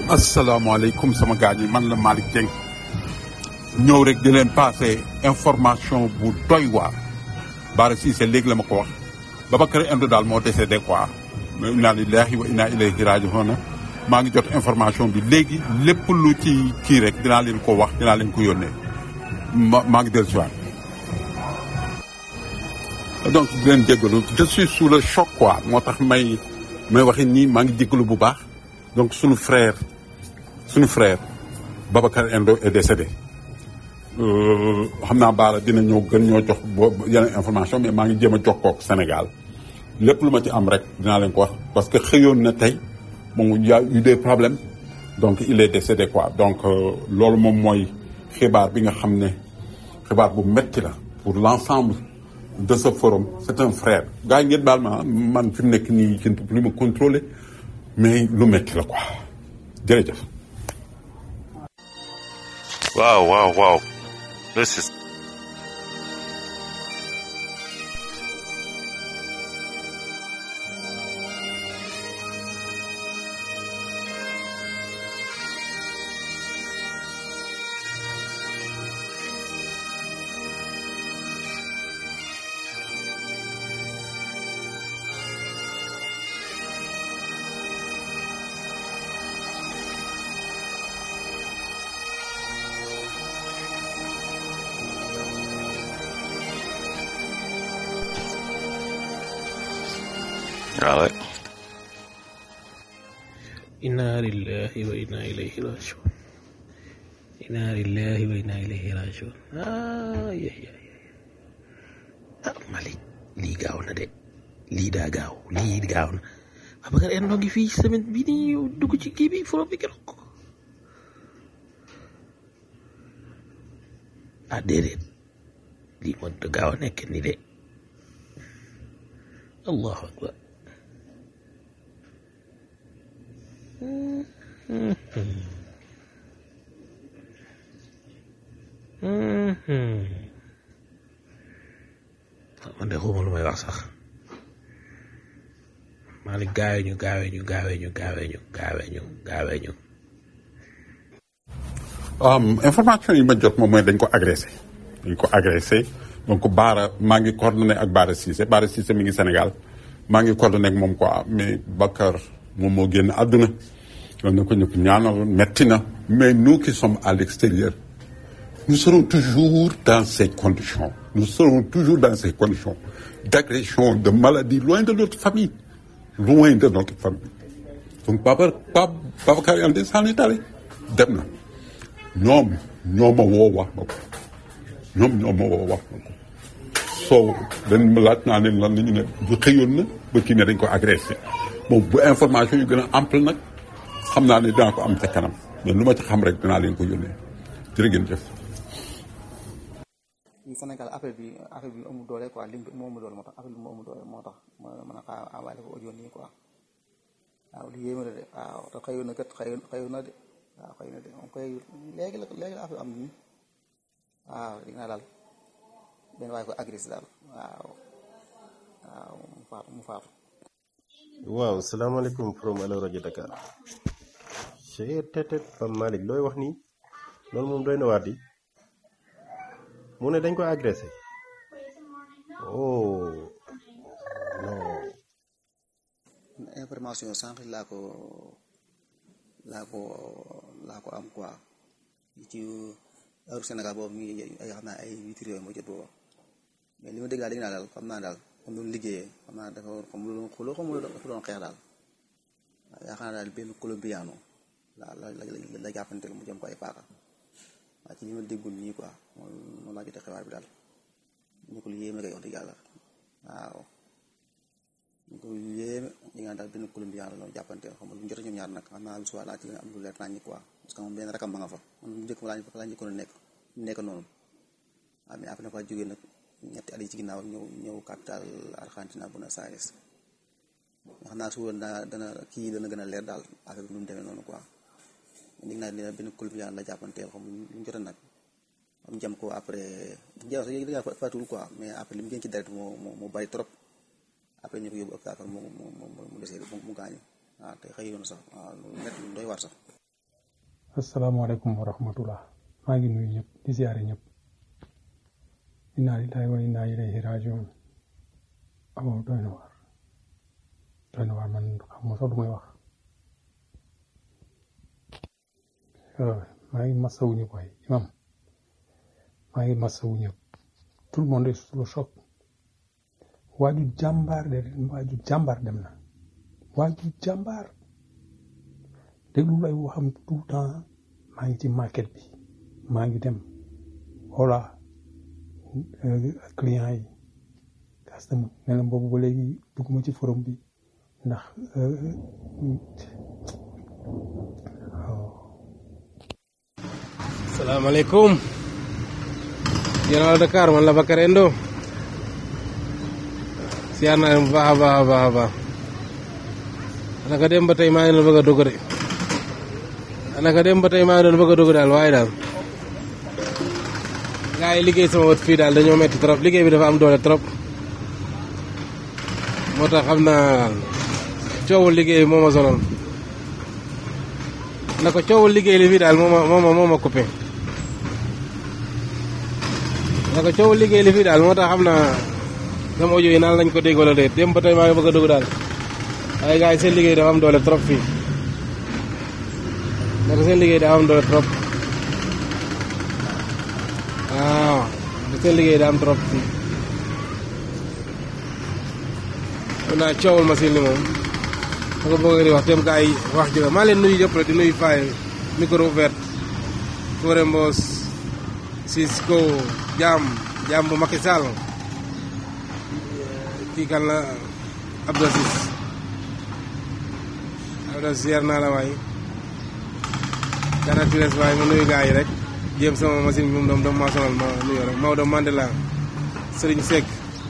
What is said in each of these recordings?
asalaamaaleykum sama gars yi man la Malick Dieng ñëw rek di leen passé information bu doy waar Bara Cissé léegi la ma ko wax Babacar Endo daal moo décédé quoi inna lillahi wa inna ilayhi raji'un maa ngi jot information bi léegi lépp lu ci kii rek dinaa leen ko wax dinaa leen ko yónnee ma maa ngi dellu si waat donc di leen jéggalu je suis sous le choc quoi moo tax may may waxi nii maa ngi jéggalu bu baax donc sunu frère sunu frère Babacar Endo est décédé xam naa Bara dina ñëw gën ñoo jox boo yeneen information mais maa ngi jéem a jokkoo ak Sénégal lépp lu ma ci am rek dinaa leen ko wax parce que xëyoon na tey moom y a eu des problèmes donc il est décédé quoi donc loolu moom mooy xibaar bi nga xam ne xibaar bu metti la pour l'ensemble de ce forum c'est un frère gars yi ngeen baal ma man fi mu nekk nii je ne peux plus me contrôler mais lu metti la quoi jërëjëf. Wow, wow, wow. This is Alright. inna lillahi wa inna ilayhi rajiun inna lillahi wa inna ilayhi rajiun ah yéy yéy ah Malick lii gaaw na de lii daa gaaw lii gaaw na Babacar Endo ngi fii semaine bii nii dugg ci kii bi forom bi keroog ah déedéet lii moo da gaaw a nekk ni de allahu akbar man de xawma lu may wax sax Malick gaawee ñu gaawee ñu gaawee ñu gaawee ñu gaawee ñu gaawee ñu information yi ma jot moom mooy dañ ko agressé dañ ko agressé donc Bara maa ngi coordonné ak Bara Cissé Bara Cissé mi ngi Sénégal maa ngi coordonné ak moom quoi mais Bakar moom moo génn àdduna loolu na ko ñëpp ñaanal metti na mais nous qui sommes à l'extérieur nous serons toujours dans ces conditions nous serons toujours dans ces conditions d'agression de maladie loin de notre famille loin de notre famille donc Baba Baba Babacar Endo s'en est allé dem na ñoom ñoo ma woo wax ma ko ñoom ñoo ma woo wax ma ko soo dañ ma laaj naa leen lan la ñu ne bu xëyoon na ba kii ne dañ ko agressé bon bu information yu gën a ample nag xam naa ne dinaa ko am ca kanam mais lu ma ci xam rek dinaa leen ko yónnee jërë ngeen jëf. fii Sénégal affaire bi affaire bi amul doole quoi lim bi moo amul doole moo tax affaire bi moo amul doole moo tax ma mën a xaar envoyé ko audio nii quoi waaw li yéeme la de waaw te xëyoon na kat xëyoon xëyoon na de waaw xëy na de moom koy léegi la léegi la affaire am nii waaw di nga daal benn waaye ko agressé daal waaw waaw mu faatu mu faatu. waaw salaamaaleykum from Allo rajo Dakar chee tetet Pam Malick looy wax nii loolu moom doy na waat di mu ne dañ ko agressé oh non information sànq laa ko laa ko laa ko am quoi ci heure Sénégal boobu mi ngi ay xam naa ay huit heures yooyu moo jot booba mais li ma dégg daal dégg naa daal xam naa daal comme doon liggéeyee xam naa dafa comme lu doon xuloo xam dafa doon xeex daal waaw yaakaar naa daal benn colombiano la la la la jàppante mu jëm ko ay paaka waaw ci li ma déggul nii quoi moom moom laa jotee xibaar bi daal ñu ko lu yéeme kay wax dëgg yàlla waaw ñu ko lu yéeme ñu nga daal benn colombiano la doon jàppante xam nga lu jot ñoom ñaar nag xam naa lu suba laa ci gën a am lu leer nañ quoi parce que moom benn rakam ba nga fa man bu njëkk laa laa njëkkoon a nekk nekk noonu waaw mais après na fa jógee nag ñetti at yi ci ginnaaw ñëw ñëw capital Argentina Buenos Aires nga xam naa suba dana dana kii dana gën a leer daal affaire bi nu mu demee noonu quoi dégg naa dina benn colombiano la jàppanteel xam lu ñu jot a nag am jam ko après jam sax yéegi da fatul quoi mais après li mu gën ci deret moo moo moo bari trop après ñu ko yóbbu hôpital mu mu mu mu desee mu gaañu waaw te xëy yoon sax waaw lu métti lu doy war sax asalaamaaleykum wa rahmatullah maa ngi nuyu ñëpp di ziare ñëpp inna lillahi wa inna ilayhi rajiun amoo doy na waar doy na waar man xam ma sax du may wax maa ngi masawu ñëpp waaye imam maa ngi masawu ñëpp tout le monde est sous le choc waaju jàmbaar de waaju jàmbaar dem na waaju jàmbaar déglu ay waxam tout le temps maa ngi ci market bi maa ngi dem voilà client yi customer ne la boobu ba léegi dugguma ci forum bi ndax salaamaaleykum Général Dakar man la Bakar Endo siyaar naa leen bu baax a baax a baax a baax naka dem ba tey maa ngi doon bëgg a dugg de naka dem ba tey maa ngi doon bëgg a dugg daal waaye daal gaa yi liggéey sama wët fii daal dañoo metti trop liggéey bi dafa am doole trop moo tax xam naa coowul liggéey moo ma sonal na ko coowul liggéey li fii daal moo ma moo ma moo ma coupé na ko coowul liggéey li fii daal moo tax xam naa sama audio yi naan lañ ko dégg wala déet dem ba tey maa ngi bëgg a dugg daal waaye gars yi seen liggéey dafa am doole trop fii na ko seen liggéey dafa am doole trop waaw seen liggéey daa am trop fii mun naa coowul machine li moom da ko bëgg di wax tem gars yi wax jóge maa leen nuyu yëpp rek di nuyu faay micro ouvert Fodé Mbos Cisco Jam Jam bu Macky Sall kii kan la Abdou Sis Abdou Sis yar naa la waay kana tires waay ma nuyu gars yi rek jéem sama machine bi moom doom doom maa sonal ma nuyu rek Maodo Mandela Serigne Seck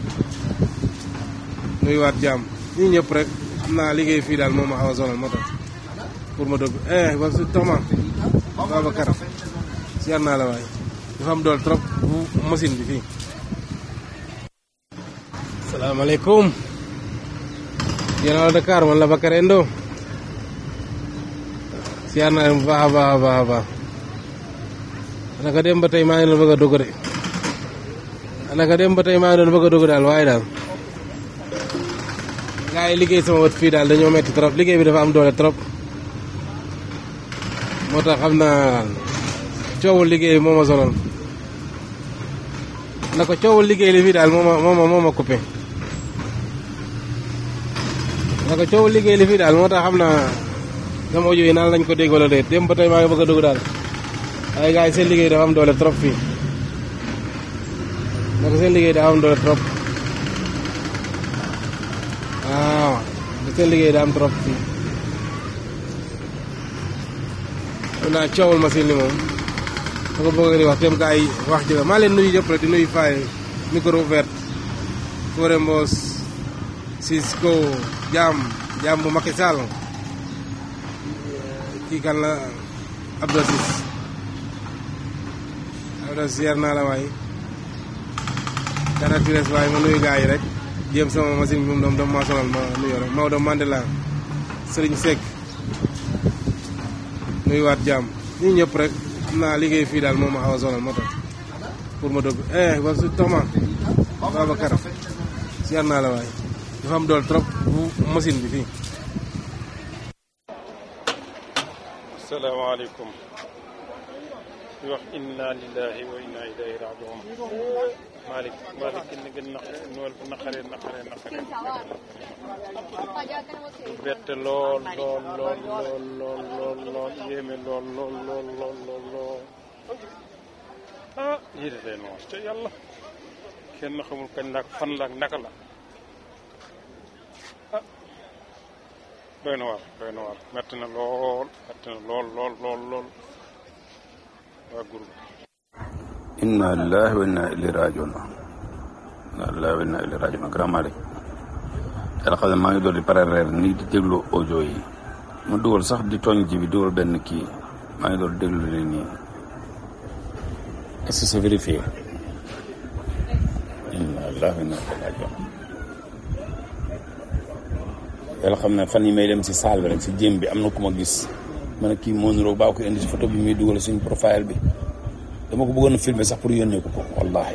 nuyuwaat jàmm ñii ñëpp rek xam naa liggéey fii daal moom ma xaw a sonal moo tax pour ma dugg eh ba su Toma Babacar siyaar naa la waay dafa am dool trop bu machine bi fii salaamaaleykum Général Dakar man la Bakar Endo siyaar naa leen bu baax a baax a baax a baax naka dem ba tey maa ngi doon bëgg a dugg de naka dem ba tey maa ngi doon bëgg a dugg daal waaye daal gaa yi liggéey sama wët fii daal dañoo metti trop liggéey bi dafa am doole trop moo tax xam naa coowul liggéey moo ma sonal na ko coowul liggéey li fii daal moo ma moo ma moo ma coupé na ko coowul liggéey li fii daal moo tax xam naa sama audio yi naan lañ ko dégg wala déet dem ba tey maa ngi bëgg a dugg daal waaye gaa yi seen liggéey dafa am doole trop fii na ko seen liggéey dafa am doole trop waaw seen liggéey daa am trop fii mun naa coowul machine li moom da ko bëgg di wax tem gaa yi wax jóge maa leen nuyu yëpp rek di nuyu faay micro ouvert Fodé Mbos Cisco Jam Jam bu Macky Sall kii kan la Abdou Sis Abdou Sis yar naa la waay kana tires waay ma nuyu gaa yi rek jéem sama machine bi moom doom doom maa sonal ma nuyu rek Maodo Mandela Serigne Seck nuyuwaat jàmm ñii ñëpp rek xam naa liggéey fii daal moom ma xaw a sonal moo tax pour ma dugg eh ba su Toma Babacar siyaar naa la waay dafa am dool trop bu machine bi fii asalaamaaleykum di wax inna lillahi wa inna ilayhi rajiun Malick Malick ki gën naq nool bu naqaree naqaree naqaree bette lool lool lool lool lool lool lool yéeme lool lool lool lool lool lool ah yii de leen wax te yàlla kenn xamul kañ la ak fan la ak naka la ah doy na waar doy na waar metti na lool metti na lool lool lool lool waa groupe inna lillahi wa inna ilayhi rajiun inna lillahi wa inna ilayhi rajiun grand Malick yàlla xam ne maa ngi doon di pare reer nii di déglu audio yi ma dugal sax di tooñ ji bi dugal benn kii maa ngi doon déglu ni nii est-ce que c'est vérifié inna lillahi wa inna ilayhi rajiun yàlla xam ne fan yi may dem si saal bi rek si jéem bi am na ku ma gis ma ne kii moo niroog baa ko indi si photo bi muy dugal suñu profile bi dama ko bëggoon a filmer sax pour yónnee ko ko wallahi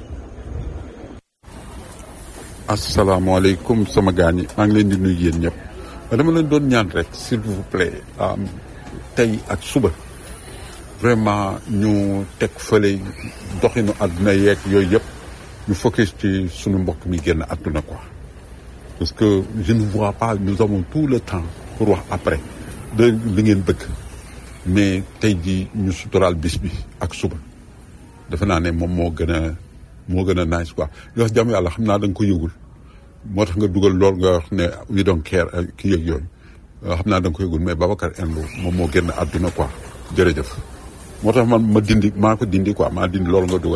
asalaamaaleykum sama gaañ yi maa ngi leen di nuyu yéen ñëpp ma dama leen doon ñaan rek s'il vous plaît tey ak suba vraiment ñu teg fële doxinu àdduna yeeg yooyu yëpp ñu focus ci suñu mbokk mi génn àdduna quoi parce que je ne vois pas nous avons tout le temps pour wax après de li ngeen bëgg mais tey jii ñu suturaal bis bi ak suba defe naa ne moom moo gën a moo gën a nice quoi li wax jàmm yàlla xam naa da nga ko yëgul moo tax nga dugal lool nga wax ne we don't care ki yëg yooyu xam naa da nga ko yëgul mais Babacar Endo moom moo génn àdduna quoi jërëjëf moo tax man ma dindi maa ko dindi quoi maa dindi loolu nga dugal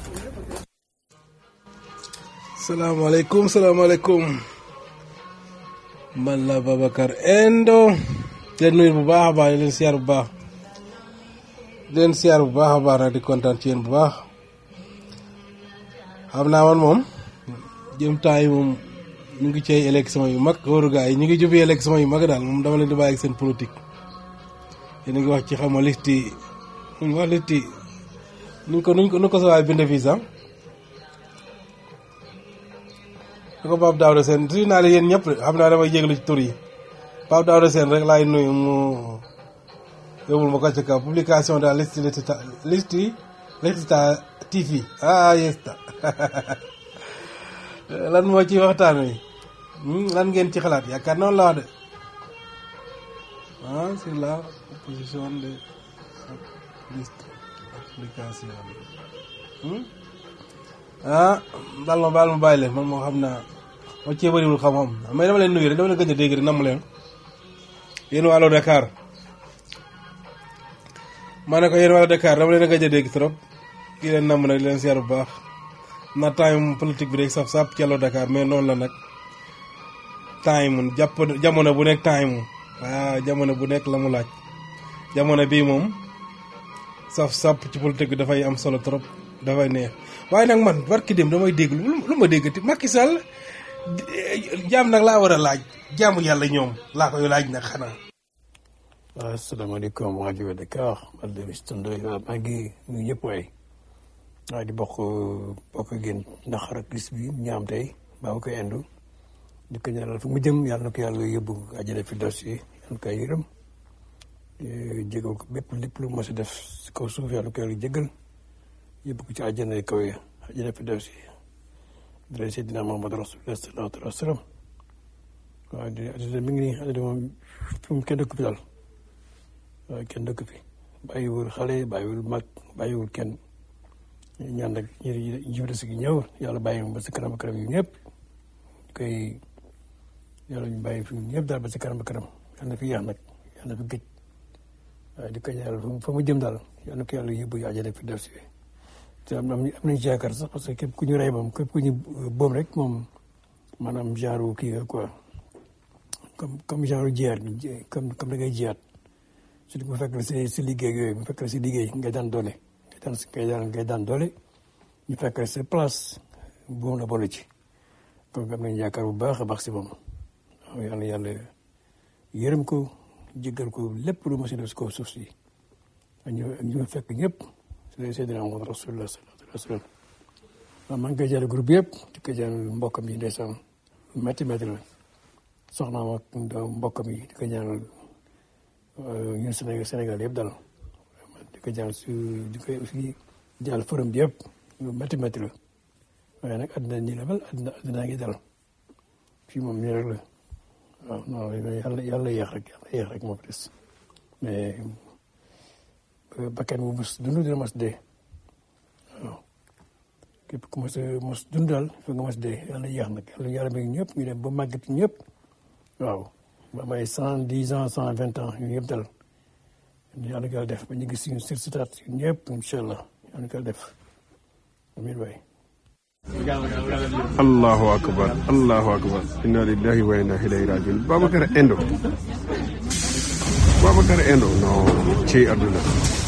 salaamaaleykum salaamaaleykum man la Babacar Endo leen nuyu bu baax a baax di leen siyaar bu baax di leen siyaar bu baax a baax nag di kontaan ci yéen bu baax xam naa man moom jëm temps yi moom ñu ngi ci ay élection yu mag wóoru gaa yi ñu ngi jubbi élection yu mag daal moom dama leen di bàyyi ak seen politique yéen a ngi wax ci xam nga liste yi ñu wax liste yi nuñ ko nuñ ko nu ko sa waay binde fii sax da ko Pape Daouda Sène suy naa leen yéen ñëpp xam naa damay jéglu ci tur yi Pape Daouda Sène rek laay nuyu mu yóbbul ma ko ci kaw publication de la liste liste liste liste TV ah yesta lan moo ci waxtaan wi lan ngeen ci xalaat yaakaar noonu la wax de ah sur la position de liste application ah baal ma baal ma bàyyi leen man moo xam naa moo cee bëriwul xam-xam mais dama leen nuyu rek dama leen gëj a dégg rek namm leen yéen waa Allo Dakar ma ne ko yéen waa Allo Dakar dama leen a gëj a dégg trop di leen namm nag di leen seer bu baax na time politique bi rek saf sap ci Allo Dakar mais noonu la nag time jàpp jamono bu nekk time waaw jamono bu nekk la mu laaj jamono bii moom saf sap ci politique bi dafay am solo trop dafay neex waaye nag man barki dem damay dégg lu lu ma déggati Macky Sall jaam nag laa war a laaj jaamu yàlla ñoom laa koy laaj nag xanaa. waaw asalaamaaleykum waa rajo Dakar man de Mister Ndoye waaw maa ngi nuyu ñëpp waay waaye di bokk bokk génn ndax rek liste bi ñu am tey baa koy indu di ko ñaanal fu mu jëm yàlla na ko yàlla yóbbu àjjana fi dos yi yàlla koy yërëm jégal ko bépp lépp lu mos a def si kaw suuf yàlla ko yàlla jégal yóbbu ko ci àjjana yi kaw yi àjjana fi dos yi dara Seydina Muhammad Rasulullah sallallahu alayhi wa sallam waaw di àddina mi ngi nii àddina moom fi mu kenn dëkk fi daal waaw kenn dëkk fi bàyyiwul xale bàyyiwul mag bàyyiwul kenn ñaan nag ñi jiwte si gi ñëw yàlla bàyyi ba si kanam kanam yu ñëpp ñu koy yàlla ñu bàyyi fi ñëpp daal ba si kanam kanam yàlla na fi yéex nag yàlla na fi gëj waaye di ko ñaanal fa mu jëm daal yàlla na ko yàlla yóbbu àjjana fi def si te am am nañu ci yaakaar sax parce que képp ku ñu rey moom képp ku ñu boom rek moom maanaam genre kii nga quoi comme comme genre jiyaat comme comme da ngay jiyaat surtout bu fekk si si liggéey yooyu bu fekk si liggéey ngay daan doole ngay daan ngay daan ngay daan doole ñu fekk sa place boom la boole ci donc am nañu yaakaar bu baax a baax si moom waaw yàlla yàlla yërëm ko jéggal ko lépp lu ma si def si kaw suuf si ak ñu ak ñu fekk ñëpp si Seydina Muhammad Rasulullah sallallahu alayhi wa sallam waaw maa ngi koy jàll groupe yëpp di ko jàll mbokkam yi ndeysaan métti métti la soxnaam ak mbokkam yi di ko ñaanal ñun Sénégal Sénégal yëpp dal di ko jàll su di ko aussi jàll forum bi yëpp métti métti la waaye nag àddina nii la mel àddina àddina ngi dal fii moom nii rek la waaw non yàlla yàlla yéex rek yàlla yéex rek moo fi des mais bakkan bu mos dund dina mos dee waaw képp ku mos mos dund daal fa nga mos dee yàlla yéex nag yàlla yàlla may ñëpp ñu dem ba màggat ñëpp waaw ba may cent dix ans cent vingt ans ñu ñëpp dal yàlla ko def ba ñu gis suñu sirstaat ñëpp incha allah yàlla ko def amiin waay allahu akbar allahu akbar inna lillahi wa inna ilayhi rajiun Babacar Endo Babacar Endo non ci àdduna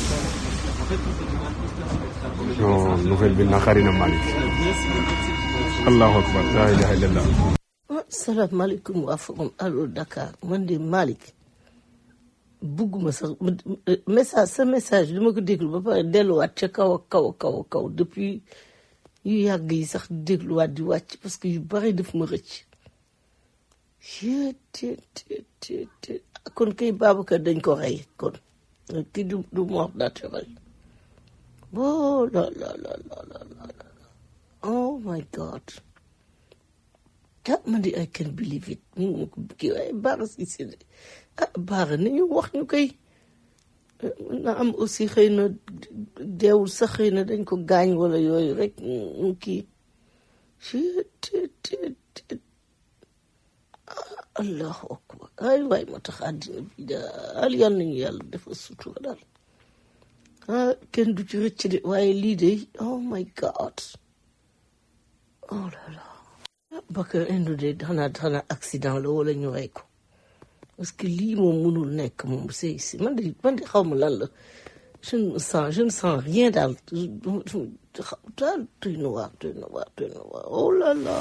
non nouvelle bi naqari na Malick allahu akbar la ilaha illallah salaamaaleykum waa forum Allo Dakar man de Malick bugguma sax message sa message li ma ko déglu ba pare delluwaat ca kaw ak kaw ak kaw ak kaw depuis yu yàgg yi sax dégluwaat di wàcc parce que yu bari daf ma rëcc kon kay Babacar dañ ko rey kon kii du du mort naturel oh la la la la la la oh my god ah man di I can believe it mu ko kii waaye Bara Cissé de ah Bara nañu wax ñu koy na am aussi xëy na deewul sax xëy na dañ ko gaañ wala yooyu rek mu kii allahu akbar ay waay moo tax àddina bi daal yal nañu yàlla dafa sutura daal ah kenn du ci rëcc de waaye lii de oh my god oh là là Bakar Endo de xanaa xanaa accident la wala ñu rey ko parce que lii moom mënul nekk moom c'est c'est man de man de xaw ma lan la je ne sens je ne sens rien daal daal doy na waar doy na waar doy na waar oh là là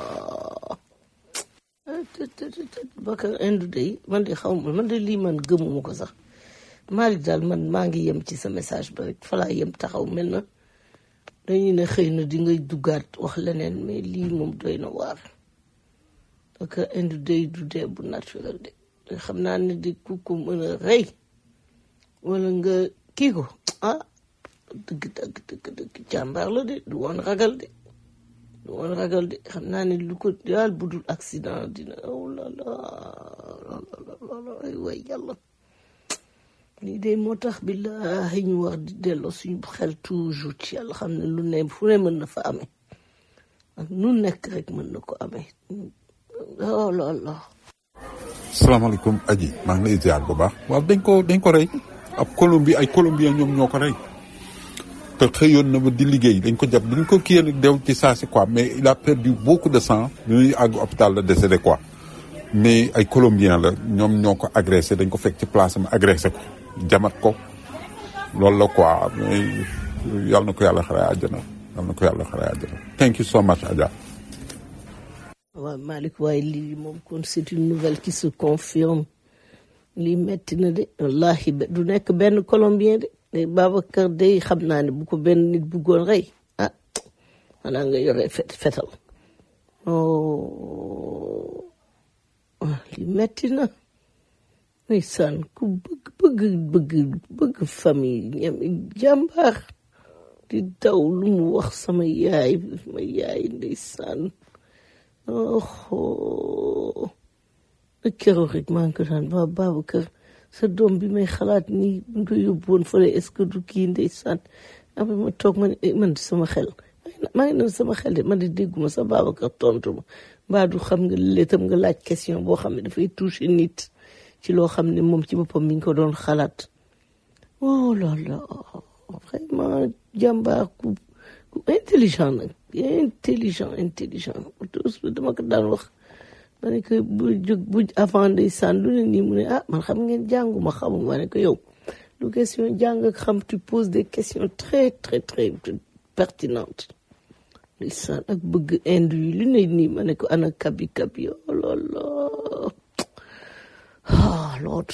Bakar Endo de man de xaw ma man de lii man gëmuma ko sax Malick daal man maa ngi yem ci sa message ba rek fa laa yem taxaw mel na dañuy ne xëy na di ngay duggaat wax leneen mais lii moom doy na waar parce que indi day du dee bu naturel de xam naa ne di ku ko mën a rey wala nga kii ko ah dëgg dëgg dëgg dëgg jàmbaar la de du woon ragal de du woon ragal de xam naa ne lu ko daal budul accident dina oh la la la la ay way yàlla lii de moo tax billaahi ñu war di delloo suñu xel toujours ci yàlla xam ne lu ne fu ne mën na fa amee ak nu nekk rek mën na ko amee oh là là salaamaaleykum aji maa ngi lay ziar bu baax waaw dañ ko dañ ko rey ab Colombie ay Colombien ñoom ñoo ko rey te xëyoon na ba di liggéey dañ ko jàpp dañ ko kiyee nag dew ci saa si quoi mais il a perdu beaucoup de sang bi muy àgg hôpital la décédé quoi mais ay Colombien la ñoom ñoo ko agressé dañ ko fekk ci place am agressé ko jamat ko loolu la quoi mais yàlla na ko yàlla xare àjjana yàlla na ko yàlla xare àjjana thank you so much Adja waaw Malick waaye lii moom kon c'est une nouvelle qui se confirme lii metti na de wallahi du nekk benn colombien de de Babacar day xam naa ne bu ko benn nit buggoon rey ah xanaa nga yore fet fetal oh lii metti na ndeysaan ku bëgg bëgg bëgg bëgg famille ñam jàmbaar di daw lu mu wax sama yaay sama yaay ndeysaan oh keroog rek maa ngi ko daan ba Babacar sa doom bi may xalaat nii bu ñu ko yóbbu woon fële est-ce que du kii ndeysaan après ma toog ma ne man sama xel maa ngi doon sama xel de man de dégguma sa Babacar tontu ma mbaa du xam nga léetam nga laaj question boo xam ne dafay toucher nit ci loo xam ne moom ci boppam mi ngi ko doon xalaat oh là là vraiment jàmbaar ku ku intelligent nag intelligent intelligent dama ko daan wax ma ne ko bu jóg bu avant ndeysaan lu ne nii mu ne ah man xam ngeen jànguma xamuma ma ne ko yow lu question jàng ak xam tu poses des questions très très très pertinentes ndeysaan ak bëgg inde yi lu ne nii ma ne ko ana kabi kabi oh là là ah Lord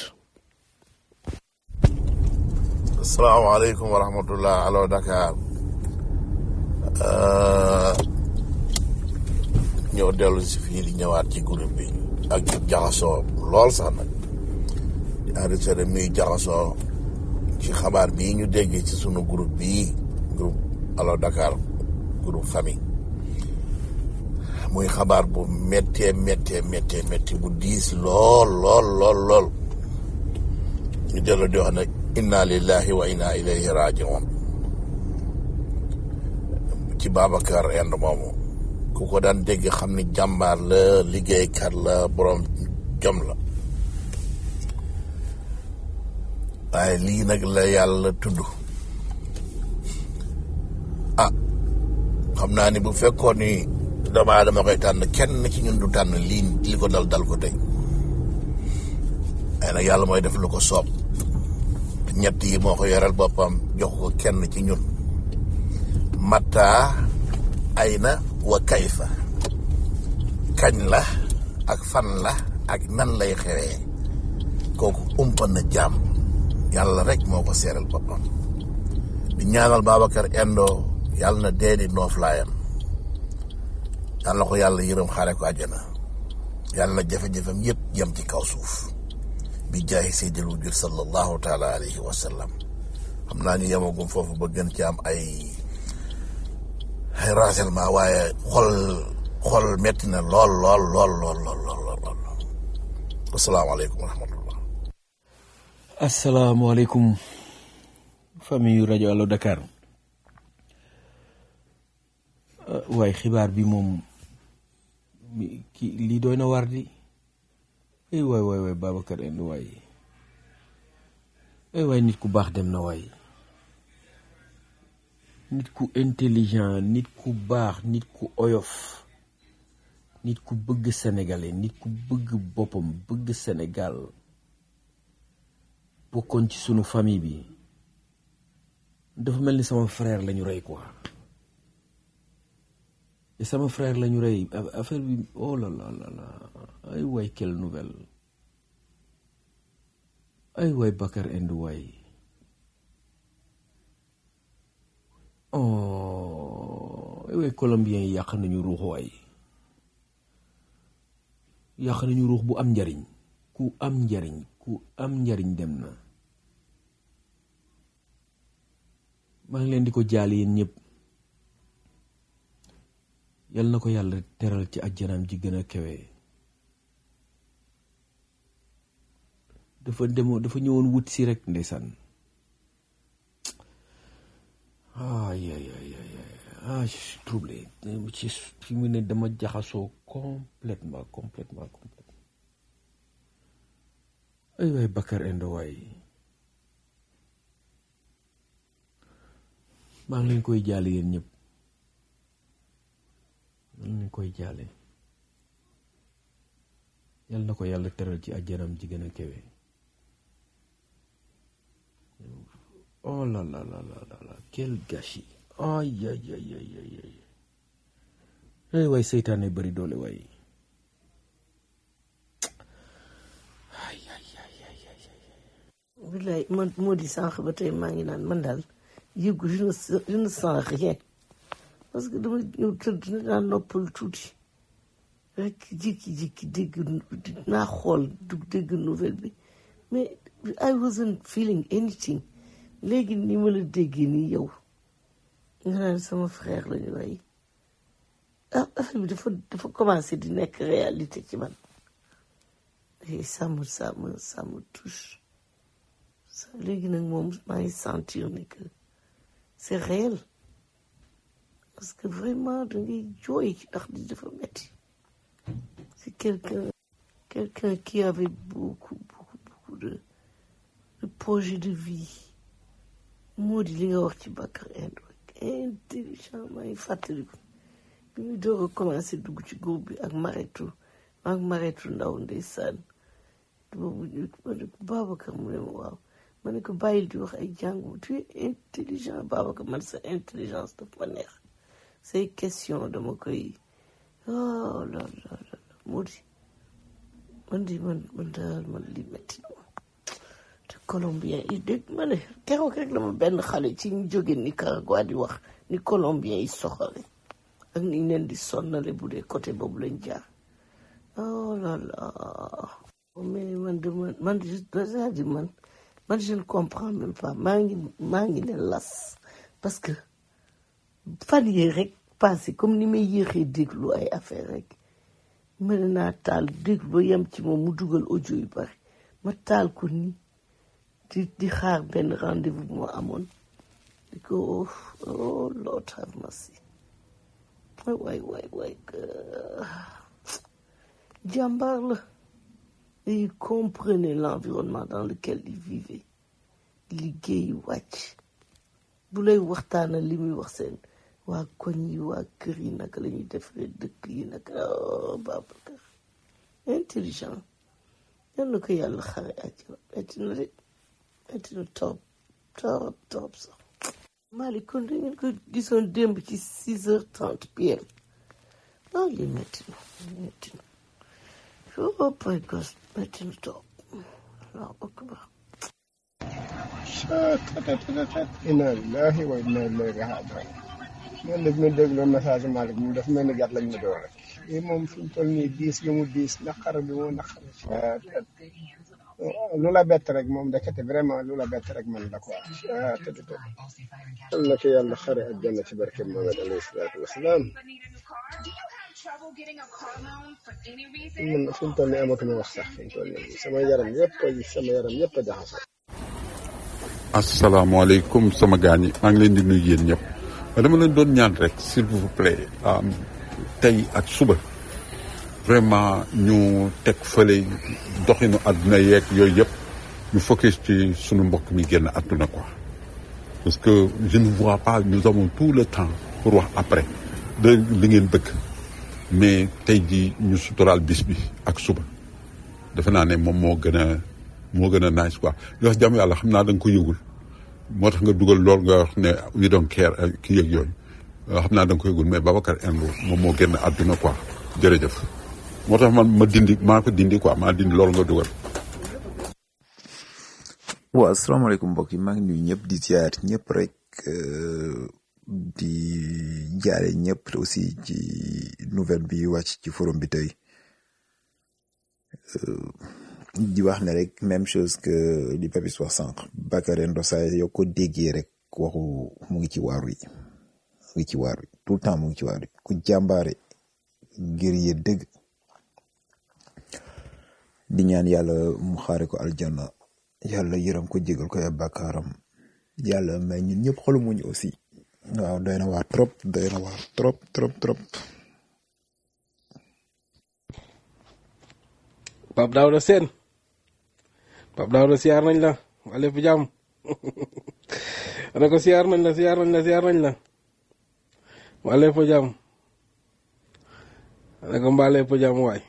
asalaamaaleykum wa rahmatullah allo Dakar ñëw dellu si fii di ñëwaat ci groupe bi ak jaxasoo lool sax nag di enregistré muy jaxasoo ci xabaar bii ñu déggee ci sunu groupe bii groupe allo Dakar groupe famille muy xabaar bu méttee méttee méttee métti bu diis lool lool lool lool ñu dellu di wax nag inna lillahi wa inna ilayhi rajiun ci Babacar Inde moomu ku ko daan dégg xam ni jàmbaar la liggéeykat la borom jom la waaye lii nag la yàlla tudd ah xam naa ni bu fekkoon ni doomu aadama koy tànn kenn ci ñun du tànn lii li ko dal dal ko tey waaye nag yàlla mooy def lu ko soob ñett yi moo ko yoral boppam jox ko kenn ci ñun mata ayna wa kayfa kañ la ak fan la ak nan lay xewee kooku umpa na jaam yàlla rek moo ko seeral boppam di ñaanal Babacar Endo yàlla na dee di nooflaayam yàlla na ko yàlla yërëm xaare ko àjjana yàlla na jafe-jafem yëpp yem ci kaw suuf bi jaahi seydil wujud sallallahu taala alayhi wa sallam xam naa ñu yemagum foofu ba gën ci am ay ay renseignement waaye xol xol metti na lool lool lool lool lool lool lool asalaamaaleykum wa rahmatullah asalaamaaleykum famille yu rajo Allo Dakar waaye xibaar bi moom ki lii doy na war di ay waay waay waay Babacar Endo waay ay waay nit ku baax dem na waay nit ku intelligent nit ku baax nit ku oyof nit ku bëgg sénégalais nit ku bëgg boppam bëgg Sénégal bokkoon ci sunu famille bi dafa mel ni sama frère lañu rey quoi et sama frère lañu rey affaire bi oh là là là là ay waay quelle nouvelle ay waay Bakar Endo waay oh ay waay colombien yi yàq nañu ruux waay yàq nañu ruux bu am njariñ ku am njariñ ku am njariñ dem na maa ngi leen di ko jaal yéen ñëpp yal na ko yàlla teral ci ajjanaam ji gën a kawe dafa demoo dafa ñëwoon wut si rek ndeysaan ay ay ay ay ah je suis troublé ci fi mu ne dama jaxasoo complètement complètement complètement ay waay Bakar Endo waay maa ngi leen koy jaale yéen ñëpp maa ngi leen koy jaale yal na ko yàlla teral ci àjjanam ji gën a kawe oh là là là là là là quel gâchis ay ay ay ay ay ay ay waay seytaane bari doole waay ay ay ay ay ay bilaay man moo di sànq ba tey maa ngi naan man daal yëgu je ne je ne sens rien parce que dama ñëw tëdd na naa noppal tuuti rek jékki-jékki dégg naa xool du dégg nouvelle bi mais I wasn't feeling anything léegi ni ma la déggee nii yow nga naan sama frère la ñu rey ah affaire bi dafa dafa commencé di nekk réalité ci man et ça me ça me ça me touche ça léegi nag moom maa ngi sentir ni que c'est réel parce que vraiment da ngay jooy ndax di dafa metti c'est quelqu'un quelqu'un qui avait beaucoup beaucoup beaucoup de de projet de vie moo di li nga wax ci Bakar Endo intelligent maa ngi fàttaliku bi ñu door a commencé dugg ci groupe bi ak Maretu ak Maretu ndaw ndeysaan boobu ñu ma ne ko Babacar mu ne ma waaw ma ne ko bàyyil di wax ay jàngu tu es intelligent Babacar man sa intelligence daf ma neex say question dama koy oh la la la moo di man di man man daal man li metti na ma te colombien yi dégg ma ne keroog rek la ma benn xale ci ñu jóge Nicaragua di wax ni colombien yi soxale ak ni ñu leen di sonnale bu dee côté boobu lañ jaar oh là là mais man de man man c'est-à-dire man man je ne comprends même pas maa ngi maa ngi ne las parce que fan yii rek passé comme ni may yéexee déglu ay affaire rek mën naa taal déglu ba yem ci moom mu dugal audio yu bari ma taal ko nii di di xaar benn rendez-vous bu ma amoon di ko oh Lord have mercy waay waay waay jàmbaar la et il comprenait l'environnement dans lequel il vivait liggéey wàcc bu lay waxtaanal li muy wax seen waa koñ yi waa kër yi naka la ñuy defaree dëkk yi naka oh Babacar intelligent yal na ko yàlla xare àjjana metti na de metti na torop torop torop sax Malick kon da ngeen ko gisoon démb ci six heures trente pm ah li metti na metti na oh my God metti na torop allahu akbar inna lillahi wa inna ilayhi raji'un man daf ma déglu message Malick mu daf mel ni gàtt lañ ma door rek lii moom fi mu toll nii diis gi mu diis naqar bi mu naqar lu la bett rek moom ndekete vraiment lu la bett rek man la quoi tëdd tëdd yal na ko yàlla xare ak janna ci barke Mohamed alayhi salaatu wasalaam man fi mu toll nii amatuma wax sax fi mu toll nii sama yaram yëpp a sama yaram yëpp a jaxasoo asalaamaaleykum sama gaañ yi maa ngi leen di nuyu yéen ñëpp dama leen doon ñaan rek s'il vous plaît tey ak suba vraiment ñu teg fële doxinu àdduna yeeg yooyu yëpp ñu focus ci sunu mbokk mi génn àdduna quoi parce que je ne vois pas nous avons tout le temps pour wax après de li ngeen bëgg mais tey jii ñu suturaal bis bi ak suba defe naa ne moom moo gën a moo gën a nice quoi li wax jàmm yàlla xam naa da nga ko yëgul moo tax nga dugal lool nga wax ne we don't care ki yëg yooyu xam naa da nga ko yëgul mais Babacar Endo moom moo génn àdduna quoi jërëjëf moo tax man ma dindi maa ko dindi quoi maa dindi loolu nga dugal. waaw asalaamaaleykum mbokk yi maa ngi nuyu ñëpp di ziar ñëpp rek di jaare ñëpp aussi ci nouvelle bi wàcc ci forum bi tey di wax ne rek même chose que li Papis wax sànq Bakary Ndossa yoo ko déggee rek waxu mu ngi ci waaru yi mu ngi ci waaru yi tout le temps mu ngi ci waaru yi ku jàmbaare ngir yee dëgg di ñaan yàlla mu xaare ko aljanna yàlla yërëm ko jégal ko ay bàkkaaram yàlla may ñun ñëpp xolu muñ aussi waaw doy na waar trop doy na waar trop trop trop Pape Daouda Sène Pape Daouda siyaar nañ la waa lépp jàmm ne ko siyaar nañ la siyaar nañ la siyaar nañ la waa lépp jàmm ne ko mbaa lépp jàmm waay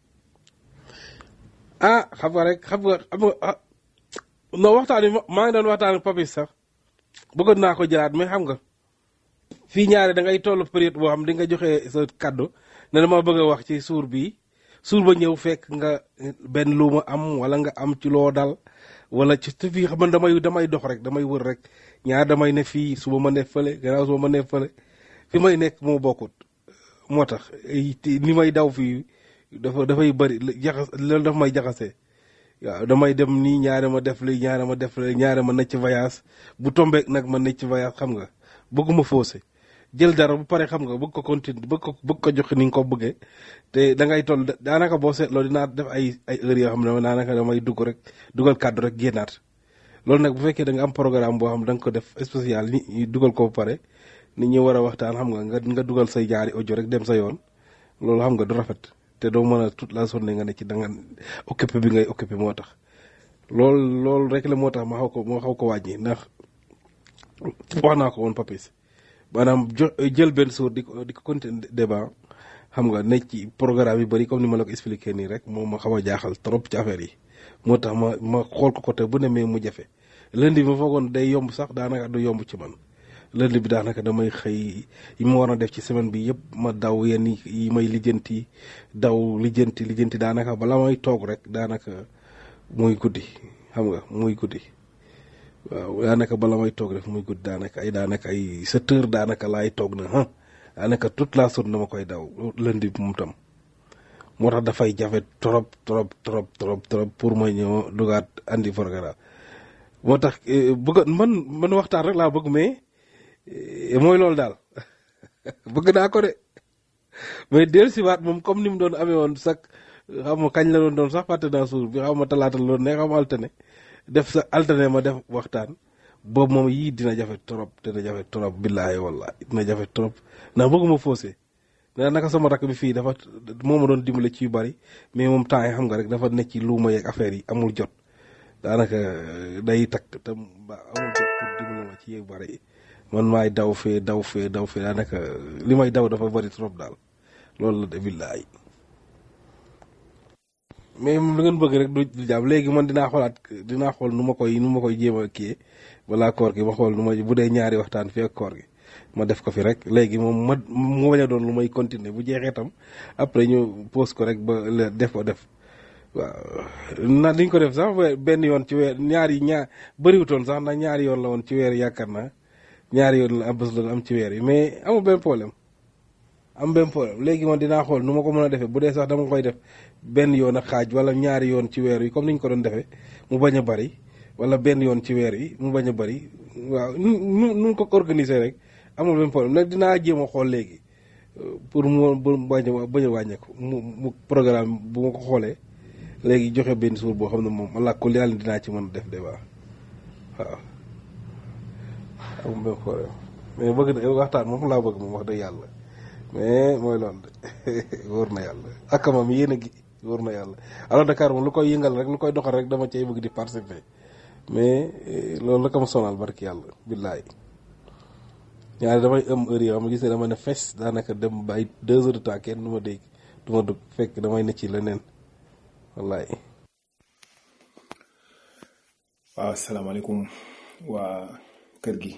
ah xam nga rek xam nga xam nga non waxtaan wi maa ngi doon waxtaan ak Papis sax bëggoon naa ko jëlaat mais xam nga fii ñaare da ngay toll période boo xam di nga joxe sa kaddu ne dama bëgg a wax ci suur bii suur ba ñëw fekk nga benn lu ma am wala nga am ci loo dal wala ci te fii xam man damay damay dox rek damay wër rek ñaar damay ne fii suba ma ne fële gannaaw suba ma ne fële fi may nekk moo bokkut moo tax ni may daw fii dafa dafay bëri jaxas loolu daf may jaxasee waaw damay dem nii ñaare ma def li ñaare ma def li ñaare ma necc voyage bu tombeek nag ma necc voyage xam nga bëgguma faussé jël dara bu pare xam nga bëgg ko continuer bëgg ko bëgg ko joxe ni nga ko bëggee te da ngay toll daanaka boo seetloo dinaa def ay ay heures yoo xam ne daanaka damay dugg rek dugal kàddu rek génnaat loolu nag bu fekkee da nga am programme boo xam da nga ko def spécial ni dugal ko ba pare nit ñi war a waxtaan xam nga nga nga dugal say jaari audio rek dem sa yoon loolu xam nga du rafet te doo mën a toute la journée nga ne ci da nga occupé bi ngay occupé moo tax loolu loolu rek la moo tax ma xaw ko ma xaw ko wàññi ndax wax naa ko woon Papis maanaam jo jël benn suur di ko di ko continuer débat xam nga ne ci programme yu bëri comme ni ma la ko expliqué nii rek moom ma xaw a jaaxal trop ci affaire yi moo tax ma ma xool ko côté bu ne mais mu jafe lundi bi ma foogoon day yomb sax daanaka du yomb ci man lundi bi daanaka damay xëy yi ma war a def ci semaine bi yëpp ma daw yenn yi may lijjanti daw lijjanti lijjanti daanaka bala may toog rek daanaka muy guddi xam nga muy guddi waaw daanaka bala may toog rek muy guddi daanaka ay daanaka ay sept heures daanaka laay toog na ah daanaka toute la journée dama koy daw lundi bi moom tam moo tax dafay jafe trop trop trop trop trop pour ma ñëw dugaat andi programme moo tax bëgg man man waxtaan rek laa bëgg mais mooy loolu daal bëgg naa ko de mais del siwaat moom comme ni mu doon amee woon sax xam ma kañ la doon doon sax fàtte naa suur bi xam ma talaata la doon ne xam ma altane def sa altane ma def waxtaan boobu moom yii dina jafe trop dina jafe trop billaahi wallaahi dina jafe trop ndax bëgguma faussé nee naka sama rakk bi fii dafa moo ma doon dimbale ci yu bari mais moom temps yi xam nga rek dafa nekk ci luuma yeeg affaire yi amul jot daanaka day takk te ba amul jot pour dimbale ma ci yu bari man maay daw fee daw fee daw fee daanaka li may daw dafa bari trop daal loolu la de billaahi mais lu ngeen bëgg rek du du jàmm léegi man dinaa xoolaat dinaa xool nu ma koy nu ma koy jéem a kii balaa koor gi ma xool nu ma bu dee ñaari waxtaan fi ak koor gi ma def ko fi rek léegi moom ma mu bañ a doon lu may continuer bu jeexee tam après ñu pose ko rek ba def ko def waaw na diñ ko def sax we- benn yoon ci weer ñaari ñaar bëriwutoon sax ndax ñaari yoon la woon ci weer yi yaakaar naa ñaari yoon la am bés la am ci weer yi mais amul benn problème am benn problème léegi man dinaa xool nu ma ko mën a defee bu dee sax dama koy def benn yoon ak xaaj wala ñaari yoon ci weer yi comme ni ñu ko doon defee mu bañ a bari wala benn yoon ci weer yi mu bañ a bari waaw nu nu nu ko organiser rek amul benn problème nag dinaa jéem a xool léegi euh, pour mu bu bañ a bañ a wàññeeku mu mu programme bu ma ko xoolee léegi joxe benn suur boo xam ne moom allah kulli yàlla dinaa ci mën a def débat waaw amul benn problème mais bëgg na waxtaan moom laa bëgg moom wax dëgg yàlla mais mooy loolu de wóor na yàlla ak moom yéen a gi wóor na yàlla alors Dakar moom lu koy yëngal rek lu koy doxal rek dama cay bëgg di participer mais eh, loolu la ko ma sonal barki yàlla billaay ñaari damay ëm heure yoo xam ne gis ne dama ne fes daanaka dem ba ay deux heures de temps kenn du ma dégg du ma dugg fekk damay ne ci leneen wallaay waaw asalaamaaleykum waa kër gi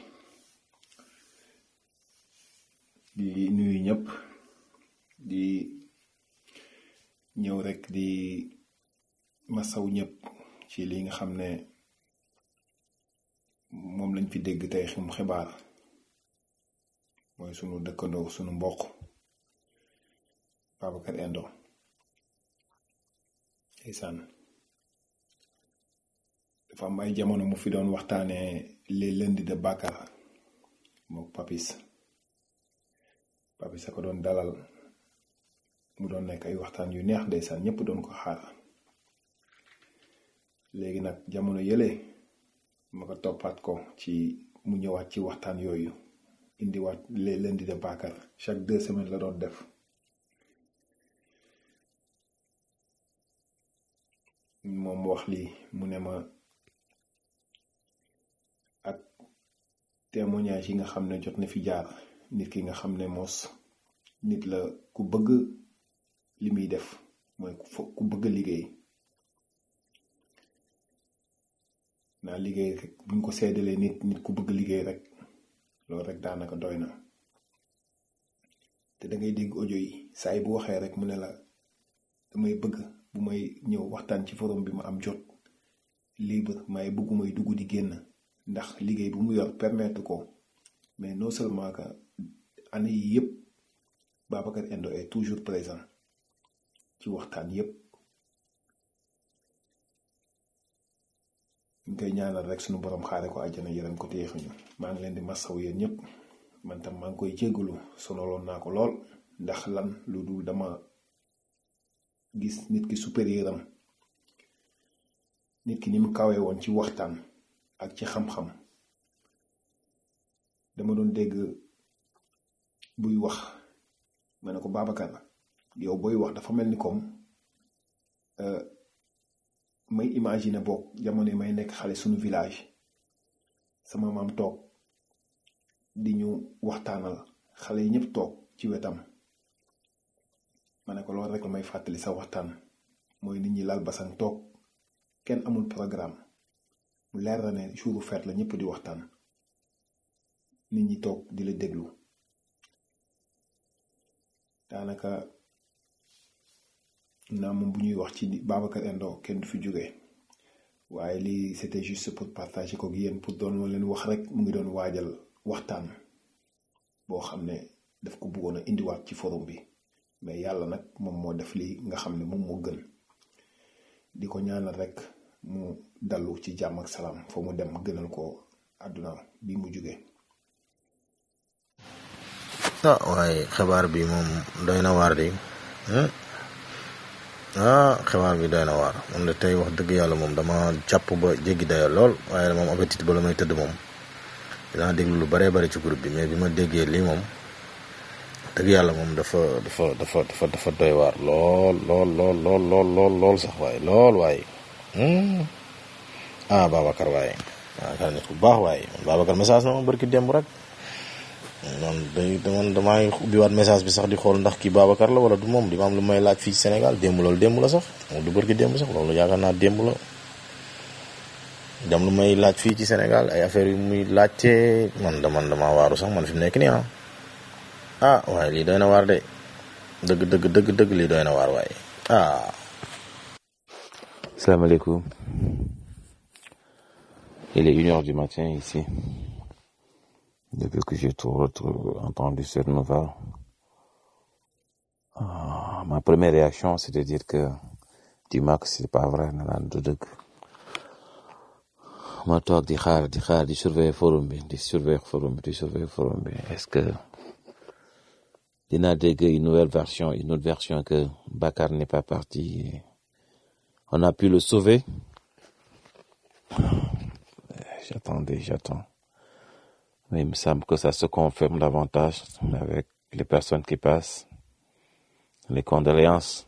di nuyu ñëpp di ñëw rek di masaw ñëpp ci li nga xam ne moom lañ fi dégg tey xim xibaar mooy sunu dëkkandoo sunu mbokk Babacar Endo ndeysaan dafa am ay jamono mu fi doon waxtaanee les lundis de Bakar mook Papis Papis a ko doon dalal mu doon nekk ay waxtaan yu neex ndeysaan ñëpp doon ko xaar léegi nag jamono yële ma ko toppaat ko ci mu ñëwaat ci waxtaan yooyu indiwaat les lundis de Bakar chaque deux semaines la doon def moom mu wax lii mu ne ma ak témoignage yi nga xam ne jot na fi jaar nit ki nga xam ne moos nit la ku bëgg li muy def mooy ku fo- ku bëgg liggéey naa liggéey rek buñ ko seddalee nit nit ku bëgg liggéey rek loolu rek daanaka doy na te da ngay dégg audio yi saa yi bu waxee rek mu ne la damay bëgg bu may ñëw waxtaan ci forum bi ma am jot libre may bëggu may dugg di génn ndax liggéey bu mu yor permettre ko mais non seulement que année yi yëpp Babacar Endo est toujours présent ci waxtaan yëpp ñu koy ñaanal rek sunu borom xaare ko àjjana yërëm ko téexuñu maa ngi leen di massaw yéen ñëpp man tam maa ngi koy jéggalu sonaloon naa ko lool ndax lan lu dul dama gis nit ki supérieur am nit ki ni mu kawee woon ci waxtaan ak ci xam-xam dama doon dégg buy wax ma ne ko Babacar yow booy wax dafa mel ni comme euh, may imaginer boog jamono yi may nekk xale sunu village sama maam toog di ñu waxtaanal xale yi ñëpp toog ci wetam ma ne ko loolu rek la may fàttali sa waxtaan mooy nit ñi lal basan toog kenn amul programme mu leer na ne jouru fête la ñëpp di waxtaan nit ñi toog di la déglu daanaka naa moom bu ñuy wax ci Babacar Endo kenn du fi jóge waaye lii c'était juste pour partager ko ak yéen pour doon ma leen wax rek mu ngi doon waajal waxtaan boo xam ne daf ko bëggoon a indiwaat ci forum bi mais yàlla nag moom moo def lii nga xam ne moom moo gën di ko ñaanal rek mu dallu ci jàmm ak salaam fa mu dem gënal ko àdduna bi mu jóge ah waaye xibaar bi moom doy na waar di hmm? ah xibaar bi doy na waar man de tey wax dëgg yàlla moom dama jàpp ba jéggi dayo lool waaye moom appétit ba la may tëdd moom dinaa déglu lu baree bari ci groupe bi mais bi ma déggee lii moom dëgg yàlla moom dafa dafa dafa dafa dafa doy waar lool lool lool lool lool lool lool sax waaye lool waaye hmm? ah Babacar waaye Babacar nit ku baax waaye man Babacar message na ma barki démb rek man day man damay ubbiwaat message bi sax di xool ndax kii Babacar la wala du moom di ma am lu may laaj fii ci Sénégal démb loolu démb la sax moom du bërki démb sax loolu yaakaar naa démb la dam lu may laaj fii ci Sénégal ay affaires yu muy laajte man da man damaa waaru sax man fi mu nekk nii ah ah waaye lii doy na waar de dëgg dëgg dëgg dëgg lii doy na waar waaye ah Salam alaikum. Il est une heure du matin ici. Depuis que j'ai tout retrouvé- entendu cette nouvelle, ah, ma première réaction, c'est de dire que dis-moi que c'est pas vrai, naan du dëgg. ma toog di xaar di xaar di surveiller forum bi di surveiller forum bi di surveiller forum bi est-ce que dinaa dégg une nouvelle version une autre version que Bakar n'est pas parti on a pu le sauver j'attendais j'attends mais il me semble que ça se confirme davantage avec les personnes qui passent les condoléances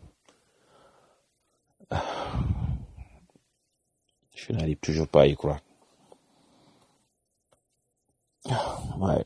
je n'arrive toujours pas à y croire Ouais.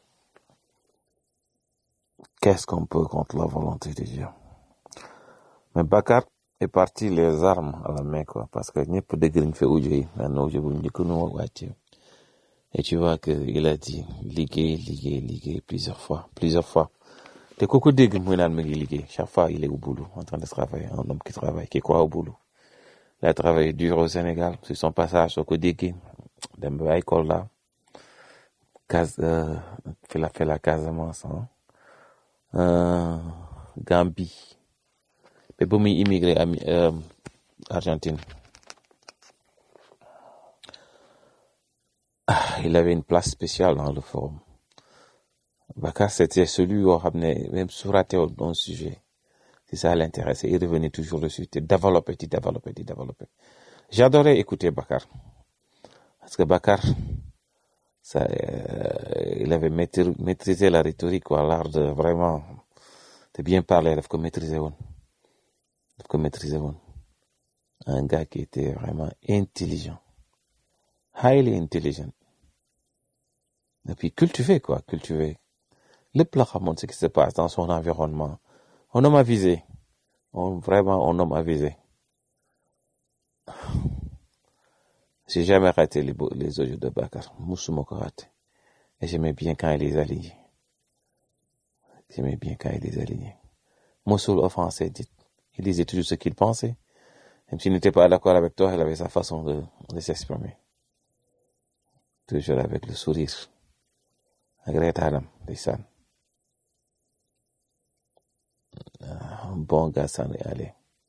Qu'est-ce qu'on peut contre la volonté de Dieu? Mais Bakar est parti les armes à la main, quoi, parce que ñëpp dégg nañ fa audio yi benn audio bu njëkk nu wàcce et tu vois que il a dit liggéey liggéey liggéey plusieurs fois plusieurs fois te ku ko dégg muy naan mi ngi liggéey chaque fois il est au boulot en train de travailler un homme qui travaille qui croit au boulot il a travaillé dur au Sénégal sur son passage soo ko déggee dem ba ay Kolda Cas euh, fait la fait la Casamance hein. euh, Gambie mais ba muy immigré am euh, Argentine ah, il avait une place spéciale dans le forum Bakar c'était celui yoo xam ne même su raté woon un sujet si ça l'intéressait il revenait toujours dessus te développer di développer di développer j'adorais écouter Bakar parce que Bakar ça euh, il avait maîtri- maîtrisé la rhétorique quoi l'art de vraiment de bien parler daf ko maîtriser woon daf ko maîtriser woon un gars qui était vraiment intelligent highly intelligent et puis cultivé quoi cultivé lépp la xamoon ce qui se passe dans son environnement un homme avisé un, vraiment un homme avisé j'ai jamais raté les, bo- les audios de Bakar musuma ko raté et j'aimais bien quand il les alignait j'aimais bien quand il les alignait musul offensé dit il disait toujours ce qu'il pensait même s'il n'était pas d'accord avec toi il avait sa façon de, de s'exprimer toujours avec le sourire ak reetaanam ndeysaan un bon gars s'en est allé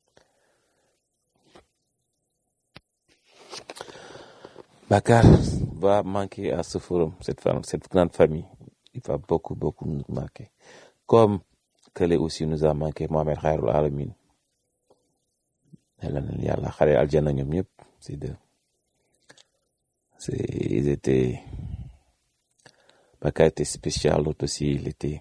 Bakar va manquer à ce forum, cette, femme, cette grande famille. Il va beaucoup, beaucoup nous manquer. Comme Kale aussi nous a manqué Mohamed Khairul Alamin. Yàlla na yàlla xare aljana ñoom ñëpp c'est deux. C'est, ils étaient, Bakar était spécial, l'autre aussi, il était,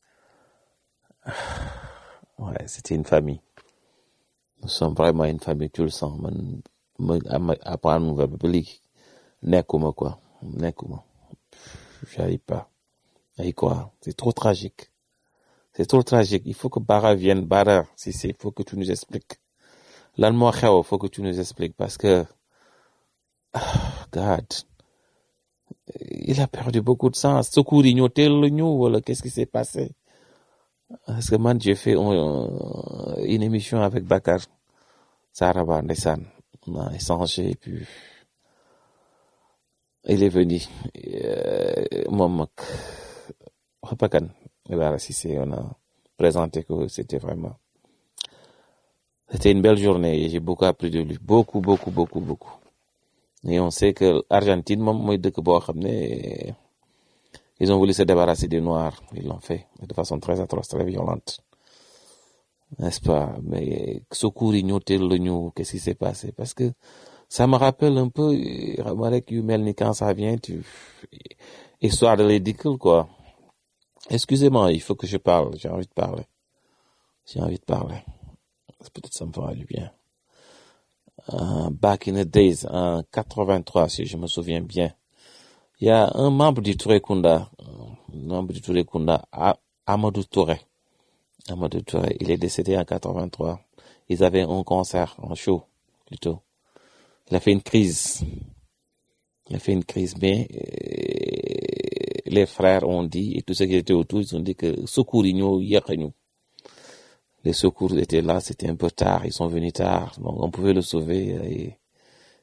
ouais, c'était une famille. Nous sommes vraiment une famille, tu le sens, man, man, ama- apprendre nouvelle ba léegi nekkuma quoi, nekkuma. J'arrive pas à y croire. C'est trop tragique. C'est trop tragique. Il faut que Bara vienne. Bara, si c'est, il faut que tu nous expliques. Lan moo xew, il faut que tu nous expliques parce que, ah, God, il a perdu beaucoup de sang. Secours yi ñoo teel la ñëw wala qu'est-ce qui s'est passé? Parce que man, j'ai fait un- une émission avec Bakar Saraba, ndeysaan. On a échangé et puis il est venu. Euh, moom ak Xapakan, Bara Cissé, on a présenté que c'était vraiment C'était une belle journée et j'ai beaucoup appris de lui. Beaucoup, beaucoup, beaucoup, beaucoup. Et on sait que l'Argentine, moom mooy dëkk boo xam ne ils ont voulu se débarrasser des Noirs. Ils l'ont fait de façon très atroce, très violente. N'est-ce pas? Mais secours yi ñoo teel la ñu, qu'est-ce qui s'est passé? Parce que ça me rappelle un peu, xam nga rek yu mel ni quand ça vient, tu, histoire de ridicule, quoi. Excusez-moi, il faut que je parle. J'ai envie de parler. J'ai envie de parler. Peut-être ça me fera du bien. Uh, back in the days, en 83, si je me souviens bien, il y a un membre du Touré Kunda, un membre du Touré Kunda, A- Amadou Touré. Amadou Touré, il est décédé en 83. Ils avaient un concert, un show, plutôt. Il a fait une crise. Il a fait une crise, mais euh, les frères ont dit, et tous ceux qui étaient autour, ils ont dit que secours, ils nous, nous. Les secours étaient là, c'était un peu tard, ils sont venus tard, donc on pouvait le sauver. Et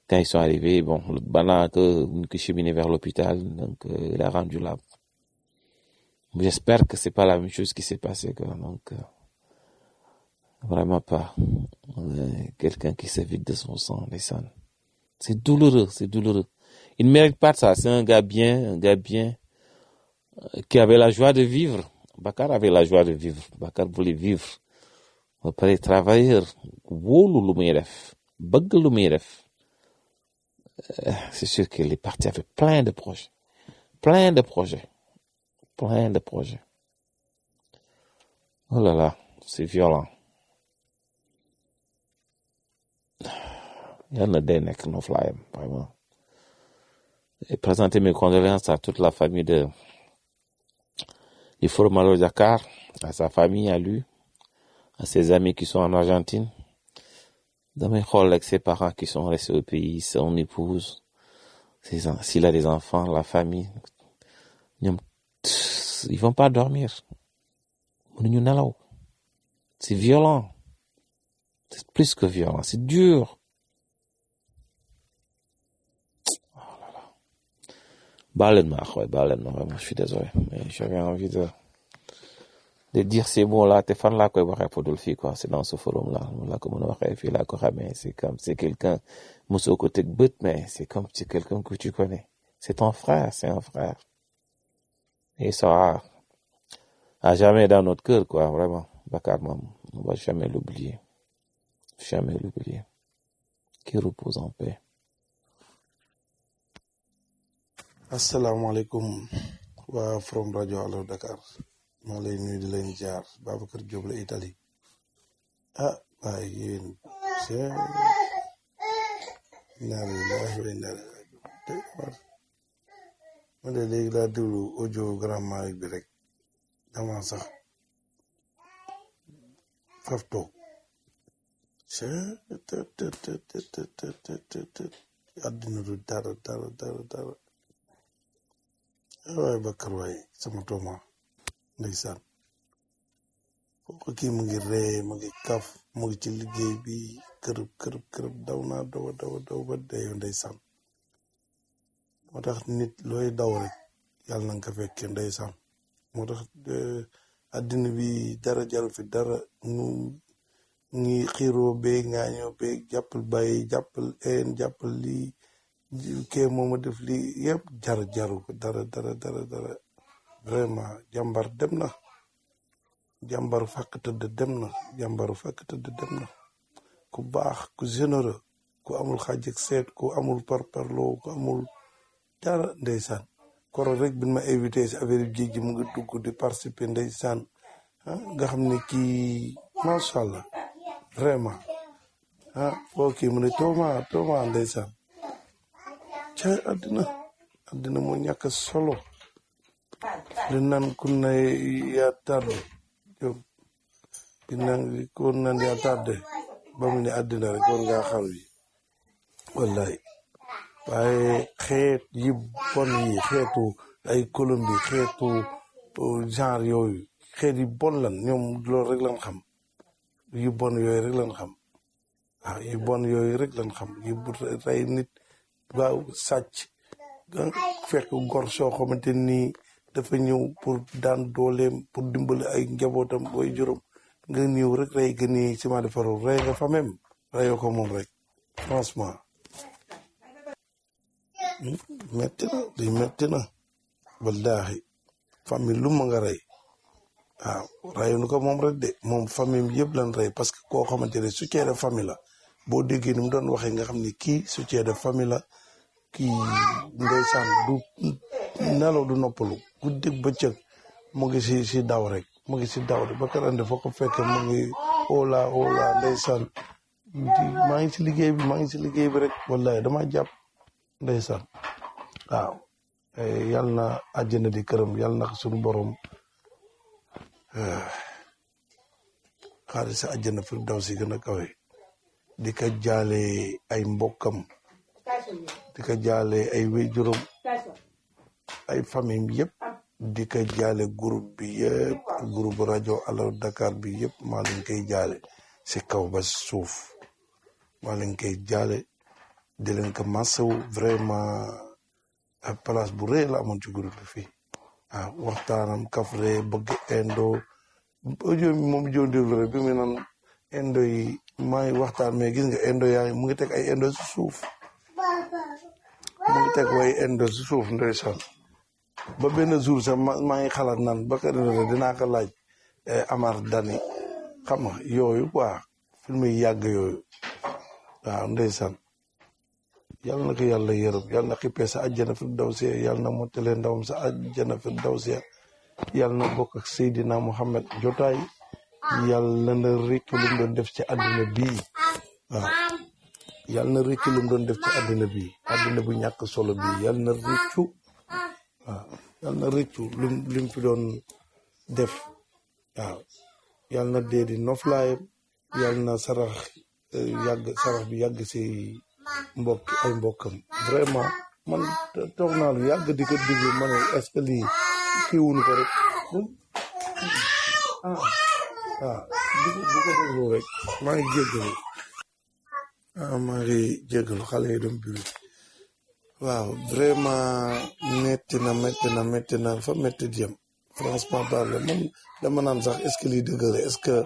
Quand ils sont arrivés, bon, le bana que, que cheminé vers l'hôpital, donc euh, il a rendu là. J'espère que c'est pas la même chose qui s'est passé, quoi. Donc, euh, vraiment pas. Euh, Quelqu'un qui se vide de son sang, les sons. C'est douloureux, c'est douloureux. Il ne mérite pas de ça. C'est un gars bien, un gars bien, euh, qui avait la joie de vivre. Bakar avait la joie de vivre. Bakar voulait vivre. ba pare travailleur wóolu lu muy def bëgg lu muy def Euh, c'est sûr qu'il est parti avec plein de projets plein de projets plein de projets oh là là c'est violent yal na dee nekk noflaayam vraiment et présenter mes condoléances à toute la famille de du Forum Malo Dakar à sa famille à lui à ses amis qui sont en Argentine damay xool ak ses parents qui sont restés au pays son épouse ses en- s'il a des enfants la famille ñoom ils vont pas dormir mënuñu nelaw c'est violent c'est plus que violent c'est dur baal leen ma ak waay baal leen ma vraiment je suis désolé mais j'avais envie de de dire ces mots-là te fan laa koy waxee fudul fii quoi c'est dans ce forum-là laa ko mën a waxee fii laa ko xamee c'est comme c'est quelqu'un mosoo ko teg bët mais c'est comme c'est quelqu'un que tu connais c'est ton frère c'est un frère et il sera à jamais dans notre cœur quoi vraiment Bakar moom on va jamais l'oublier jamais l'oublier qu'il repose en paix asalaamaaleykum waa from rajo Allo Dakar maa lay nuyu di leen jaar Babacar Diop la Italie ah waaye yéen c'est inna lillahi wa inna ilayhi raji'un tey war ma de léegi laa déglu audio grand Malick bi rek dama sax faf toog c'est te te te te te te te te te àddina du dara dara dara dara waaye Bakar waay sama tooma ndeysaan kooku kii mu ngi ree mu ngi kaf mu ngi ci liggéey bi kërëb kërëb kërëb daw naa daw a daw a daw ba deeyo ndeysaan moo tax nit looy daw rek yàlla na nga ko fekkee ndeysaan moo tax eh, àddina bi dara jaru fi dara nu ngi xiiroo beeg ngaañoo beeg jàppal bàyyi jàppal een jàppal lii kee mooma def lii yëpp jar jaru ko dara dara dara dara vraiment jàmbar dem na jàmbaru fàkk tëdd dem na jàmbaru fàkk tëdd dem na ku baax ku généreux ku amul xaaj ak seet ku amul parparloo ku amul dara ndeysaan koro rek bin ma invité si affaire yu géej gi mu ngi dugg di participer ndeysaan ah nga xam ne kii macha allah vraiment ah foo kii mu ne tooma tooma ndeysaan ca àddina àddina moo ñàkk solo li naan ku ne yaa tardé yow di naan ku naan yaa tardé ba mu ne àddina rek war ngaa xaru yi wallahi waaye xeet yi bon yi xeetu ay Colombie xeetu uh, genre yooyu xeet yi bon lan ñoom loolu rek lan xam yu bon yooyu rek lan xam waaw yu bon yooyu rek lan xam yu bu rey nit waaw sàcc nga fekk gor soo xamante ni dafa ñëw pour daan dooleem pour dimbali ay njabootam booy juróom nga ñëw rek rey ga nii ciment de faroo rey nga fa même reyoo ko moom rek franchement metti na li metti na wallahi famille lu ma nga rey waaw reyuñu ko moom rek de moom famille bi yëpp lan rey parce que koo xamante ne soutien de famille la boo déggee ni mu doon waxee nga xam ni kii soutien de famille la kii ndeysaan du nelaw du noppalu guddeeg bëccëg mu ngi si si daw rek mu ngi si daw rek ba karande foo ko fekkee mu ngi ola ola ndeysaan di maa ngi si liggéey bi maa ngi si liggéey bi rek wallahi dama jàpp ndeysaan waaw Eh, yal na àjjana di këram yal na suñu borom eh, xaalis si àjjana fi daw si gën a kawe di ko jaale ay mbokkam di ko jaale ay wéjuram ay famille yëpp di ko jaale groupe bi yëpp groupe rajo Allo Dakar bi yëpp maa leen koy jaale si kaw ba si suuf maa leen koy jaale di leen ko massawu vraiment ak place bu rëy la amoon ci groupe bi fii waaw waxtaanam kafre bëgg indo audio bi moom joon déglu rek bi mu naan indo yi maa ngi waxtaan mais gis nga indo yaa ngi mu ngi teg ay indo si suuf mu ngi teg way indo si suuf ndeysaan ba benn jour sax ma maa ngi xalaat naan ba ka dinaa ko laaj Amar Dani xam nga yooyu quoi film yi yàgg yooyu waaw ndeysaan yàlla na ko yàlla yërëm yàlla na xippee sa àjjana fi daw see yàlla na mottalee ndawam sa àjjana fi daw see yàlla na bokk ak Seydina Muhammad jotaay yàlla na réccu lu mu doon def ci àddina bii waaw yàlla na réccu lu mu doon def ci àddina bii àddina bu ñàkk solo bii yàlla na réccu waaw yàlla na réccu lim lim fi doon def waaw yàlla na dee di noflaayam yàlla na sarax yàgg sarax bi yàgg si mbokk ay mbokkam vraiment man toog naa lu yàgg di ko déglu ma ne est-ce que lii kii wuñu ko rek ah ah di ko di ko déglu rek maa ngi jéggalu ah maa ngi jéggalu xale yi doon biru waaw vraiment metti na metti na metti na fa metti di yem franchement parle man dama naan sax est-ce que lii dëgg la est-ce que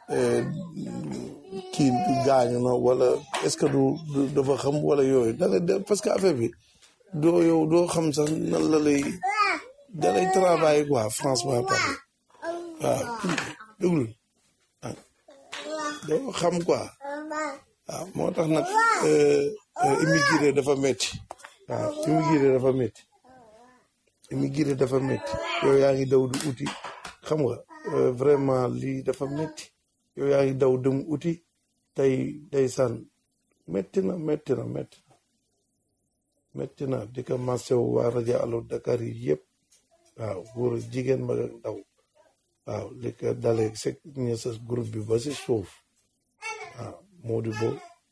kii gaañu na wala est-ce que du dafa xam wala yooyu da ngay parce que affaire bi doo yow doo xam sax nan la lay da lay travailler quoi franchement parle waaw déglu ah doo xam quoi waaw moo tax nag immigré dafa metti waaw immigré dafa metti immigré dafa metti yow yaa ngi daw di uti xam nga vraiment lii dafa metti yow yaa ngi daw dem uti tey day sànn metti na metti na metti na metti na di ko masew waa rajo Allo Dakar yi yëpp waaw góor jigéen mag ak ndaw waaw li ko dalee sek ñe sa groupe bi ba si suuf waaw Mody Bo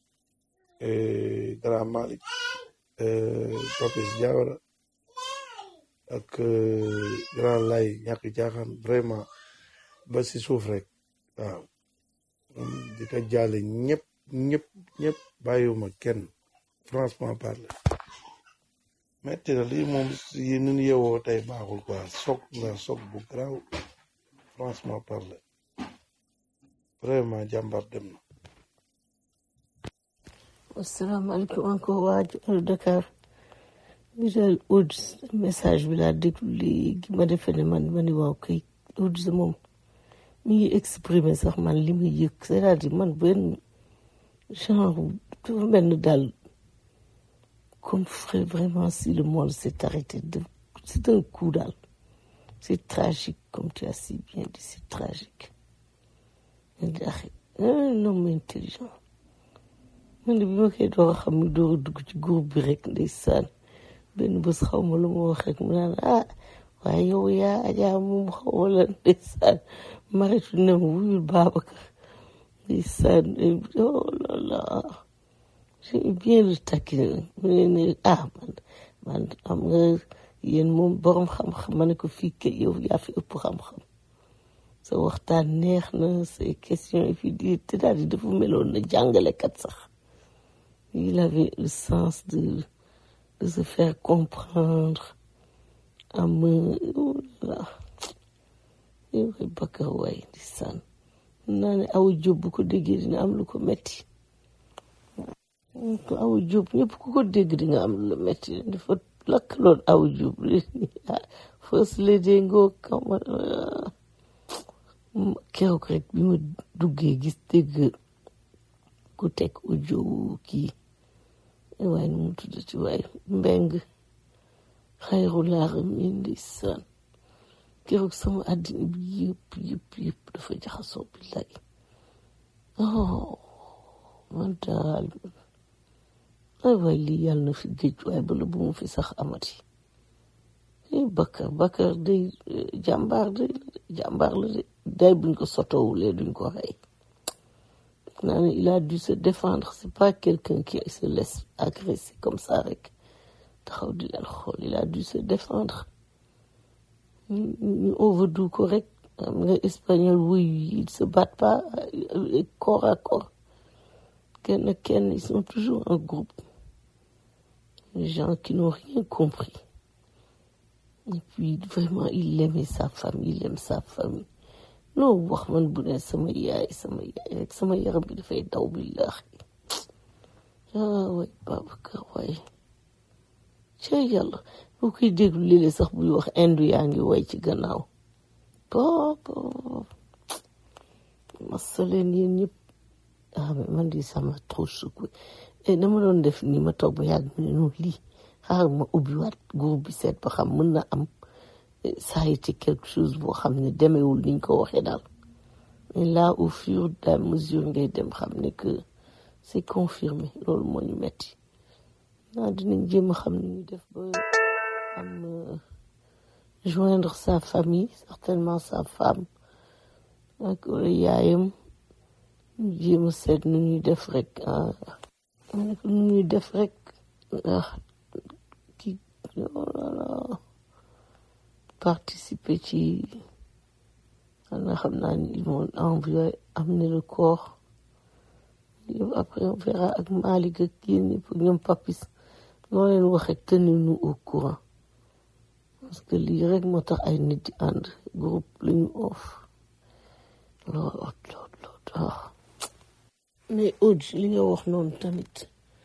Grand Malick Papis Diawara ak Grand Lay ñàkk jaaxaan vraiment ba si suuf rek waaw di ko jaale ñëpp ñëpp ñëpp bàyyiwuma kenn franchement parler metti na lii moom yi nun yewoo tey baaxul quoi soog la soog bu garaaw franchement parler vraiment jàmbar dem na asalaamaaleykum encore waa Allo Dakar bi daal Oudj message bi laa déglu léegi ma defe ne man ma ni waaw kay Oudj moom mi ngi exprimer sax man li muy yëg c'est-à-dire man benn genre dafa mel ni daal comme vraiment si le monde s'est arrêté de c'est un coup daal c'est tragique comme tu as si bien dit c'est tragique un homme intelligent man de bi ma koy door a xam mi door a dugg ci groupe bi rek ndeysaan benn bés xaw ma lu ma wax rek mu naan ah waaye yow yaa ajaa moom xaw ma la ndeysaan maritu ne ma wuyul Babacar ndeysaan oh là là j'ai bien le taquin mu ne ne ah man man am nga yéen moom borom xam-xam ma ne ko fii kay yow yaa fi ëpp xam-xam sa waxtaan neex na say questions et puis di te daal di dafa meloon na jàngalekat sax il avait le sens de de se faire comprendre am oh là là yow Bakar waay di sànn naa ne aw jóob bu ko déggee dina am lu ko metti ko aw jóob ñëpp ku ko dégg di nga am lu la metti dafa lakkaloon aw jóob first lady ngoo kama keroog rek bi ma duggee gis dégg ku teg audio kii waaye nu mu tuddati waaye mbeng xayru laaram yi ndeysaan keroog sama àddina bi yëpp yëpp yëpp dafa jaxasoo billaay oh man daal ay waay lii yàlla na fi géej waaye bala bu mu fi sax amati eh Bakar Bakar day jàmbaar day jàmbaar la de day buñ ko sotowulee duñ ko rey naa ne il a dû se défendre c'est pas quelqu'un qui se laisse agresser comme ça rek taxaw di leen xool il a dû se défendre ñu overdo ko rek am nga espagnol wuy ils se battent pas corps à corps kenn kenn ils sont toujours en groupe des gens qui n'ont rien compris et puis vraiment il aimait sa famille il aime sa famille loo wax man bu ne sama yaay sama yaay rek sama yaram bi dafay daw billahi ah waay Babacar waay ca yàlla boo koy déglu léeg-léeg sax buy wax indu yaa ngi way ci gannaaw boobu masaleen yéen ñëpp ah mais man di sama trop secoué et dama doon def ni ma toog ba yàgg mu ne non lii xaaral ma ubbiwaat groupe bi seet ba xam mën na am ça a été quelque chose boo xam ne demewul niñ ko waxee daal mais là au fur et à mesure ngay dem xam ne que c'est confirmé loolu moo ñu metti naa dinañ jéem a xam ni ñu def ba am joindre sa famille certainement sa femme ak yaayam ñu jéem a seet nu ñuy def rek ah ma ne ko nu ñuy def rek ah kii oh là là participer ci xanaa xam naa ni ils vont envoyer amener le corps yow après on verra ak Malick ak yéen ñëpp ak ñoom papis loo leen wax rek tenez-nous au courant parce que lii rek moo tax ay nit di ànd groupe la ñu off lool lool lool mais Aude li nga wax noonu tamit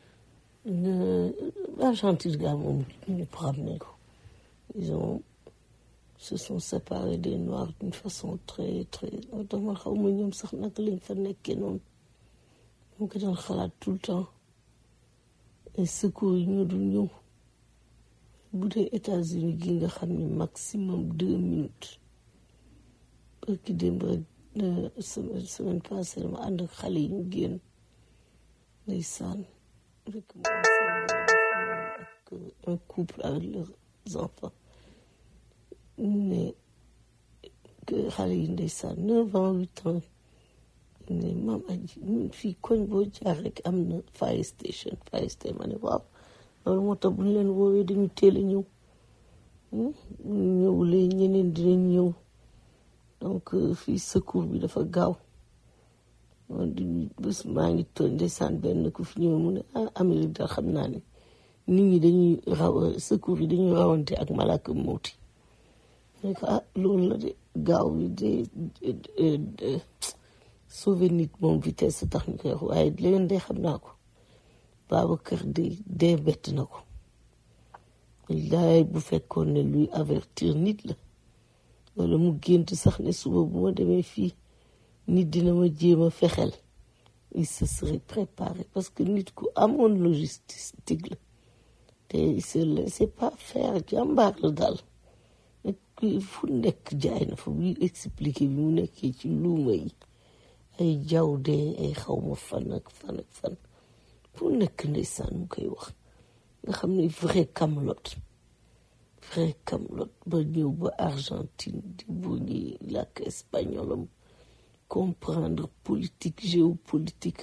Argentine gaa moom ñëpp xam nañ ko ils ont se sont séparés des noirs d'une façon très très dama xaw ma ñoom sax naka lañ fa nekkee noonu mu ko doon xalaat tout le temps et secours yi ñu dul ñëw bu dee États-Unis gi nga xam ne maximum deux minutes parce que démb rek semaine semaine passée dama ànd ak xale yi ñu génn ndeysaan rek mu ak un couple avec leurs enfants ne que xale yi ndeysaan neuf ans huit ans ne maam aji ñun fii koñ boo jaar rek am na fire station fire station ma ne waaw loolu moo tax bu ñu leen woowee dañu teel a ñëw ñëwulee ñeneen dinañ ñëw donc fii secours bi dafa gaaw di bés maa ngi tooñ ndeysaan benn ku fi ñëw mu ne ah Amérique daal xam naa ne nit ñi dañuy raw secours yi dañuy rawante ak malaka mawti ne ko ah loolu la de gaaw bi de sauver nit moom vitesse tax ñu koy wax waaye leneen de xam naa ko Babacar de dee bett na ko laay bu fekkoon ne luy avertir nit la wala mu gént sax ne suba bu ma demee fii nit dina ma jéem a fexel il se serait préparé parce que nit ku amoon logistique la te il se laissait pas faire jàmbaar la daal fu nekk jaay na fa buy expliqué bi mu nekkee ci luuma yi ay jaw dee ay xawma fan ak fan ak fan fu nekk ndeysaan mu koy wax nga xam ne vrai camelote vrai camelote ba ñëw ba Argentine di bu ñuy làkk espagnolam comprendre politique géopolitique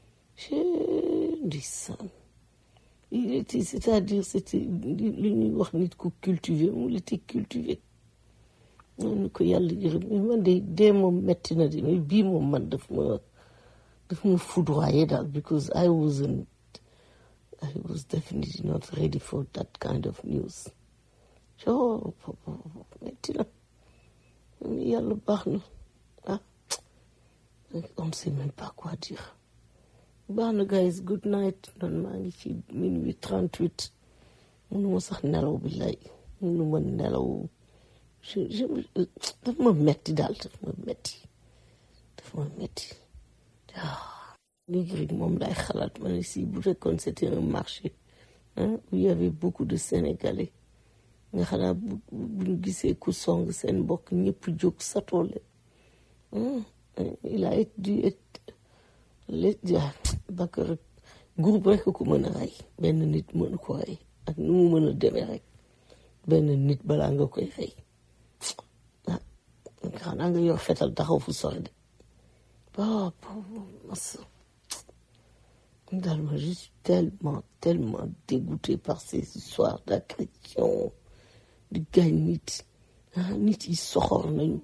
ndeysaan il était c'est-à-dire c'était li ñuy wax nit ku cultivé mu il était cultivé noonu ko yàlla yërëm mais man de dee moom metti na de mais bii moom man daf ma daf ma foudroyé daal because I wasn't I was definitely not ready for that kind of news oh metti na yàlla baax na ah on sait même pas quoi dire baax na guys good night man maa ngi ci minuit trente huit mënuma sax nelaw bi lay mënuma nelaw je je daf ma metti daal daf ma metti daf ma metti ah léegi rek moom lay xalaat ma ne si bu fekkoon c'était un marché hein où il y avait beaucoup de Sénégalais nga xanaa bu bu ñu gisee ku song seen mbokk ñëpp jóg satoo leen il a dû être les Bakar groupe rek ko mën a rey benn nit mënu ko rey ak nu mu mën a demee rek benn nit balaa nga koy rey ah xanaa nga yor fetal taxaw fu sori de ah mas daal ma je suis tellement tellement dégoûté par ces histoires d'agression di gaañ nit ah nit yi soxor nañu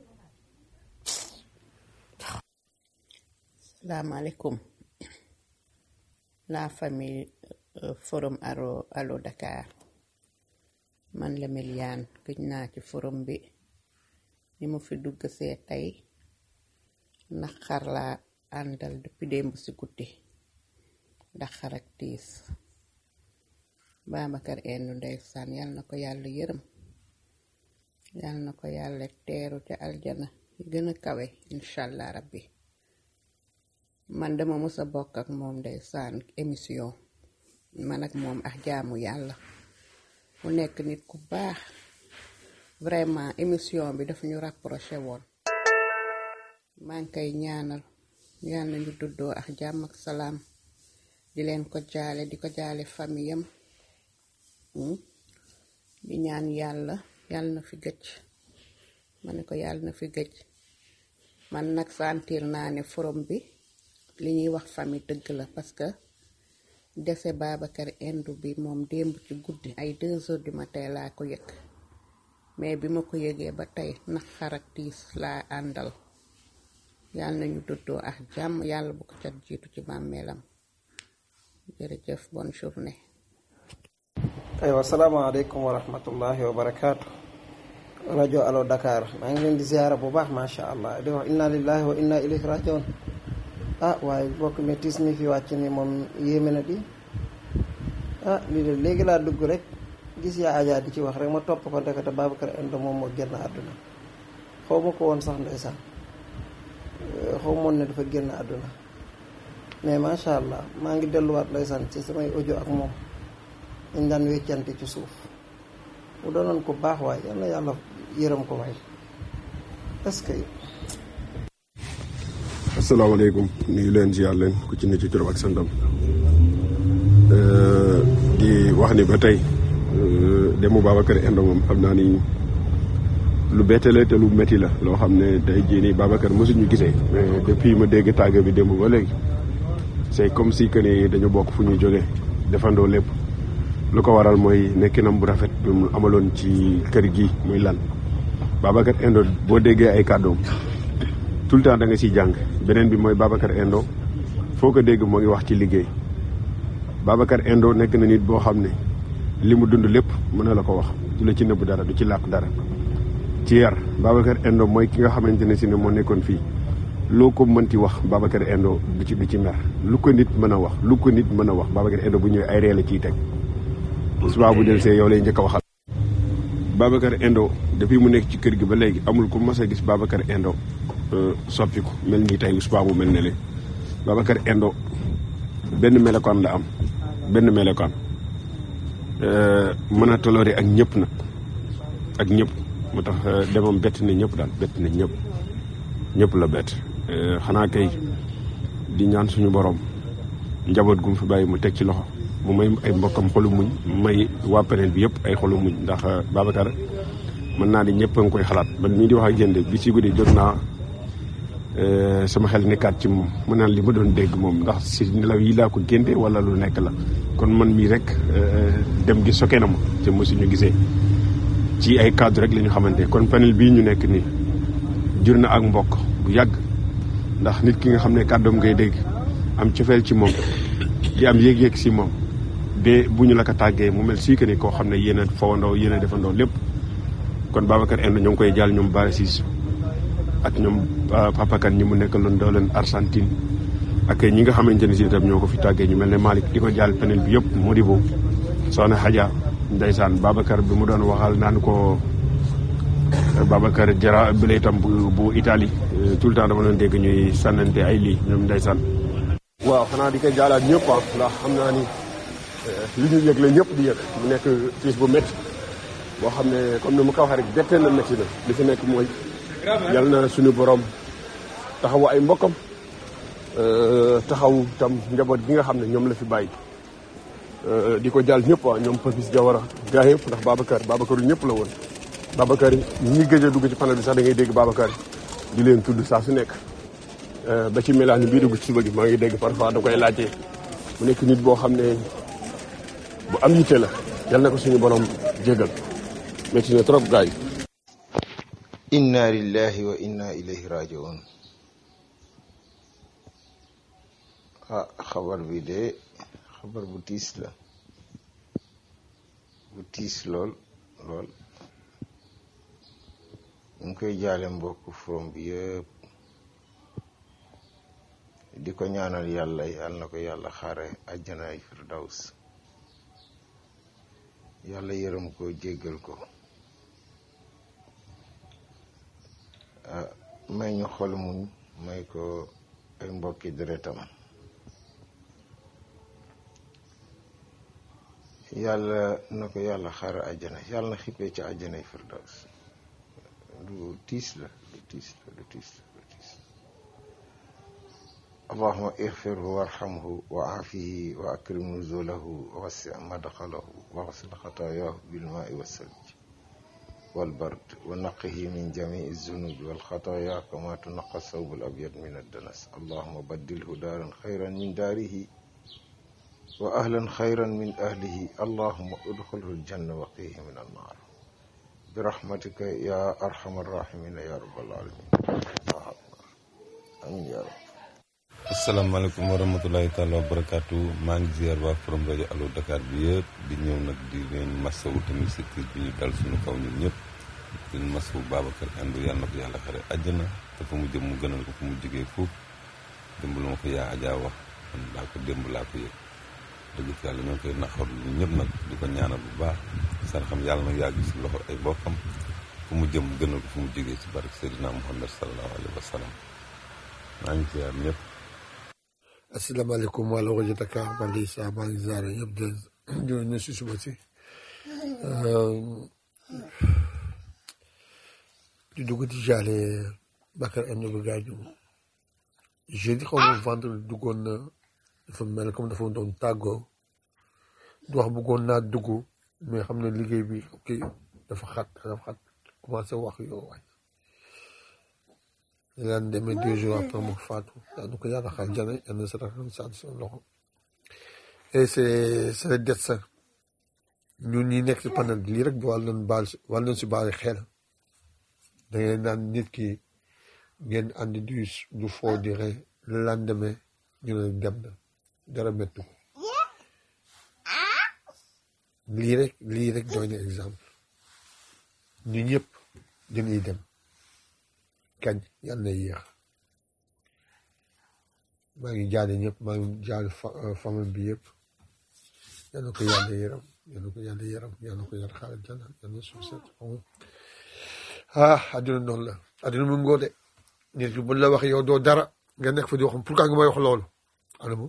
salaamaaleykum la famille euh, forum alo alo Dakar man la Meliane gëj naa ci forum bi ni mu fi dugg see tey ndax xar laa àndal depuis démb si guddi ndax xar ak tiis Babacar Endo ndeysaan yal na ko yàlla yërëm yal na ko yàlla teeru ca aljana yi gën a kawe inshallah rabbi man dama mës a bokk ak moom ndeysaan émission man ak moom ak jaamu yàlla mu nekk nit ku baax vraiment émission bi daf ñu rapproché woon maa ngi koy ñaanal yal na ñu duddoo ak jàmm ak salaam di leen ko jaale di ko jaale famiyam mm. di ñaan yàlla yàlla na fi gëj ma ne ko yàlla na fi gëj man nag sentir naa ne forum bi li ñuy wax famille dëgg la parce que dese Babacar Endo bi moom démb ci guddi ay deux heures du matin laa ko yëg mais bi ma ko yëgee ba tey naqar ak tiis laa àndal yàlla nañu duddoo ak jàmm yàlla bu ko cat jiitu ci bàmmeelam jërëjëf bonne journée aywa salaamaaleykum wa rahmatullahi wa barakaatu rajo Allo Dakar maa ngi leen di ziara bu baax macha allah di wax inna lillahi wa inna ilayhi rajiun ah waaye bokk mi tiis mi fi wàcc ni moom yéeme na di ah lii de léegi laa dugg rek gis yaa ajaa di ci wax rek ma topp ko ndekete Babacar Endo moom moo génn àdduna xaw ma ko woon sax ndeysaan xaw moon ne dafa génn àdduna mais macha allah maa ngi delluwaat ndeysaan ci samay audio ak moom dañ daan weccante ci suuf mu doonoon ko baax waaye yal na yàlla yërëm ko waay est-ce que asalaamaaleykum nuyu leen ziar leen ku ci ne ci turam ak santam di wax ni ba tey demu Babacar Endo moom xam naa ni lu bette la te lu métti la loo xam ne tey jii nii Babacar mosuñu gisee mais depuis ma dégg tàgg bi démb ba léegi c'est comme si que ni dañu bokk fu ñuy jógee defandoo lépp lu ko waral mooy nekkinam bu rafet bi mu amaloon ci kër gi muy lan Babacar Endo boo déggee ay kàddoom tout le temps da nga siy jàng beneen bi mooy Babacar Endo foo ko dégg moo ngi wax ci liggéey Babacar Endo nekk na nit boo xam ne li mu dund lépp mën na la ko wax du la ci nëbb dara du ci làq dara ci yar Babacar Endo mooy ki nga xamante ne si ne moo nekkoon fii loo ko mënti wax Babacar Endo du ci du ci mer lu ko nit mën a wax lu ko nit mën a wax Babacar Endo bu ñëwee ay ree la ciy teg suba bu del see yow lay njëkk a waxal Babacar Endo depuis mu nekk ci kër gi ba léegi amul ku mas a gis Babacar Endo soppiku mel nii tey suba mu mel ne le Babacar Endo benn melokaan la am benn melokaan mën a toléré ak ñëpp nag ak ñëpp moo tax demam bett na ñëpp daal bett na ñëpp ñëpp la bett xanaa kay di ñaan suñu borom njaboot gu mu fi bàyyi mu teg ci loxo mu may ay mbokkam xolu muñ may waa panel bi yëpp ay xolu muñ ndax Babacar mën naa di ñëpp a ngi koy xalaat man mii di wax ak yéen de bi si guddi jot naa sama xel nekkaat ci moom mu naan li ma doon dégg moom ndax si nelaw yi laa ko génte wala lu nekk la kon man mii rek dem gi soke na ma te mosuñu gisee ci ay cadre rek la ñu xamante kon panel bii ñu nekk nii jur na ak mbokk bu yàgg ndax nit ki nga xam ne kàddoom ngay dégg am cofeel ci moom di am yéeg-yéeg si moom ba bu ñu la ko tàggee mu mel sii que ni koo xam ne yéen a fawandoo yéen a defandoo lépp kon Babacar Endo ñoo ngi koy jàll ñoom Bara Cissé ak ñoom Papa Kane ñi mu nekkaloon doo leen Argentine ak ñi nga xamante ne si itam ñoo ko fi tàggee ñu mel ne Malick di ko jàll panel bi yëpp Modibo soxna Hadja ndeysaan Babacar bi mu doon waxal naan ko Babacar Jara bi la itam bu bu Italie tout le temps dama doon dégg ñuy sànnante ay lii ñoom ndeysaan waaw xanaa di ko jaalaat ñëpp ah ndax xam naa ni li ñu yëg la ñëpp di yëg mu nekk tiis bu métti boo xam ne comme ni mu ko waxee rek bettee na métti na li fi nekk mooy yal na suñu borom taxawu ay mbokkam taxaw tam njaboot gi nga xam ne ñoom la fi bàyyi di ko jàll ñëpp waa ñoom Papis Diawara gaa yëpp ndax Babacar Babacar yu ñëpp la woon Babacar ñi gëj a dugg ci panel bi sax da ngay dégg Babacar di leen tudd saa su nekk ba ci melaan bii dugg ci suba gi maa ngi dégg parfois da koy laajte mu nekk nit boo xam ne bu am yitte la yal na ko suñu borom jégal métti na trop gars yi inna lillahi wa inna ilayhi rajiun ah xabar bi de xabar bu tiis la bu tiis lool lool ñu ngi koy jaale mbokk forom bi yëpp di ko ñaanal yàlla yàlla na ko yàlla xaare àjjanaay firdaws yàlla yërëm ko jéggal ko ah may ñu xol muñ may ko ay mbokki deretam yàlla na ko yàlla xaare àjjana yàlla na xippee ci àjjanay firdaws lu tiis la lu tiis la lu tiis la lu tiis allahuma ixfirhu warhamhu wa aafihi wa akrim nuzulahu wa wassi madxalahu wa xsil xataayaahu bilmaai wassalj والبرد ونقه من جميع الذنوب والخطايا كما تنقى الثوب الأبيض من الدنس اللهم بدله دارا خيرا من داره وأهلا خيرا من أهله اللهم ادخله الجنة وقيه من النار برحمتك يا أرحم الراحمين يا رب العالمين آمين يا رب asalaamaaleykum wa rahmatulahi taala wa barakaatu maa ngi ziar waa forum rajo Allo Dakar bi yëpp di ñëw nag di leen masawu tamit si tiis bi ñu dal suñu kaw ñun ñëpp di leen masawu Babacar Endo yàlla na ko yàlla xare àjjana te fa mu jëm mu gënal ko fu mu jógee foofu démb la ma ko yaa Adja wax man laa ko démb laa ko yëg dëgg fi yàlla ñoo ngi koy naxarlu ñun ñëpp nag di ko ñaanal bu baax seen xam yàlla na yàgg si loxo ay bokkam fu mu jëm mu gënal ko fu mu jógee si barke Seydina Muhammad sallallahu alayhi wa sallam maa ngi ziar ñëpp. asalaamaaleykum waa rajo Dakar man de saa maa ngi ziare ñëpp di di leen si suba si di dugg di jaale Bakar Endo bi gaañu jeudi xaw ma vendredi duggoon na dafa mel comme dafa doon tàggoo du wax bëggoon naa dugg mais xam ne liggéey bi ok dafa xat dafa xat commencé wax yow waay laan demee deux jours après mu faatu daanu ko yàlla xal jana yàlla sa rakam sa seen loxo et c'est c'est le destin ñun ñi nekk ci panel bi lii rek wàll nañ baal wàll nañ si baal xel da ngeen naan nit ki ngeen andi du du foo di rey le lendemain ñu ne dem na dara mettu ko lii rek lii rek doy na exemple ñu ñëpp dañuy dem kañ yàlla na yéex maa ngi jaale ñëpp maa ngi jaale famille bi yëpp yal na ko yàlla yërëm yal na ko yàlla yërëm yal na ko yàlla xaaral jana yal na suuf set ah adduna noonu la adduna mu ngoo de nit ki bu la wax yow doo dara nga nekk fa di wax pourquoi nga may wax loolu anamu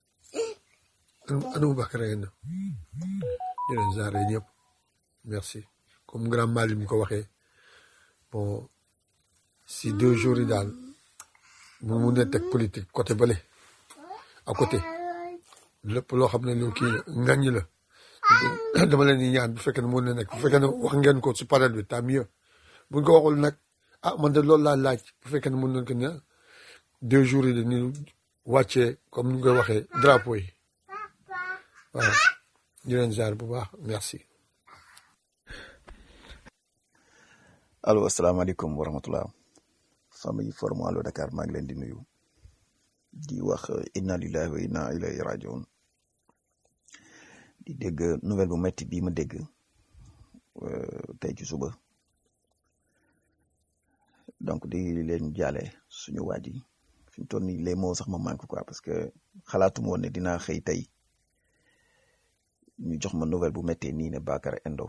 anamu Bakar na di leen jaare ñëpp merci comme grand Mali mi ko waxee bon si deux jours yi daal mu mun a teg politique côté bële à côté lépp loo xam ne lu kii la ngañ la dama leen di ñaan bu fekkee ne mun na nekk bu fekkee ne wax ngeen ko si panel bi tant mieux buñ ko waxul nag ah man de loolu laa laaj bu fekkee ne mun nañ ko ne deux jours yi dañuy wàccee comme ni nga koy waxee drapeau yi waaw di leen jaar bu baax merci. allo asalaamaaleykum wa rahmatullah famille forum Allo Dakar maa ngi leen di nuyu di wax inna lillahi wa inna ilayhi rajiun di dégg nouvelle bu metti bii ma dégg tey ci suba donc di leen jaale suñu waaj yi fi mu toll nii les mots sax ma manque quoi parce que xalaatuma woon ne dinaa xëy tey ñu jox ma nouvelle bu méttee nii ne Bakar Endo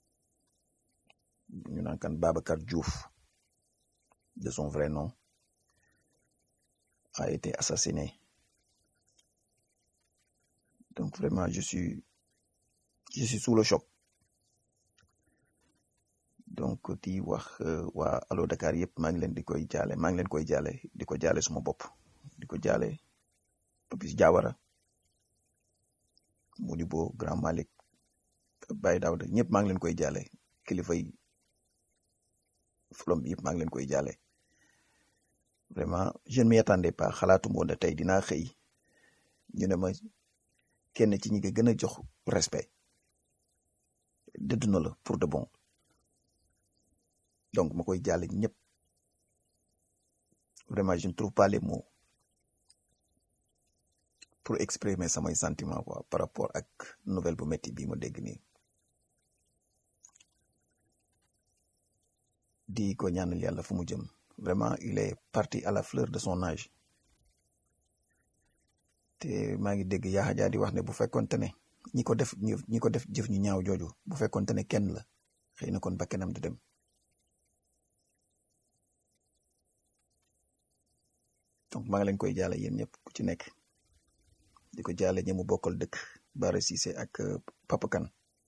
ñu naan kan Babacar Diouf de son vrai nom a été assassiné donc vraiment je suis je suis sous le choc donc di wax waa Allo Dakar yëpp maa ngi leen di koy jaale maa ngi leen koy jaale di ko jaale suma bopp di ko jaale Papis Diawara Modibo Grand Malick Baye Daouda ñëpp maa ngi leen koy jaale kilifa yi flom bi yëpp maa ngi leen koy jaale vraiment je ne m'y attendais pas xalaatuma woon ne tey dinaa xëy ñu ne ma kenn ci ñi nga gën a jox respect dëdd na la pour de bon donc ma koy jaale ñëpp vraiment je ne trouve pas les mots pour exprimer samay sentiment quoi par rapport ak nouvelle bu métti bii ma dégg nii di ko ñaanal yàlla fu mu jëm vraiment il est parti à la fleur de son âge te maa ngi dégg Yaxa Jaa di wax ne bu fekkonte ne ñi ko def ñi ko def jëf ñu ñaaw jooju bu fekkonte ne kenn la xëy na kon bakkanam du dem donc maa ngi leen koy jaale yéen ñëpp ku ci nekk di ko jaale ñi mu bokkal dëkk Bara Cissé ak Papa Kane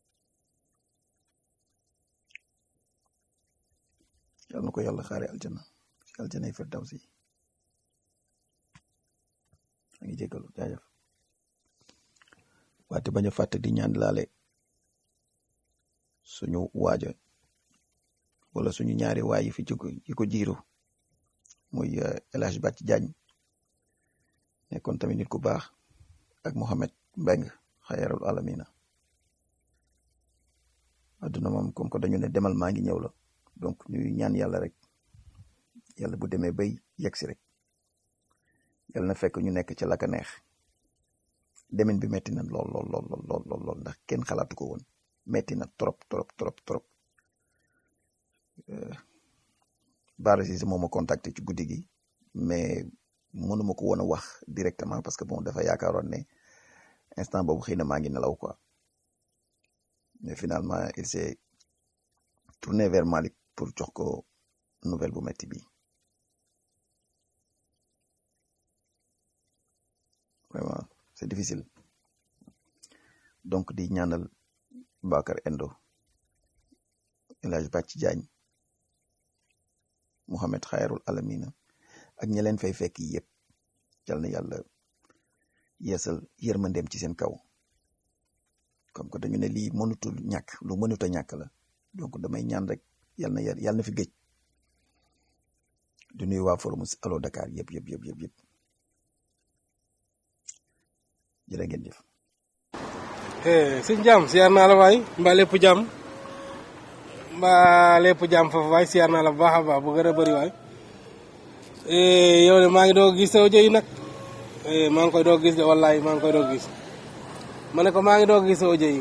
yal na ko yàlla xaare aljana ci aljana yi firdawsi a ngi jégalu jaajëf waate bañ a fàtte di ñaan laale suñu waaja wala suñu ñaari waay yi fi yi ko jiiru muy El Hadj Bàcc Jaañ nekkoon tamit nit ku baax ak Mohamed Mbeng xayarul alamina adduna moom comme que dañu ne demal maa ngi ñëw la donc ñuy ñaan yàlla rek yàlla bu demee bay yegg si rek yàlla na fekk ñu nekk ca la ka neex demin bi metti na lool lool lool lool lool lool ndax kenn xalaatu ko woon metti na trop trop trop trop Bara Cissé moo ma contacté ci guddi gi mais mënuma ko woon a wax directement parce que bon dafa yaakaaroon ne instant boobu xëy na maa ngi nelaw quoi mais finalement il s'est tourné vers Malick pour jox ko nouvelle bu metti bi vraiment c'est difficile donc di ñaanal Bakar Endo El Hadj Bàcc Jaañ Mouhamed Xayrul Alamina ak ñi leen fay fekk yëpp yal na yàlla yeesal yërmandeem ci seen kaw comme que dañu ne lii mënutul ñàkk lu mënut a ñàkk la donc damay ñaan rek yal na yàlla na fi gëj di nuyu waa forum Allo Dakar yëpp yëpp yëpp yëpp yëpp jërë ngeen jëf. sëñ Jaam siyaar naa la waay mbaa lépp jàmm mbaa lépp jàmm foofu waay siyaar naa la bu baax a baax bu gën a bëri waay yow de maa ngi doog gis sa audio yi nag maa ngi koy doog gis de wallaay maa ngi koy doog gis ma ne ko maa ngi doog gis sa audio yi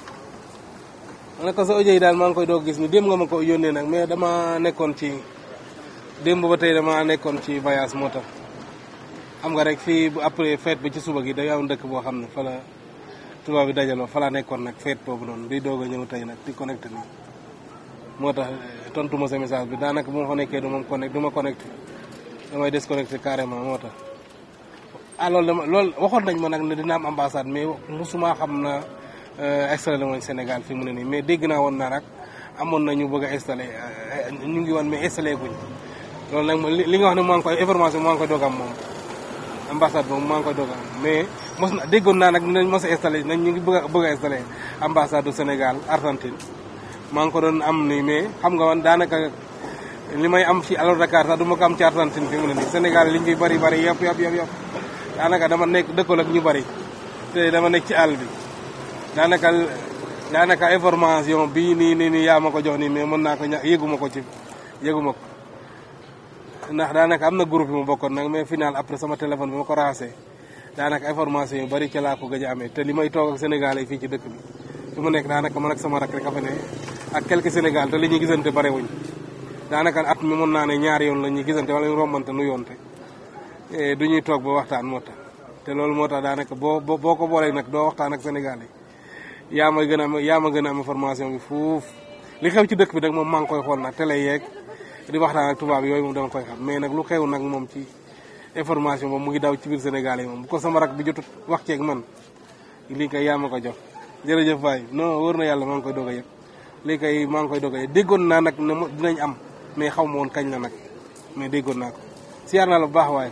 ma ne ko sa audio yi daal maa ngi koy doog gis ni démb nga ma ko yónnee nag mais dama nekkoon ci démb ba tey dama nekkoon ci voyage moo tax xam nga rek fii bu après fête bi ci suba gi day am dëkk boo xam ne fa la tubaab bi dajaloo fa laa nekkoon nag fête boobu noonu di doog a ñëw tey nag di connecté nii moo tax tontu ma sa message bi daanaka bu ma fa nekkee du ma connecté du ma connecté damay déconnecté carrément moo tax. ah loolu dama loolu waxoon nañ ma nag ne dina am ambassade mais musuma xam na installé woon Sénégal fi mu ne nii mais dégg naa woon naa nag amoon na ñu bëgg a installé ñu ngi woon mais installé guñ loolu nag li nga wax ne maa ngi koy information maa ngi koy doog am moom. ambassade boobu maa ngi koy doog a am mais mos na déggoon naa nag dinañ mos a installé nañ ñu ngi bëgg a bëgg a installé ambassade du Sénégal Argentine maa ngi ko doon am nii mais xam nga man daanaka li may am ci Allo Dakar sax du ma ko am ci Argentine fi mu ne nii Sénégal liñ fi bari bari yëpp yëpp yëpp yëpp daanaka dama nekk dëkkal ak ñu bari te dama nekk ci àll bi daanaka daanaka information bii nii nii nii yaa ma ko jox nii mais mën naa ko ña yëguma ko ci yëguma ko ndax daanaka am na groupe yi mu bokkoon nag mais final après sama téléphone bi ma ko raxasee daanaka information yu bari ca laa ko gëj a amee te li may toog ak Sénégal yi fii ci dëkk bi fi mu nekk daanaka man ak sama rak rek a fa ne ak quelques Sénégal te li ñuy gisante bare wuñ daanaka at mi mën naa ne ñaari yoon la ñuy gisante wala ñu rombante nu yoonte du ñuy toog ba waxtaan moo tax te loolu moo tax daanaka boo boo ko boolee nag doo waxtaan ak Sénégal yi yaa ma gën a am yaa ma gën a am information bi fuuf li xew ci dëkk bi nag moom maa ngi koy xool nag télé yeeg di waxtaan ak tubaab yooyu moom dama koy xam mais nag lu xew nag moom ci information moom mu ngi daw ci biir Sénégal yi moom bu ko sama rak bi jotut wax ceeg man lii kay yaa ma ko jox jërëjëf waay non wóor na yàlla maa ngi koy doog a yëg lii kay maa ngi koy doog a yëg déggoon naa nag ne dinañ am mais xaw ma woon kañ la nag mais déggoon naa ko siyaar naa la bu baax waaye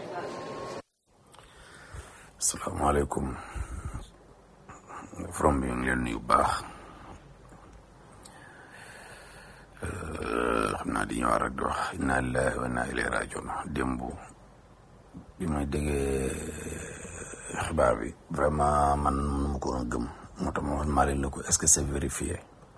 asalaamaaleykum from bi ñu ngi leen nuyu bu baax xam naa di ñëwaat rek di wax inna lillahi wa inna ilayhi rajiun démb bi may déggee xibaar bi vraiment man mënu ma ko woon a gëm moo tax ma wax Malick la ko est-ce que c'est vérifié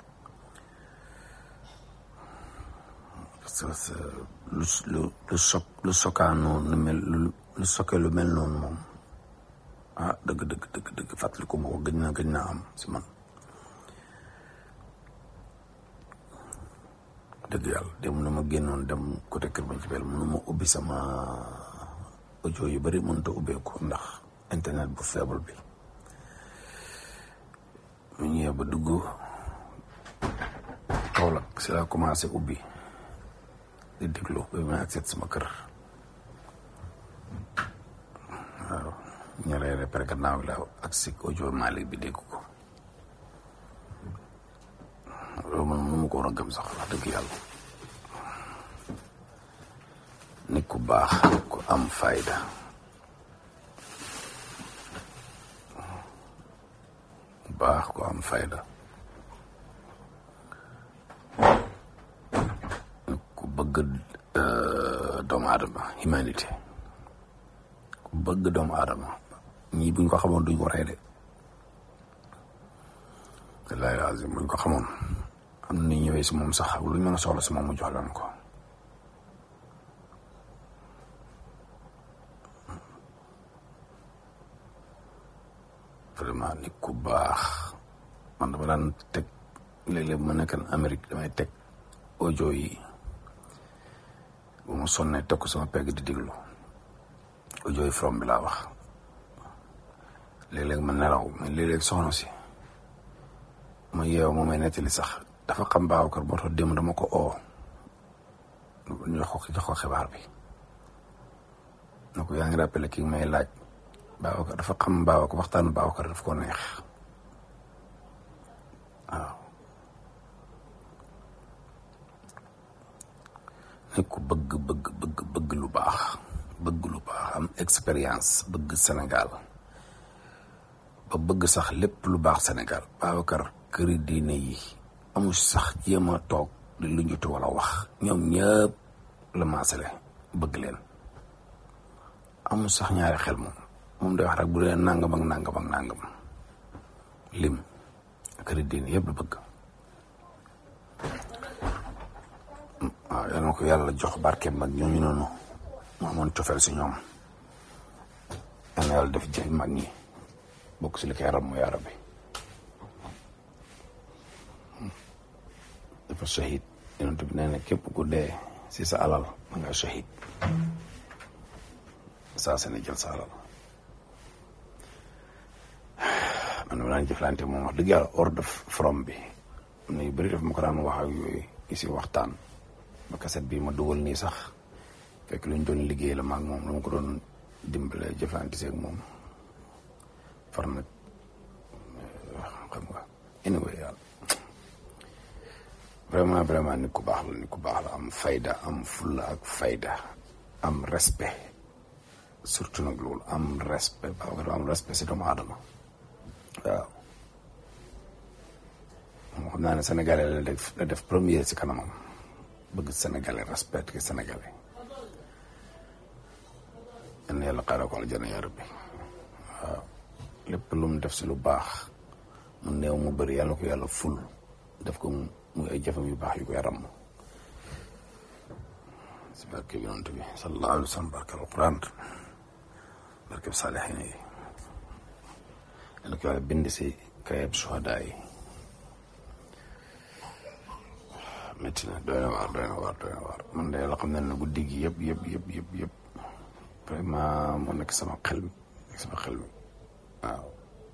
parce que lu lu lu choc lu choquant noonu lu mel lu lu choqué lu mel noonu moom ah dëgg dëgg dëgg dëgg fàttaliku ma ko gëj na gëj naa am si man dëgg yàlla dem na ma génnoon dem côté Kër Madiabel mënu ma ubbi sama audio yu bëri mënut a ubbeeku ndax internet bu faible bi mu ñëwee ba dugg Kaolack si laa commencé ubbi di déglu ba ma ak seet sama kër waaw ñu reere pare gannaaw la ak si audio Malick bi dégg ko loolu man mënu ma ko war a gëm sax wax dëgg yàlla nit ku baax ku am fayda ku baax ku am fayda nit ku bëgg doomu aadama humanité ku bëgg doomu aadama ñii buñ ko xamoon duñ ko rey de wallaahi lazim buñ ko xamoon am na ñëwee si moom sax luñ mën a soxla si moom mu jox leen ko vraiment nit ku baax man dama daan teg léeg-léeg bu ma nekkan Amérique damay teg audio yi bu ma sonnee teg ko sama pegg di déglu audio yi from bi laa wax léeg-léeg ma nelaw mais léeg-léeg soxna si ma yeew ma may nettali sax dafa xam Babacar moo tax démb dama ko oo ñu jox ko jox ko xibaar bi na ko yaa ngi rappelé kii may laaj Babacar dafa xam Babacar waxtaanu Babacar daf ko neex waaw nit ku bëgg bëgg bëgg bëgg lu baax bëgg lu baax am expérience bëgg Sénégal ba bëgg sax lépp lu baax Sénégal Babacar këri diine yi amul sax jéem a toog di lu njutu wala wax ñoom ñëpp la maasale bëgg leen amul sax ñaari xel moom moom day wax rek bu dee nangam ak nangam ak nangam lim këri diine yëpp la bëgg waaw yal na ko yàlla jox barke mag ñooñu noonu mu amoon cofeel si ñoom yal na yàlla def jëf mag ñi bokk si li koy ram mu yaara bi dafa shahid yonent bi nee na képp ku dee si sa alal ma nga shahid saa sene jël sa alal man dama daan jëflante moom wax dëgg yàlla hors de from bi am na yu bëri daf ma ko daan wax ak yooyu isi waxtaan ba kaset bi ma dugal nii sax fekk lu ñu doon liggéey la maag moom dama ko doon dimbale jëflante seeg moom far nag xam nga anyway yàlla vraiment vraiment nit ku baax la nit ku baax la am fayda am fulla ak fayda am respect surtout nag loolu am respect baax nga am respect si doomu aadama waaw moo xam naa ne sénégalais la def la def premier si kanamam bëgg sénégalais respect que sénégalais yan yàlla xaaral ko aljana ya rabbi waaw lépp lu mu def si lu baax mu néew mu bëri yàlla ko yàlla ful def ko muy ay jëfam yu baax yu koy ràmm si barke bi yonent bi sallallahu alayhi wa sallam barke alquran barke bi saalihin yi yàlla ko yàlla bind si kayab suhada yi métti na doy na waar doy na waar doy na waar man de yàlla xam ne na guddi gi yëpp yëpp yëpp yëpp yëpp vraiment moo nekk sama xel mi nekk sama xel mi waaw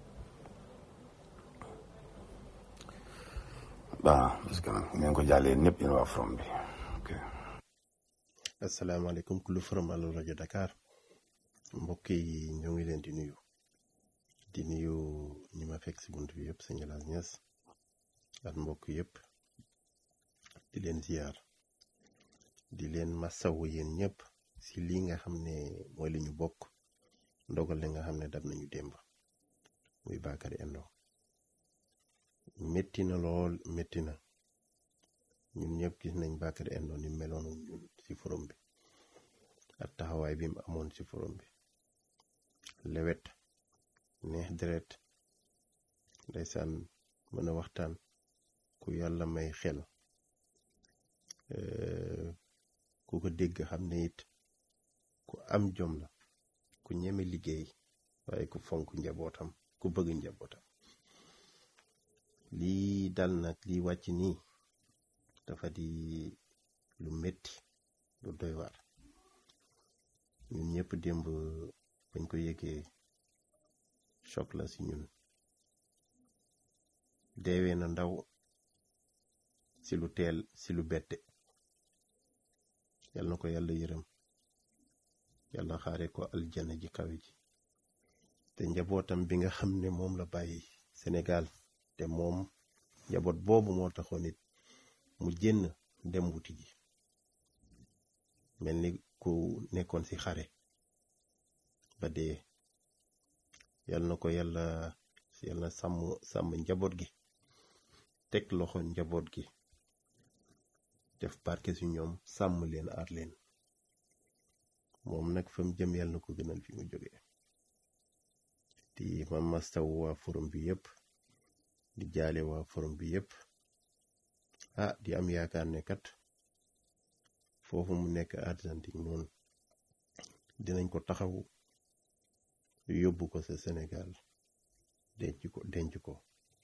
waaw parce que nag ngeen ko jàllee ñëpp yéen waa from bi ok asalaamaaleykum kullu forum Allo rajo Dakar mbokk yi ñoo ngi leen di nuyu di nuyu ñi ma fekk si bunt bi yëpp sëñ Laas Ñas ak mbokk yëpp di leen ziar di leen masawu yéen ñëpp si lii nga xam ne mooy li ñu bokk ndogal li nga xam ne dab nañu démb muy Bakary Endo métti na lool métti na ñun ñëpp gis nañ Bakary Endo ni meloon ñun ci forum bi ak taxawaay bi mu amoon ci forum bi lewet neex deret ndeysaan mën a waxtaan ku yàlla may xel ku ko dégg xam ne it ku am jom la ku ñeme liggéey waaye ku fonk njabootam ku bëgg njabootam lii dal nag lii wàcc nii dafa di lu metti lu doy waar ñun ñëpp démb bañ ko yëgee choc la si ñun deewee na ndaw si lu teel si lu bette yal na ko yàlla yërëm yàlla xaare ko aljana ji kawe ji te njabootam bi nga xam ne moom la bàyyi Sénégal te moom njaboot boobu moo taxoon it mu génn dem wuti ji mel ni ku nekkoon ci xare ba dee yal na ko yàlla yàlla sàmm sàmm njaboot gi teg loxo njaboot gi def barke ci ñoom sàmm leen aar leen moom nag fa mu jëm yàlla na ko gënal fi mu jógee di ma mastaw waa forum bi yépp di jaale waa forum bi yépp ah di am yaakaar ne kat foofu mu nekk Argentine noonu dinañ ko taxaw yóbbu ko sa Sénégal denc ko denc ko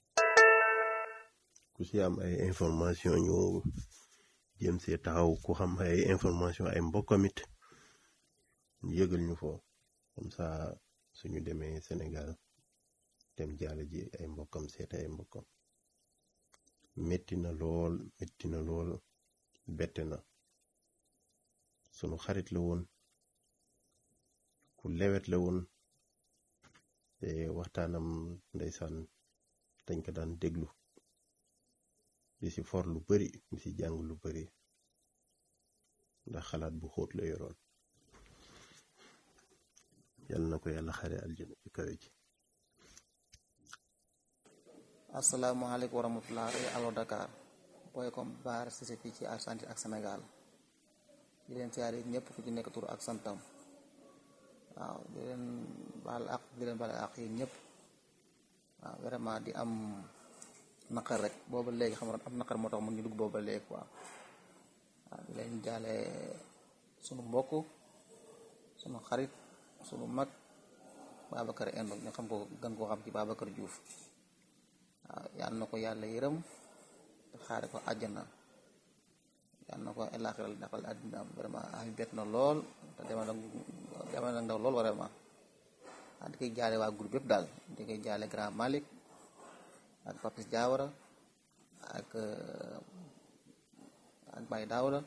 ku ci am ay information ñu jëm see taxaw ku xam ay information ay mbokkamit ñu yëgal ñu fo comme ça suñu demee Sénégal dem jaale ji ay mbokkam seet ay mbokkam metti na lool metti na lool bette na sunu xarit la woon ku lewet la woon te waxtaanam ndeysaan dañ ko daan déglu di ci for lu bari di ci jàng lu bari ndax xalaat bu xóot la yoroon yàlla na ko yàlla xare aljana ci kawe ji asalaamaaleykum wa rahmatulah rajo Allo Dakar booy comme baar si fii ci Argentine ak Sénégal di leen siyaare ñëpp fu ci nekk tur ak santam waaw di leen baal ak di leen baal ak yéen ñëpp waaw vraiment di am naqar rek booba léegi xam nga am naqar moo tax mun ñu dugg booba léegi quoi waaw di leen jaale sunu mbokk sunu xarit sunu mag Babacar Endo ñu xam ko gën koo xam ci Babacar Diouf waaw yal na ko yàlla yërëm te xaare ko àjjana yal na ko elaaxiral dafal àddina vraiment ay bett na lool te dema nag dema nag ndaw lool vraiment waaw di koy jaale waa groupe yëpp daal di koy jaale Grand Malick ak Papis Diawara ak ak Baye Daouda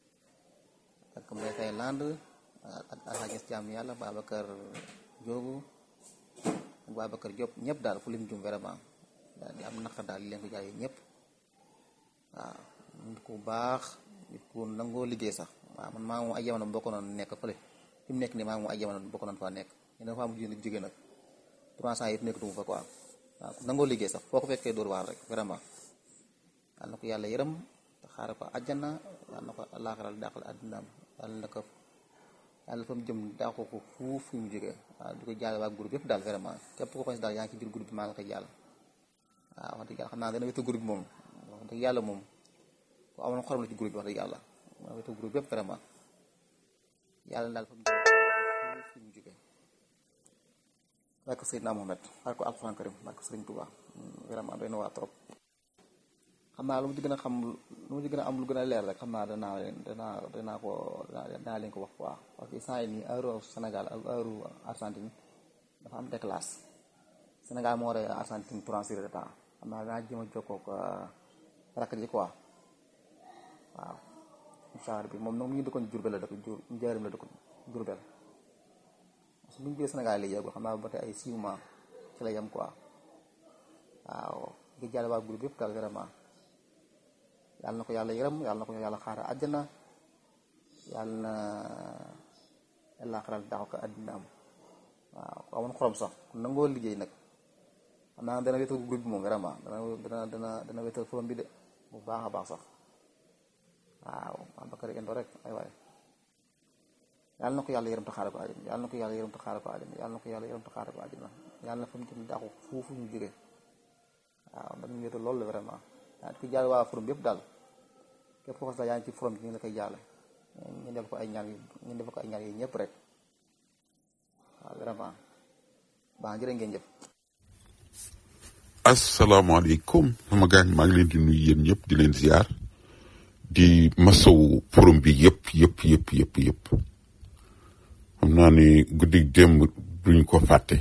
ak Mbaye Faye Land ak Alhaji Jaam yàlla Babacar Diogu ak Babacar Diop ñëpp daal fu lim jum vraiment daal di am naqar daal di leen ko jaay ñëpp waaw nit ku baax nit ku nangoo liggéey sax waaw man maa moom ay jamono bokk noonu nekk fële fi mu nekk nii maa moom ay jamono bokk noonu faa nekk ñu dafa am jóge jóge nag trois cent yëpp nekkatuma fa quoi waaw ku nangoo liggéey sax foo ko fekkee dóor waar rek vraiment yal na ko yàlla yërëm te xaare ko àjjana yal na ko laaxaral dàqal àddinaam yal na ko yàlla fa mu jëm dàqu ko fuuf fi mu jógee waaw di ko jaale waa groupe yëpp daal vraiment képp ko xos daal yaa ngi ci biir groupe bi maa ngi koy jàll waaw wax dëgg yàlla xam naa dana wetu groupe bi moom wax dëgg yàlla moom ku amoon xorom la ci groupe bi wax dëgg yàlla ma wetu groupe yëpp vraiment yàlla daal fa mu jëm fi mu jógee barke Seydina Mohamed barke Alxuraan Karim barke Sëriñ Tuubaa vraiment doy na waa trop xam naa lu mu ci gën a xam lu mu ci gën a am lu gën a leer rek xam naa danaa leen danaa danaa ko danaa leen ko wax quoi parce que saa yi nii heure Sénégal ak heure Argentine dafa am déclasse Sénégal moo war a Argentine trois heures de temps xam naa danaa jéem a jokkoo ko rakk ji quoi waaw incha allah bi moom nag mu ngi dëkkoon Jurbel la dëkk jur njaarim la dëkkoon Jurbel parce que bu ñu jëlee Sénégal lay yeggu xam naa ba tey ay six mois ci la yem quoi waaw di jàll waa groupe yëpp daal vraiment yàlla na ko yàlla yërëm yàlla na ko yàlla xaara àjjana yàlla na yàlla xaral daaw ko àddinaam waaw ku amoon xorom sax ku nangoo liggéey nag xam naa dana wéetal groupe bi moom vraiment dana dana dana dana wéetal forom bi de bu baax a baax sax waaw Babacar Endo rek ay waay yàlla na ko yàlla yërëm te xaare ko àjjana yàlla na ko yàlla yërëm te xaare ko àjjana yàlla na ko yàlla yërëm te xaare ko àjjana yàlla na fa mu jëm daaxu foofu ñu jógee waaw dañu wéetal loolu la vraiment yaa ngi koy jaale waa forum bi yëpp daal képp koo xam ne yaa ngi ci forum bi ñu ngi la koy jaale ñu def ko ay ñaan yu ñu def ko ay ñaan yi ñëpp rek waaw vraiment baax jërë ngeen jëf asalaamaaleykum sama gaañ maa ngi leen di nuyu yéen ñëpp di leen ziar di masawu forum bi yëpp yëpp yëpp yëpp yëpp xam naa ni guddi démb duñ ko fàtte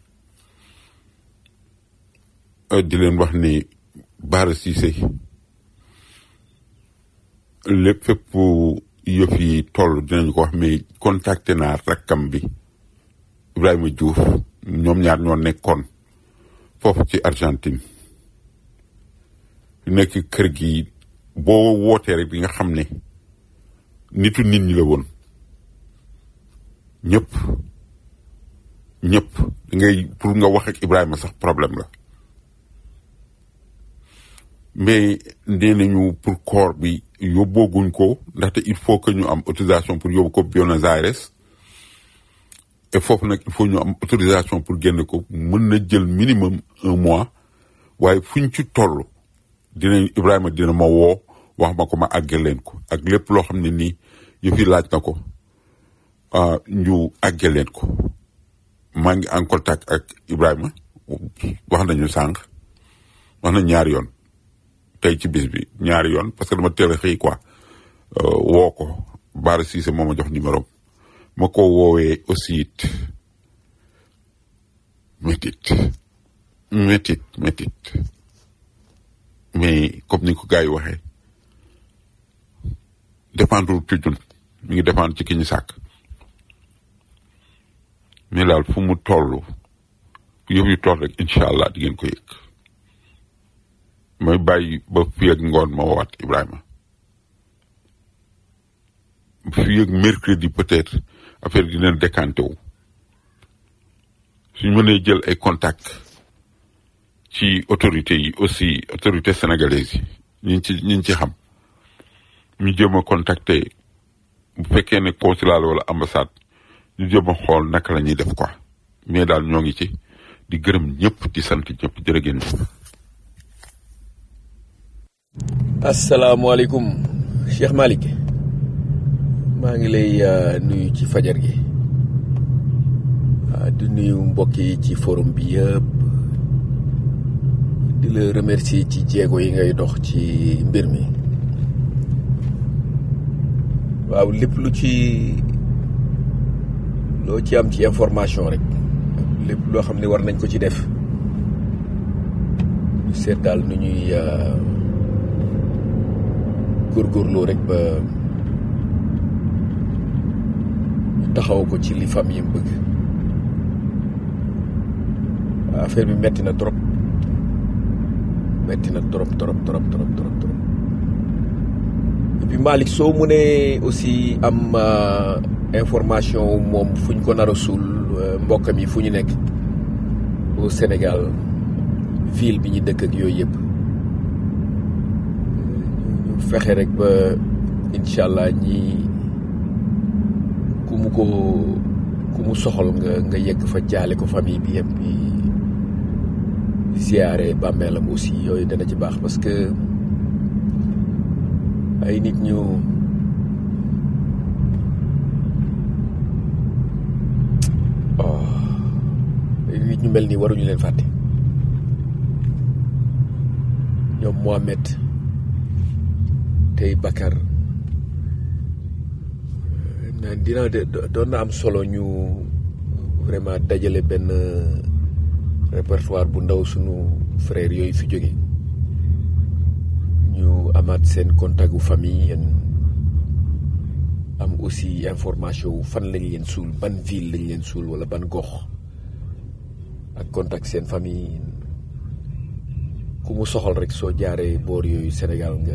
di leen wax ni Bara Cissé lépp fépp yëf yi toll dinañ ko wax mais contacté naa rakkam bi Ibrahima Diouf ñoom ñaar ñoo nekkoon foofu ci Argentine nekk kër gi boo wootee rek di nga xam ne nitu nit ñi la woon ñëpp ñëpp ngay pour nga wax ak Ibrahima sax problème la mais nee nañu pour corps bi yóbbooguñ ko ndaxte il faut que ñu am autorisation pour yóbbu ko Buenos Aires et foofu nag il faut ñu am autorisation pour génne ko mën na jël minimum un mois waaye fuñ ci toll dinañ Ibrahima dina ma woo wax ma ko ma àggal leen ko ak lépp loo xam ne nii yëf yi laaj na ko ñu àggal leen ko maa ngi en contact ak Ibrahima wax nañu sànq wax nañ ñaari yoon tey ci bis bi ñaari yoon parce que dama teel a xëy quoi woo ko Bara Cissé moo ma jox numéro ma ko woowee aussi it métit métit métit mais comme ni ko gars yi waxee dépendre ci ñun mi ngi dépendre ci ki ñu sàkk mais daal fu mu toll yëf yu toll rek incha allah di ngeen ko yëg may bàyyi ba fii ak ngoon ma woowaat Ibrahima fii ak mercredi peut-être affaire dina décanté wu suñ mënee jël ay contact ci autorités yi aussi autorités sénégalaises yi ñi ci ñi ci xam ñu jéem a contacter bu fekkee ne consulat wala ambassade ñu jéem a xool naka la ñuy def quoi mais daal ñoo ngi ci di gërëm ñëpp di sant ñëpp jërë ngeen jëf asalaamaaleykum Cheikh Malick maa ngi lay nuyu ci fajar gi di nuyu mbokk yi ci forum bi yëpp di la remercier ci jéego yi ngay dox ci mbir mi waaw lépp lu ci loo ci am ci information rek lépp loo xam ne war nañ ko ci def ñu seet daal nu ñuy góorgóorloo rek ba taxaw ko ci li famille bëgg affaire bi metti na trop metti na trop trop trop trop trop trop et puis Malick soo mënee aussi am information moom fu ñu ko nar a suul mbokkam yi fu ñu nekk au Sénégal ville bi ñu dëkk ak yooyu yëpp ñu fexe rek ba incha allah ñi ku mu ko ku mu soxal nga nga yegg fa jaale ko famille bi yëpp yi ziyaare bàmmeelam aussi yooyu dana ci baax parce que ay nit ñu ay nit ñu mel nii waruñu leen fàtte ñoom Mohamed tey Bakar na dina doon na am solo ñu vraiment dajale benn répertoire bu ndaw sunu frère yooyu fi jóge ñu amaat seen contact gu famille am aussi information wu fan lañ leen suul ban ville lañ leen suul wala ban gox ak contact seen famille ku mu soxal rek soo jaaree boor yooyu Sénégal nga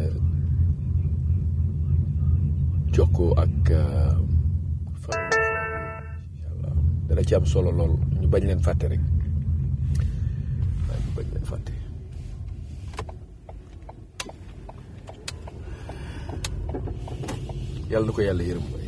jokkoo ak famille yàlla dana ci am solo lool ñu bañ leen fàtte rek waaye ñu bañ leen fàtte yàlla na ko yàlla yërëm bay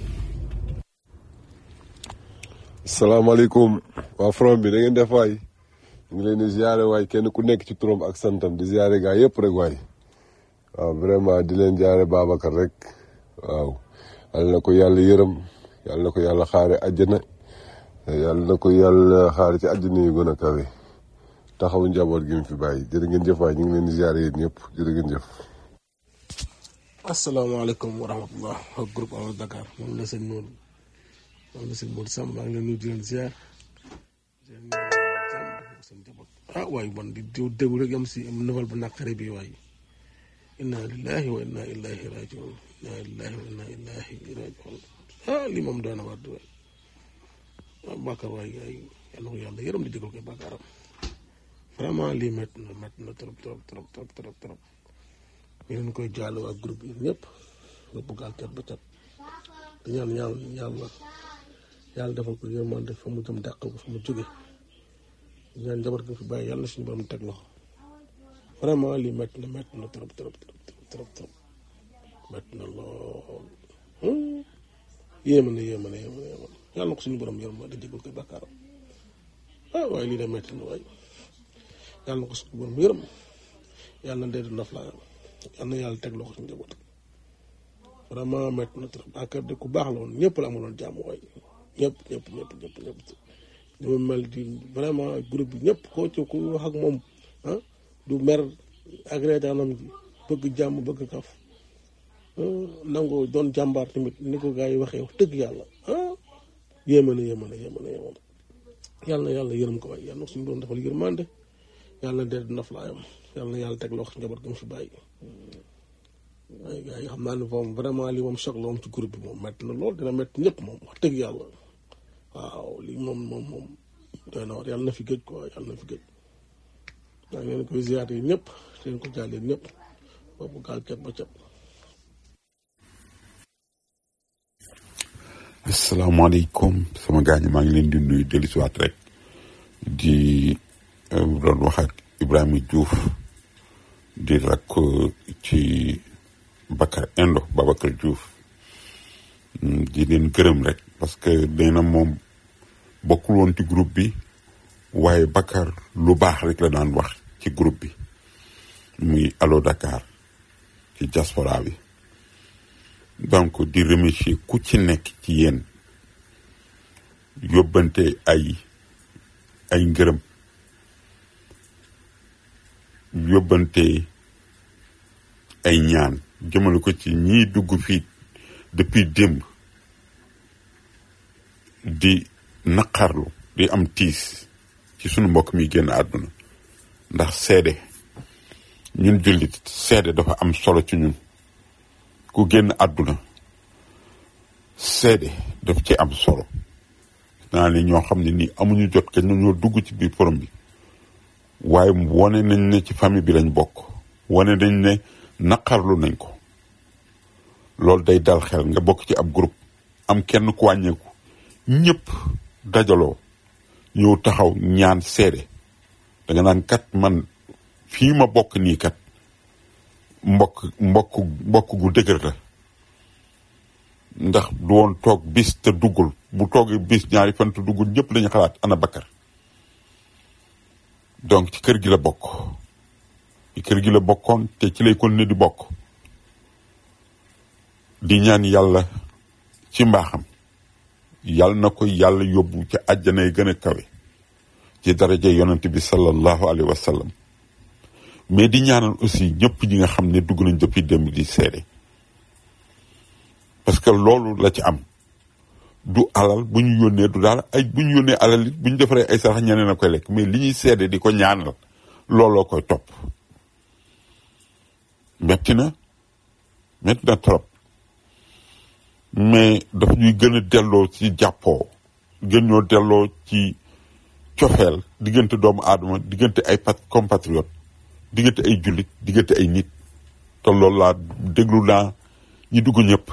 salaamaaleykum waa front bi da ngeen def waay ñu ngi leen di ziare waay kenn ku nekk ci turam ak santam di ziare gaa yëpp rek waay waaw vraiment di leen ziare Babacar rek waaw yàlla na ko yàlla yërëm yàlla na ko yàlla xaare àjjana yàlla na ko yàlla xaar ci àddina yu gën a kawe taxaw njaboot gi mu fi bàyyi jërë ngeen jëf waay ñu ngi leen di ziare yéen ñëpp jërë ngeen jëf. asalaamaaleykum wa rahmatullah ak groupe Allo Dakar moom la sëñ Modou moom la sëñ Modou Samb maa ngi leen nuyu di leen ziar ah waay man di di déglu rek am si am nouvelle bu naqare bi waay inna lillahi wa inna ilayhi rajiun inna lillahi wa inna ilayhi rajiun ah li moom doon na waat waay ah Bakar waay waay yal na ko yàlla yërëm di jégal koy Bakaram vraiment lii métti na métti na trop trop trop trop trop trop ñu leen koy jàll ak groupe yi ñëpp nga bëgg ak cat ba cat di ñaan yàlla yàlla yàlla defal ko yërmande fa mu jëm dàqal ko fa mu jóge di ñaan njaboot gi fi bàyyi yàlla suñu borom teg loxo vraiment lii métti na métti na trop trop trop trop trop métti na lool yéema na yéema na yéema na yéema na yàlla na ko suñu borom yërmande jégal koy bàkkaaram ah waaye lii de métti na waaye yàlla na ko suñu borom yërëm yàlla na dee di noflaayam yàlla na yàlla teg loxo ci njaboot vraiment métti na trop Bakar de ku baax la woon ñëpp la amaloon jàmm waay ñëpp ñëpp ñëpp ñëpp ñëpp ni mu mel di vraiment groupe bi ñëpp koo ci ku wax ak moom ah du mer ak reetaanam gi bëgg jàmm bëgg kaf nangoo doon jàmbaar tamit ni ko gars yi waxee wax dëgg yàlla ah yéeme na yéeme na yéeme na yéeme na yàlla na yàlla yërëm ko waay yàlla na suñu doon defal yërmande yàlla na dee di noflaayam yàlla na yàlla teg loxo ci njaboot gi mu fi bàyyi waaye gars yi xam naa ne moom vraiment lii moom choc la moom ci groupe bi moom métti na lool dina métti ñëpp moom wax dëgg yàlla waaw lii moom moom moom doy na war yàlla na fi gëj quoi yàlla na fi gëj maa ngi leen koy ziyaare yi ñëpp leen ko jàllee ñëpp boobu gaal cat ba cat asalaamaaleykum sama gaañ maa ngi leen di nuyu dellusiwaat rek di doon wax ak Ibrahima Diouf di rakk ci Bakar Indo Babacar Diouf di leen gërëm rek parce que nee na moom bokkul woon ci groupe bi waaye Bakar lu baax rek la daan wax ci groupe bi muy Allo Dakar ci diaspora bi donc di remercier ku ci nekk ci yéen yóbbante ay ay ngërëm yóbbante ay ñaan jëmale ko ci ñiy dugg fii depuis démb di naqarlu di am tiis ci sunu mbokk mi génn àdduna ndax seede ñun jullit seede dafa am solo ci ñun ku génn àdduna seede daf ci am solo naa ne ñoo xam ne nii amuñu jot ka ñoo dugg ci biir forum bi waaye wane nañ ne ci famille bi lañ bokk wane nañ ne naqarlu nañ ko loolu day dal xel nga bokk ci ab groupe am kenn ku wàññeeku ñëpp dajaloo ñëw taxaw ñaan seede da nga naan kat man fii ma bokk nii kat mbokk mbokk mbokk gu dëgër la ndax du woon toog bis te duggul bu toogee bis ñaari fan te duggul ñëpp dañu xalaat ana Bakar donc ci kër gi la bokk ci kër gi la bokkoon te ci lay continuer di bokk di ñaan yàlla ci mbaaxam yàlla na ko yàlla yóbbu ci àjjana yi gën a kawe ci daraja yonent bi sallallahu alayhi wa sallam mais di ñaanal aussi ñëpp ñi nga xam ne dugg nañ depuis démb di seede parce que loolu la ci am du alal bu ñu yónnee du daal ay bu ñu yónnee alal it bu ñu defaree ay sarax ñeneen a koy lekk mais li ñuy seede di ko ñaanal looloo koy topp metti na metti na trop mais dafa ñuy gën a delloo ci jàppoo gën ñoo delloo ci cofeel diggante doomu aadama diggante ay pat compatriote diggante ay jullit diggante ay nit te loolu laa déglu naa ñi dugg ñëpp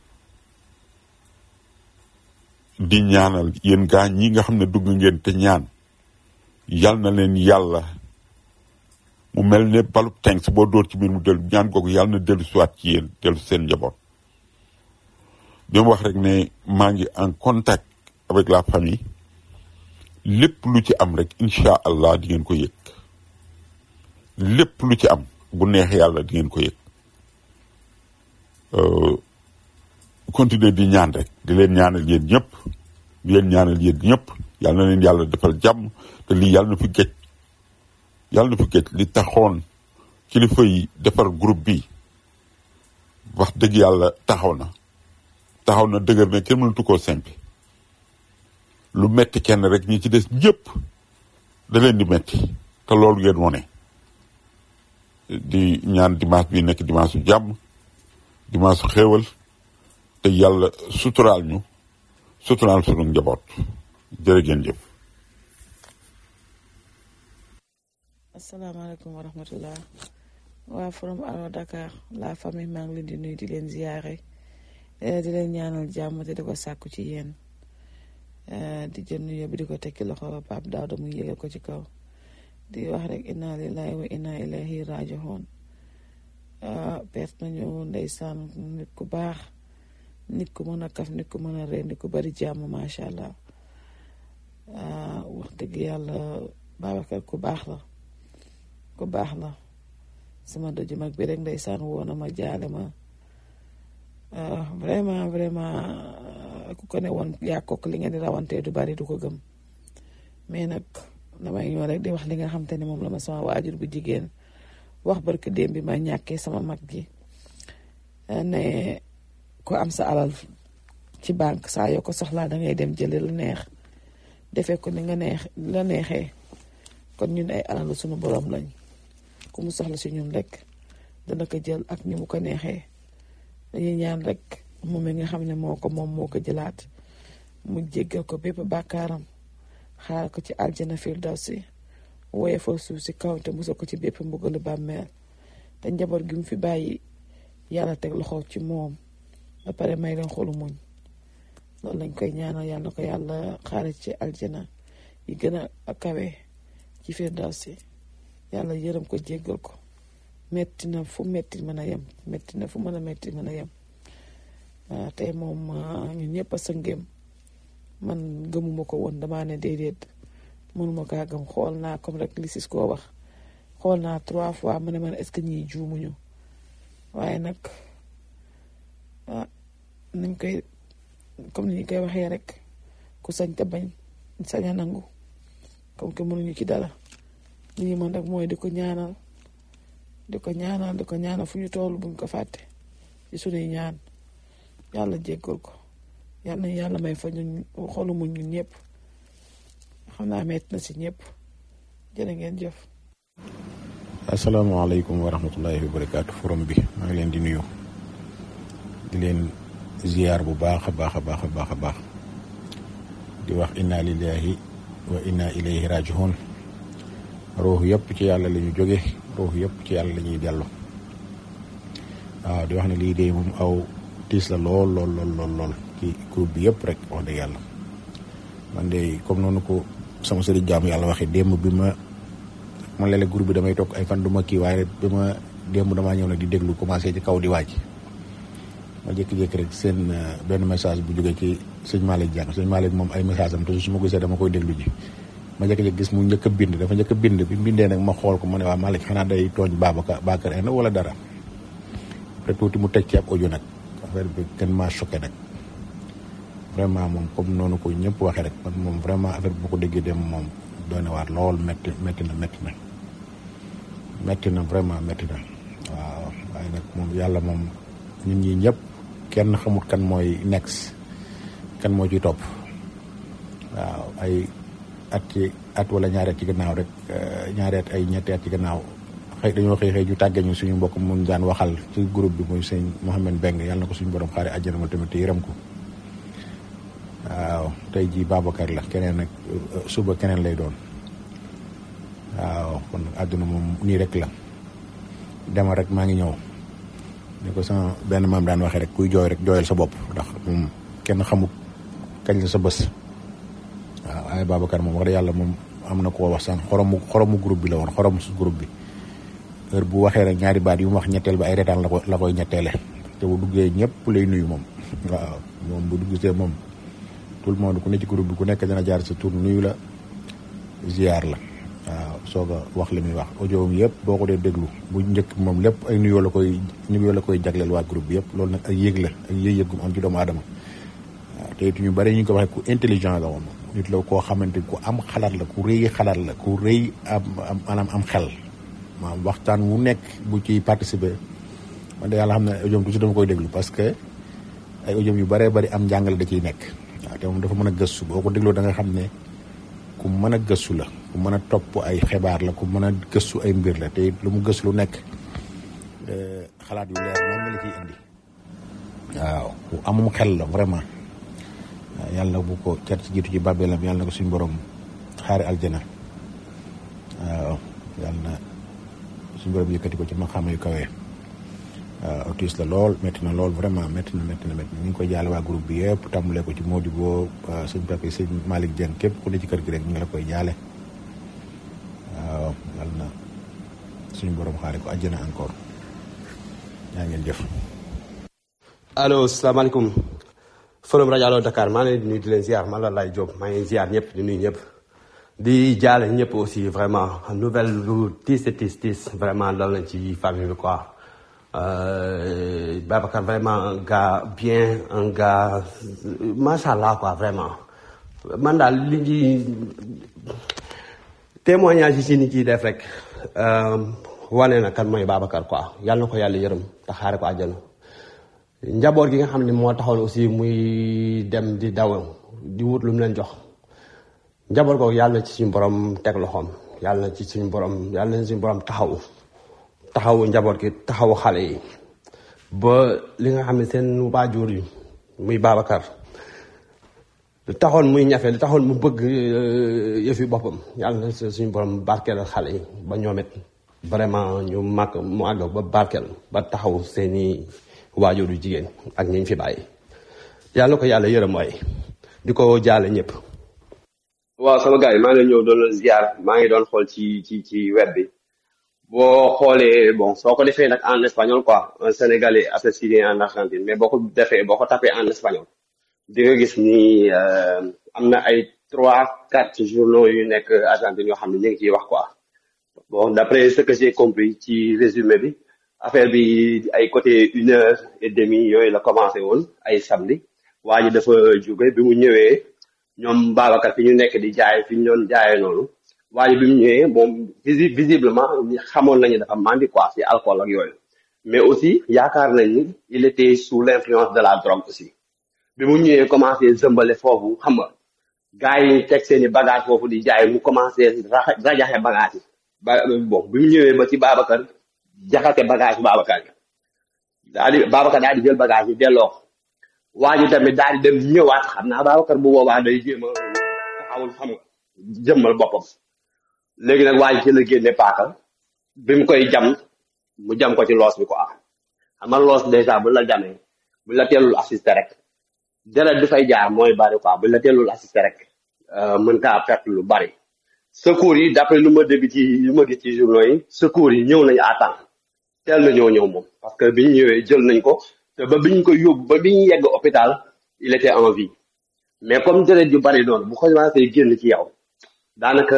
di ñaanal yéen gaa ñi nga xam ne dugg ngeen te ñaan yal na leen yàlla mu mel ne balub tenks boo dóor ci biir mu dellu ñaan googu yàlla na dellu siwaat ci yéen dellu seen njaboot di wax rek ne maa ngi en contact avec la famille lépp lu ci am rek incha allah di ngeen ko yëg lépp lu ci am bu neex yàlla di ngeen ko yëg continuer di ñaan rek di leen ñaanal yéen ñëpp di leen ñaanal yéen ñëpp yàlla na leen yàlla defal jàmm te lii yàlla na fi géej yàlla na fi géej li taxoon kilifa yi defar groupe bi wax dëgg yàlla taxaw na taxaw na dëgër na kenn mënatu koo sempi lu metti kenn rek ñi ci des ñëpp da leen di metti te loolu ngeen wone di ñaan dimanche bi nekk dimanche su jàmm dimanche su xéewal te yàlla suturaal ñu suturaal sunu njaboot jërë ngeen jëf asalaamaaleykum wa rahmatullah waa from Allo Dakar la famille maa ngi leen di nuyu di leen ziyaare di leen ñaanal jàmm te di ko sàkku ci yéen di jël nuyoo bi di ko tekki loxo Pape Daouda mu yégal ko ci kaw di wax rek inna lillahi wa inna ilayhi raji'un perte nañu ndeysaan nit ku baax nit ku mën a kaf nit ku mën a ree nit ku bari jàmm macha allah wax dëgg yàlla Babacar ku baax la ku baax la sama doju mag bi rek ndeysaan woona ma jaale ma vraiment vraiment ku ko ne woon yaa kook li ngeen di rawantee du bari du ko gëm mais nag damay ñëw rek di wax li nga xam te ne moom la ma sama waajur bu jigéen wax barke démb bi ma ñàkkee sama mag gi ne ko am sa alal ci banque saa yoo ko soxlaa da ngay dem jëli la neex defee ko ni nga neex la neexee kon ñun ay alalu sunu borom lañ ku mu soxla si ñun rek dana ko jël ak ni mu ko neexee dañuy ñaan rek moom mi nga xam ne moo ko moom moo ko jëlaat mu jéggal ko bépp bàkkaaram xaar ko ci aljana firdawsi woye fa suuf si kaw te musal ko ci bépp mbugalu bàmmeel te njaboot gi mu fi bàyyi yàlla teg loxo ci moom ba pare may leen xolu muñ loolu lañ koy ñaanal yàlla ko yàlla xaare ci aljana yi gën a kawe ci firdawsi yàlla yërëm ko jéggal ko metti na fu metti mën a yem metti na fu mën a metti mën a yem tey moom ñun ñëpp a sëngeem man gëmuma ko woon damaa ne déedéet mënuma kaa gëm xool naa comme rek li sis koo wax xool naa trois fois ma ne man est-ce que ñii juumuñu waaye nag ah niñ koy comme ni ñu koy waxee rek ku sañ te bañ sañ a nangu comme que mënuñu ci dara li ñu mën rek mooy di ko ñaanal di ko ñaanal di ko ñaanal fu ñu toll buñ ko fàtte ci sunuy ñaan yàlla jéggal ko yàlla na yàlla may fa ñun xolu muñ ñun ñëpp xam naa metti na si ñëpp jërë ngeen jëf. asalaamaaleykum wa rahmatullahi wa barakaatu forum bi maa ngi leen di nuyu di leen ziyaar bu baax a baax a baax a baax a baax di wax inna lillahi wa inna ilayhi rajiun ruux yëpp ci yàlla la ñu jóge ruux yëpp ci yàlla la ñuy dellu waaw di wax ne lii de moom aw tiis la lool lool lool lool lool ci groupe bi yëpp rek wax dëgg yàlla man de comme noonu ko sama sëriñ jaamu yàlla waxee démb bi ma man léeg-léeg groupe bi damay toog ay fan du ma kii waaye bi ma démb damaa ñëw nag di déglu commencé ci kaw di wàcc ma jékki-jékki rek seen benn message bu jógee ci sëñ Malick Dieng sëñ Malick moom ay message am toujours su ma gisee dama koy déglu ji ma jékki-jékki gis mu njëkk a bind dafa njëkk a bind bi bindee nag ma xool ko ma ne waa Malick xanaa day tooñ Babacar Bakar en wala dara après tuuti mu teg ci ab audio nag affaire bi gën maa choqué nag vraiment moom comme noonu ko ñëpp waxee rek man moom vraiment affaire bi bu ko déggee dem moom doy na waar lool métti métti na métti na métti na vraiment métti na waaw waaye nag moom yàlla moom ñun ñi ñëpp kenn xamut kan mooy next kan moo ciy topp waaw ay at ci at wala ñaari at ci gannaaw rek ñaari at ay ñetti at ci gannaaw xëy dañoo xëy xëy ñu tàggee ñu suñu mbokk mu daan waxal ci groupe bi muy sëñ Mohamed Beng yàlla na ko suñu borom xaare àjjana ma tamit te yërëm ko waaw tey jii Babacar la keneen nag suba keneen lay doon waaw kon àdduna moom nii rek la dema rek maa ngi ñëw ni ko sama benn maam daan waxee rek kuy jooy rek jooyal sa bopp ndax moom kenn xamut kañ la sa bës waaw waaye Babacar moom wax dëgg yàlla moom am na koo wax sànq xoromu xoromu groupe bi la woon xoromu su groupe bi heure bu waxee rek ñaari baat yu mu wax ñetteel ba ay retaan la ko la koy ñetteele te bu duggee ñëpp lay nuyu moom waaw moom bu duggsee moom tout le monde ku ne ci groupe bi ku nekk dana jaar sa tur nuyu la ziar la waaw soog a wax li muy wax audio yëpp boo ko dee déglu bu njëkk moom lépp ay nuyoo la koy nuyoo la koy jagleel waa groupe bi yëpp loolu nag ay yéeg la ak yéeg-yéeg gum am ci doomu aadama waaw te it ñu bari ñu ko waxee ku intelligent la woon nit la koo xamante ku am xalaat la ku rëy xalaat la ku rëy am am maanaam am xel maanaam waxtaan wu nekk bu ci participer man de yàlla xam ne audio toujours dama koy déglu parce que ay audio yu bëree bëri am njàngale da ciy nekk waaw te moom dafa mën a gëstu boo ko dégloo da nga xam ne ku mën a gëstu la ku mën a topp ay xibaar la ku mën a gëstu ay mbir la te it lu mu gëstu lu nekk xalaat yu leer moom la ciy indi waaw ku amum xel la vraiment waaw yàlla bu ko cat ci jiitu ci bàbbeelam yàlla na ko suñu borom xaari aljana waaw yàlla na suñu borom yëkkati ko ci maqaama yu kawee waaw autiste la lool métti na lool vraiment métti na métti na métti na ñu ngi koy jaale waa groupe bi yëpp tàmbalee ko ci Modibo sëñ Pape sëñ Malick Dieng képp ku ne ci kër gi rek ñu ngi la koy jaale waaw yàlla na suñu borom xaari ko àjjana encore yaa ngeen jëf. allo salaamaaleykum forum rajo Allo Dakar maa ngi leen di nuyu di leen ziar man la Laye Diop maa ngi ziar ñëpp di nuyu ñëpp di jaale ñëpp aussi vraiment nouvelle lu tiis tiis tiis vraiment dal nañ ci famille bi quoi euh, Babacar vraiment un gars bien un gars macha allah quoi vraiment man daal li ñuy témoignage yi ci nit ciy def rek wane na kan mooy Babacar quoi yàlla na ko yàlla yërëm te xaare ko àjjana njaboot gi nga xam ne moo taxoon aussi muy dem di daw di wut lu mu leen jox njaboot googu yàlla na ci suñu borom teg loxoom yàlla na ci suñu borom yàlla na suñu borom taxawu taxawu njaboot gi taxawu xale yi ba li nga xam ne seen waajur yi muy Babacar lu taxoon muy ñafe lu taxoon mu bëgg yëfi boppam yàlla na suñu borom barkeel xale yi ba ñoom it vraiment ñu màgg mu àgg ba barkeel ba taxaw seeni waajur yu jigéen ak ñi ñu fi bàyyi yàlla ko yàlla yërëm waay di ko jaale ñëpp. waaw sama gars yi maa ngi leen ñëw doon la ziar maa ngi doon xool ci ci ci web bi boo xoolee bon soo ko defee nag en espagnol quoi un sénégalais assassiné en Argentine mais boo ko defee boo ko tapé en espagnol di nga gis ni am na ay trois quatre journaux yu nekk Argentine yoo xam ne ñu ngi ciy wax quoi bon d'après ce que j'ai compris ci résumé bi. affaire bi ay côté une heure et demie yooyu la commencé woon ay samedi waa ji dafa jóge bi mu ñëwee ñoom Babacar fi ñu nekk di jaay fi ñu doon jaayee noonu waa ji bi mu ñëwee moom visi visiblement xamoon nañu dafa mandi quoi ci alcool ak yooyu mais aussi yaakaar nañ ni il était sous l'influence de la drogue aussi bi mu ñëwee commencé zëmbale foofu xam nga gars yi teg seeni bagage foofu di jaay mu commencé rajaxe bagage yi ba bon bi mu ñëwee ba ci Babacar jaxate bagage Babacar yi daal di Babacar daal di jël bagage yi delloo waa ji tamit daal di dem ñëwaat xam naa Babacar bu boobaa day jéem a taxawul xam nga jëmmal boppam léegi nag waa ji ci la génne paaka bi mu koy jam mu jam ko ci loos bi quoi xam nga loos dèjà bu la jamee bu la teelul assisté rek deret du fay jaar mooy bari quoi bu la teelul assisté rek mën kaa perte lu bari secours yi d'après lu ma dégg ci lu ma gis ci journaux yi secours yi ñëw nañu à temps teel na ñoo ñëw moom parce que biñ ñëwee jël nañ ko te ba biñ ko yóbbu ba biñ yegg hôpital il était en vie mais comme deret yu bari noonu bu commencé génn ci yow daanaka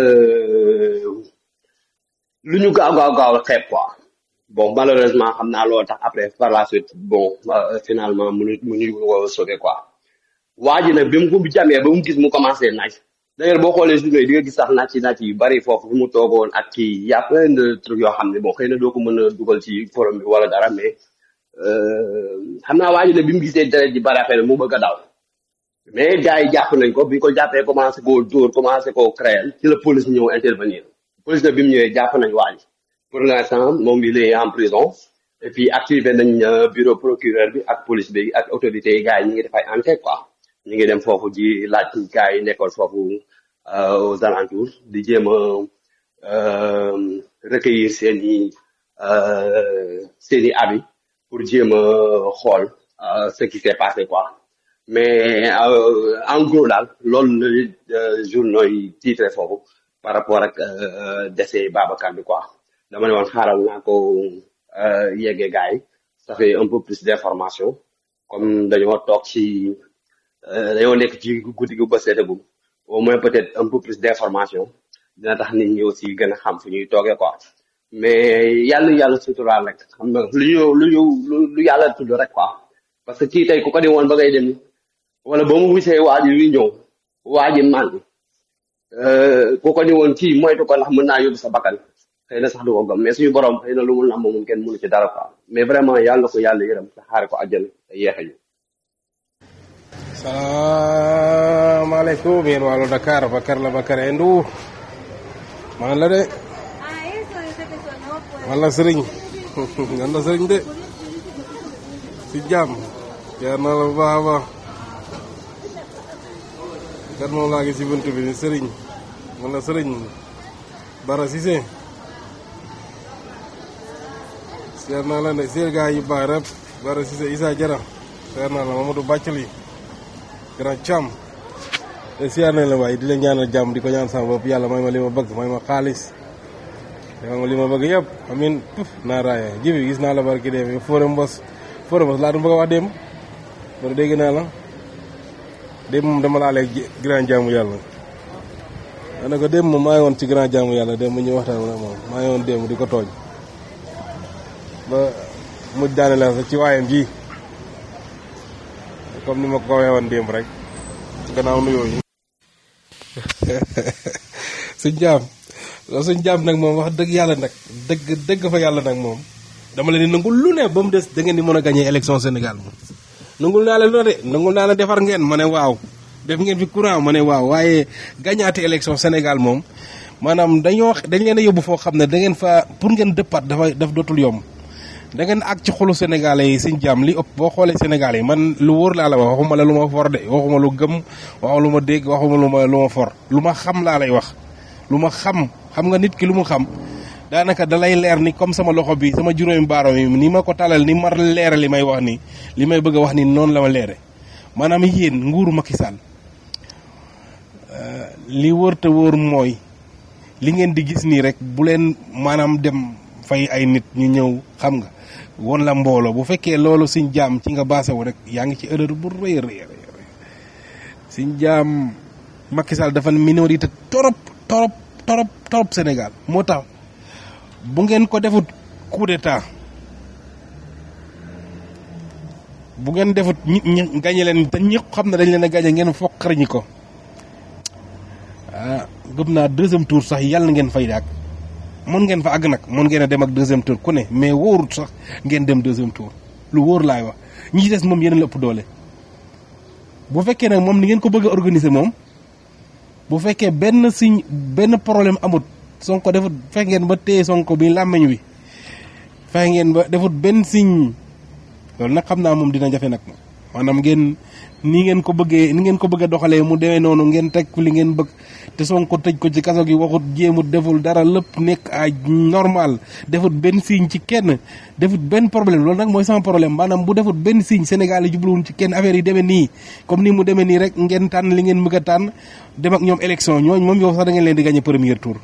lu ñu gaaw gaaw gaaw xeeb quoi bon malheureusement xam naa loolu tax après par la suite bon finalement mu mu ñu ko sauver quoi waa ji nag bi mu ko jamee ba mu gis mu commencé naaj d'ailleurs boo xoolee journée di nga gis sax naaj ci naaj yu bari foofu fu mu toogoon ak kii y a plein de trucs yoo xam ne bon xëy na doo ko mën a dugal ci forum bi wala dara mais xam naa waa ji ne bi mu gisee deret ji bari affaire mu bëgg a daw mais gars yi jàpp nañ ko bi ñu ko jàppee commencé koo dóor commencé koo créer ci la police ñëw intervenir police na bi mu ñëwee jàpp nañ waa ji pour l'instant moom il est en prison et puis activé nañ bureau procureur bi ak police bi ak autorités yi gars yi ñu ngi def ay enquête quoi ñu ngi dem foofu di laaj gars yi nekkoon foofu aux alentours di jéem a recueillir seen i seen i avis pour jéem a xool ce qui s'est passé quoi mais en gros daal loolu la journaux yi titré foofu par rapport ak décès Babacar bi quoi dama ne woon xaaral naa ko yeggee gars yi ça fait un peu plus d'information comme dañoo toog ci dañoo nekk ci guddi gu ba seetagum au moins peut-être un peu plus d'information dina tax nit ñi aussi gën a xam fu ñuy toogee quoi mais yàlla yàlla suturaal rek xam nga lu ñu lu ñu lu yàlla tudd rek quoi parce que kii tey ku ko di woon ba ngay dem wala ba mu wisee waa ji luy ñëw waa ji màndi ku ko ni woon kii moytu ko ndax mën naa yóbbu sa bakkan xëy na sax du ko gëm mais suñu borom xëy na lu mu nam moom kenn mënu ci dara quoi mais vraiment yàlla na ko yàlla yërëm te xaare ko àjjana te yeexe ñu salaamaaleykum yéen wàllu Dakar Bakar la Bakar Indou man la de man la sëriñ man la sëriñ de si jàmm yaa na la bu baax a baax kat moom laa gis si bunt bi ni sëriñ man la sëriñ Bara Cissé seer naa la ne seer gaa yu baax rek Bara Cissé Issa Jara seer naa la Mamadou Bàccali grand Thiam te siyaar nañ la waaye di la ñaanal jàmm di ko ñaan sama bopp yàlla may ma li ma bëgg may ma xaalis may ma li ma bëgg yëpp amin puf naa raaya jibi gis naa la barki dee bi fóore mbos fóore mbos laa du bëgg a wax démb bari dégg naa la démb moom dama laa leeg grand jaamu yàlla ma ne ko démb moom maa ngi woon ci grand jaamu yàlla démb ñu waxtaan ak moom maa ngi woon démb di ko tooñ ba mujj daane la sax ci waayam ji comme ni ma ko waxee woon démb rek gannaaw nuyoo yi suñ jaam loolu suñ jaam nag moom wax dëgg yàlla nag dëgg dëgg fa yàlla nag moom dama leen di nangul lu ne ba mu des da ngeen di mën a gagné élection Sénégal moom nangul naa la lu ne de nangul naa la defar ngeen ma ne waaw def ngeen fi courant ma ne waaw waaye gañaate élection Sénégal moom maanaam dañoo dañ leen a yóbbu foo xam ne da ngeen fa pour ngeen dëppaat dafa daf dootul yomb da ngeen àgg ci xolu sénégalais yi suñ jàmm li ëpp boo xoolee sénégalais yi man lu wóor laa la wax waxuma la lu ma for de waxuma lu gëm waxuma lu ma dégg waxuma lu ma lu ma for lu ma xam laa lay wax lu ma xam xam nga nit ki lu mu xam daanaka dalay leer ni comme sama loxo bi sama juróomi baaro yi ni ma ko talal ni mar leere li may wax ni li may bëgg a wax ni noonu la ma leere maanaam yéen nguuru Macky Sall li wóor te wóor mooy li ngeen di gis nii rek bu leen maanaam dem fay ay nit ñu ñëw xam nga won la mbooloo bu fekkee loolu suñ jaam ci nga baase wu rek yaa ngi ci erreur bu rëy a rëy suñ jaam Macky Sall dafa minorité torop torop torop torop Sénégal moo tax bu ngeen ko defut coup d'état bu ngeen defut ñi ñi gañe leen te ñëpp xam ne dañ leen a gañe ngeen foqar ñi ko ah gëm naa deuxième tour sax yàlla ngeen fay daak mën ngeen fa àgg nag mën ngeen a dem ak deuxième tour ku ne mais wóorut sax ngeen dem deuxième tour lu wóor laay wax ñi ci des moom yéen la ëpp doole. bu fekkee nag moom ni ngeen ko bëgg a organiser moom bu fekkee benn signe benn problème amut sonko defut fexe ngeen ba téye sonko bi làmmeñ wi fexe ngeen ba defut benn signe loolu nag xam naa moom dina jafe nag maanaam ngeen ni ngeen ko bëggee ni ngeen ko bëgg a doxalee mu demee noonu ngeen teg li ngeen bëgg te Sonko tëj ko ci kaso gi waxut jéemut deful dara lépp nekk ay normal defut benn signe ci kenn defut benn problème loolu nag mooy sama problème maanaam bu defut benn signe Sénégal yi jubluwun ci kenn affaire yi demee nii comme ni mu demee nii rek ngeen tànn li ngeen bëgg a tànn dem ak ñoom élection ñooñ moom yow sax da ngeen leen di gagné premier tour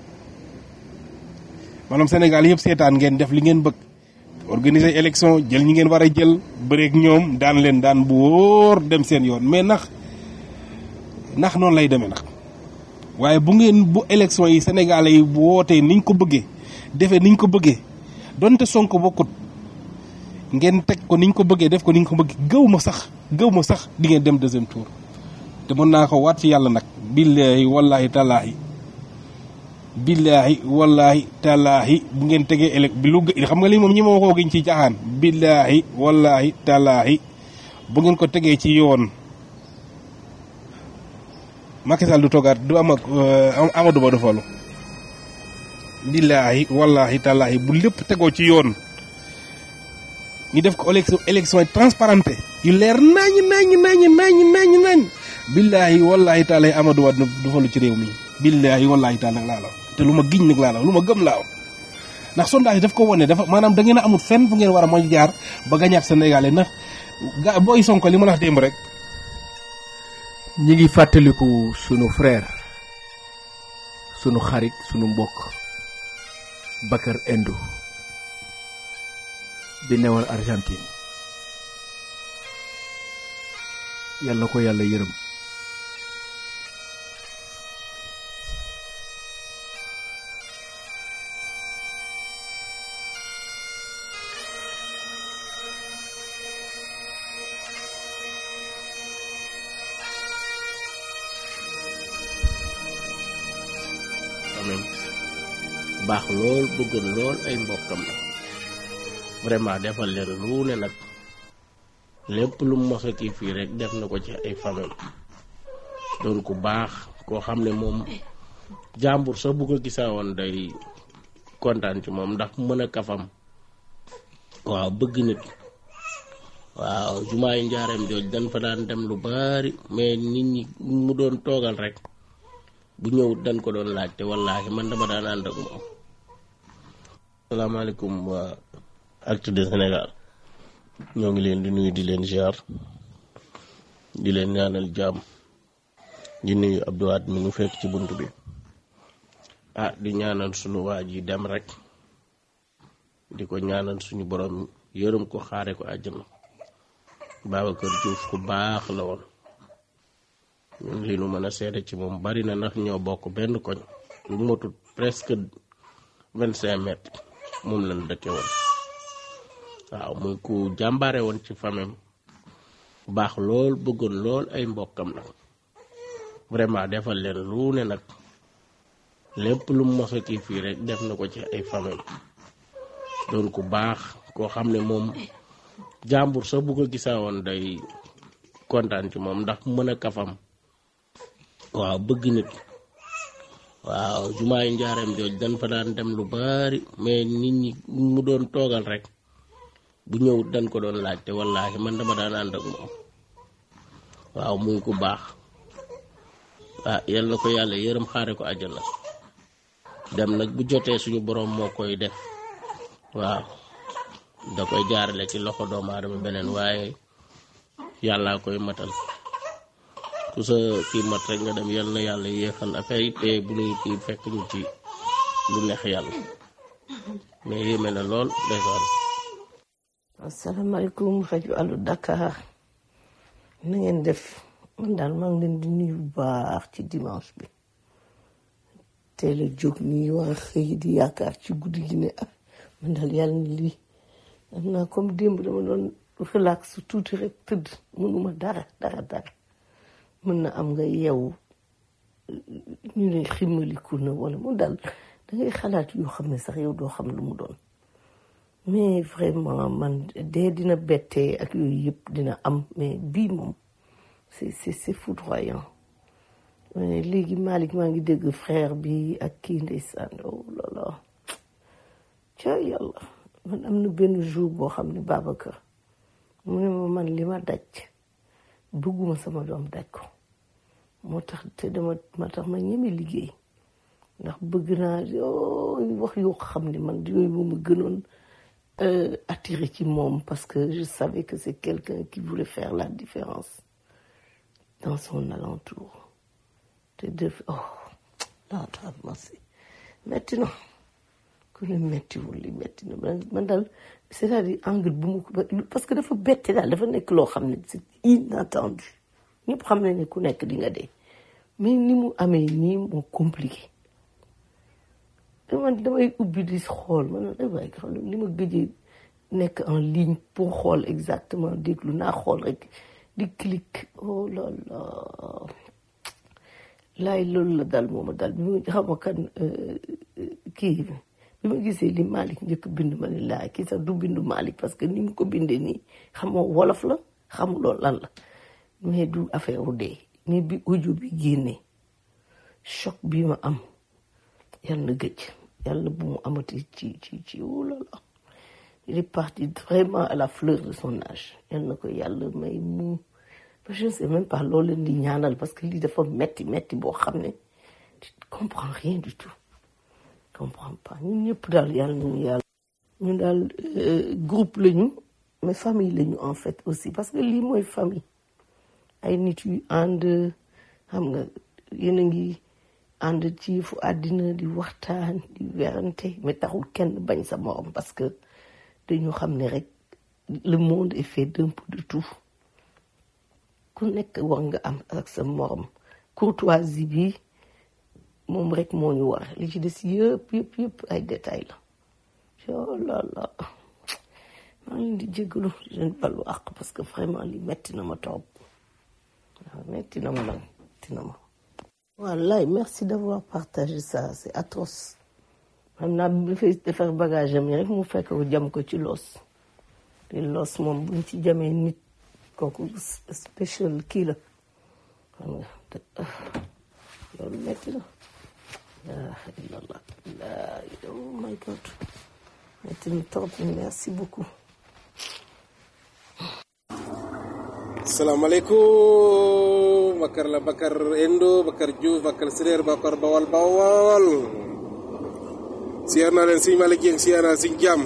maanaam Sénégal yëpp seetaan ngeen def li ngeen bëgg organiser élection jël ñi ngeen war a jël bëreeg ñoom daan leen daan bu wóor dem seen yoon mais nax nax noonu lay demee nag waaye bu ngeen bu élection yi sénégalais yi bu wootee niñ ko bëggee defee niñ ko bëggee donte sonko bokkut ngeen teg ko niñ ko bëggee def ko niñ ko bëggee gëw ma sax gëw ma sax di ngeen dem deuxième tour te mën naa ko waat ci yàlla nag billahi wallahi talaahi billahi wallahi talaahi bu ngeen tegee élec bi lu xam nga lii moom ñi ma koo giñ ci caaxaan billahi wallahi talaahi bu ngeen ko tegee ci yoon Macky Sall du toogaat du am ak Amadou Ba du falu billaahi wallaahi tallaahi bu lépp tegoo ci yoon ñu def ko élection élection transparente yu leer nañ nañ nañ nañ nañ nañ billaahi wallaahi tallaahi Amadou Ba du falu ci réew mi billaahi wallaahi tallaahi laa la te lu ma giñ nag laa la lu ma gëm laa ndax sondage daf ko wone dafa maanaam da ngeen a amul fenn fu ngeen war a mën jaar ba gañaat Sénégalais ndax ga booy Sonko li ma la wax démb rek ñi ngi fàttaliku sunu frère sunu xarit sunu mbokk Bakar Endo bi newoon Argentine yàlla ko yàlla yërëm baax lool bëggoon lool ay mbokkam la vraiment defal leen lu ne nag lépp lu mu mos a kii fii rek def na ko ci ay famille doon ku baax koo xam ne moom jàmbur sax bu ko gisaa woon day kontaan ci moom ndax mën a kafam waaw bëgg nit waaw jumaayu njaareem jooj dañ fa daan dem lu bari mais nit ñi mu doon toogal rek bu ñëwut dañ ko doon laajte wallaahi man dama daan ànd ak moom salaamaaleykum waa Actu de Sénégal ñoo ngi leen di nuyu di leen ziar di leen ñaanal jàmm di nuyu Abdouwaat mi nu fekk ci bunt bi ah di ñaanal sunu waa ji dem rek di ko ñaanal suñu borom yërëm ko xaare ko àjjana Babacar Diouf ku baax la woon ñun li nu mën a seede ci moom bari na ndax ñoo bokk benn koñ lu motut presque vingt cinq mètres moom lañ dëkke woon waaw muy ku jàmbaare woon ci famem baax lool bëggoon lool ay mbokkam nag vraiment defal leen lu ne nag lépp lu mu mos a kii fii rek def na ko ci ay famem doon ku baax koo xam ne moom jàmbur sax bu ko gisaa woon day kontaan ci moom ndax mën a kafam waaw bëgg nit waaw jumaayu njaareem jooj dañ fa daan dem lu bari mais nit ñi mu doon toogal rek bu ñëwut dañ ko doon laajte wallaahi man dama daan ànd ak moom waaw muy ku baax ah yal na ko yàlla yërëm xaare ko àjjana dem nag bu jotee suñu borom moo koy def waaw da koy jaarale ci loxo doomu aadama beneen waaye yàllaa koy matal ku sa kii mat rek nga dem yal na yàlla yéexal affaire yi te bu nuy kii fekk ñu ci lu neex yàlla mais yéeme na lool ndeysaan asalaamaaleykum rajo Allo Dakar na ngeen def man daal maa ngi leen di nuyu bu baax ci dimanche bi teel a jóg nii waa xëy di yaakaar ci guddi gi ne ah man daal yàlla na lii am naa comme démb dama doon relax tuuti rek tëdd mënuma dara dara dara mën na am nga yeewu ñu ne ximaliku na wala mu dal da ngay xalaat yoo xam ne sax yow doo xam lu mu doon mais vraiment man dee dina bettee ak yooyu yëpp dina am mais bii moom c'est c'est c'est foudroyant mais léegi Malick maa ngi dégg frère bi ak kii ndeysaan oh là là ca yàlla man am na benn jour boo xam ne Babacar mu ne ma man li ma daj bëgguma sama doom daj ko moo tax te dama ma tax ma ñeme liggéey ndax bëgg naa yoo wax yoo xam ne man yooyu moom ma gënoon attiré ci moom parce que je savais que c'est quelqu'un qui voulait faire la différence dans son alentour te def oh laata merci metti na ku ne mettiwul li metti na man daal c'est-à-dire angle bu mu ko parce que dafa bette daal dafa nekk loo xam ne c'est inattendu ñëpp xam ne ne ku nekk di nga dee mais ni mu amee nii moo compliqué man damay ubbi di xool man ay waay xam li ma gëjee nekk en ligne pour xool exactement déglu naa xool rek di clic oh là là laay loolu la dal mooma dal bi ma xam kan kii bi ma gisee li Malick njëkk bind ma ne laay kii sax du bindu Malick parce que ni mu ko bindee nii xamoo wolof la xamuloo lan la mais du affaire u dee mais bi audio bi génnee choc bi ma am yàlla na gëj yàlla bu mu amati ci ci ci wulala il est parti vraiment à la fleur de son âge yàlla na ko yàlla may mu je ne sais même pas loolu leen di ñaanal parce que lii dafa metti metti boo xam ne tu comprends rien du tout comprends pas ñun ñëpp daal yàlla nañu yàlla ñun daal groupe lañu mais famille lañu en fait aussi parce que lii mooy famille ay nit yu ànd xam nga yéen a ngi ànd ci fu àddina di waxtaan di werante mais taxul kenn bañ sa morom parce que dañu xam ne rek le monde est fait d'un peu de tout ku nekk war nga am ak sa morom courtoisie bi moom rek moo ñu war li ci des yëpp yëpp yëpp ay détails la oh là là maa ngi leen di jégalu di leen balu àq parce que vraiment li metti na ma trop waaw metti na ma nag metti na ma wallaay merci d'avoir partagé ça c'est atroce xam naa bi fay defar bagage am yi rek mu fekk ko jam ko ci loos te loos moom buñ ci jamee nit kooku spécial kii la xam nga te loolu metti na la illallah la oh my god metti na trop merci beaucoup salaamaaleykum Bakar la Bakar Endo Bakar Diouf Bakar Séréer Bakar Bawal Bawal siyaar naa leen Sëñ Malick Dieng siyaar naa Sëñ Jaam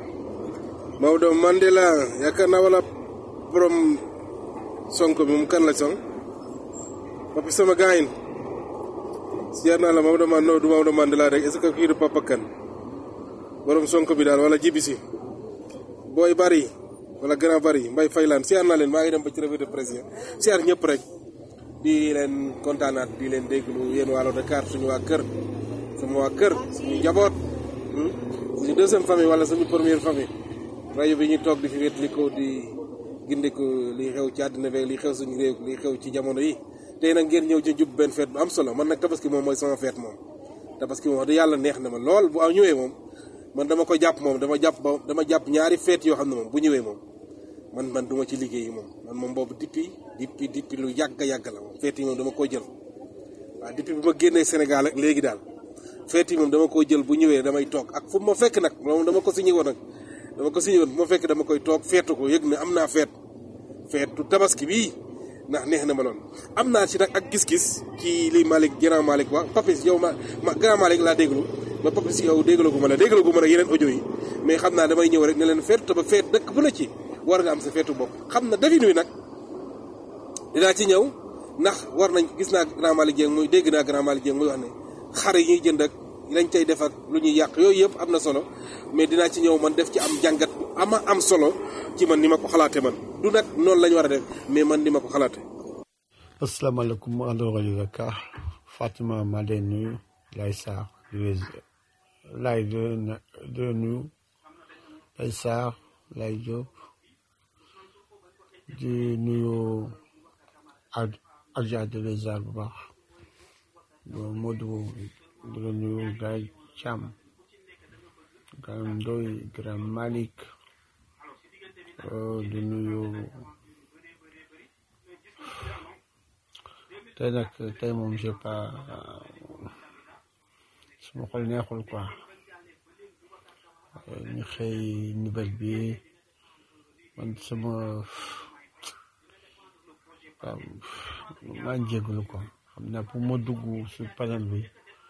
Maodo Mandela yaakaar naa wala borom Sonko bi moom kan la song papi sama gaayin siyaar naa la Maodo man no du Maodo Mandela rek est-ce que kii du Papa Kan borom Sonko bi daal wala jibisi booy bari wala grand bari mbay faylaan siyaar naa leen maa ngi dem ba ci revue de presse siyaar ñëpp rek di leen kontaanaat di leen déglu yéen waa Dakar suñu waa kër sama waa kër suñu njaboot suñu deuxième famille wala suñu première famille rajo bi ñu toog di fi wétli ko di gindiku li xew ci àddina beeg li xew suñu réew li xew ci jamono yi tey nag ngeen ñëw ci jub benn feet bu am solo man nag tabaski moom mooy sama feet moom tabaski moom wax dëgg yàlla neex na ma lool bu aw ñëwee moom man dama ko jàpp moom dama jàpp ba dama jàpp ñaari feet yoo xam ne moom bu ñëwee moom man man duma ci liggéey moom man moom boobu depuis depuis depuis lu yàgg a yàgg la moom feet yi moom dama koo jël waaw depuis bu ma génnee Sénégal ak léegi daal feet yi moom dama koo jël bu ñëwee damay toog ak fu ma fekk nag moom dama ko signé woon nag dama ko signé woon bu ma fekk dama koy toog feetu ko yëg ne am naa feet feetu tabaski bii ndax neex na ma lool am naa ci nag ak gis-gis ci li Malick grand Malick wax Papis yow ma ma grand Malick laa déglu ba Papis yow déglu gu ma la déglu gu ma la yeneen audio yi mais xam naa damay ñëw rek ne leen feetu te ba feet dëkk bu la ci war nga am sa feetu bopp xam na defin wi nag dinaa ci ñëw ndax war nañ gis naa grand Malick Dieng muy dégg naa grand Malick Dieng muy wax ne xar yi ñuy jënd ak lañ cay def ak lu ñuy yàq yooyu yëpp am na solo mais dinaa ci ñëw man def ci am jàngat bu ama am solo ci man ni ma ko xalaate man du nag noonu la ñu war a def mais man ni ma ko xalaate asalaamaaleykum àndo rajo Dakar Fatima maa leen nuyu lay Sarr lay de nuyu lay Sarr lay Diop di nuyu ak ak di la ziar bu baax Modou di la nuyu Gaye Thiam Gaye Ndoy Grand Malick di nuyu tey nag tey moom j'ai pas suma xol neexul quoi ñu xëy nouvelle bi man sama maa jégalu ko xam naa pour ma dugg si panel bi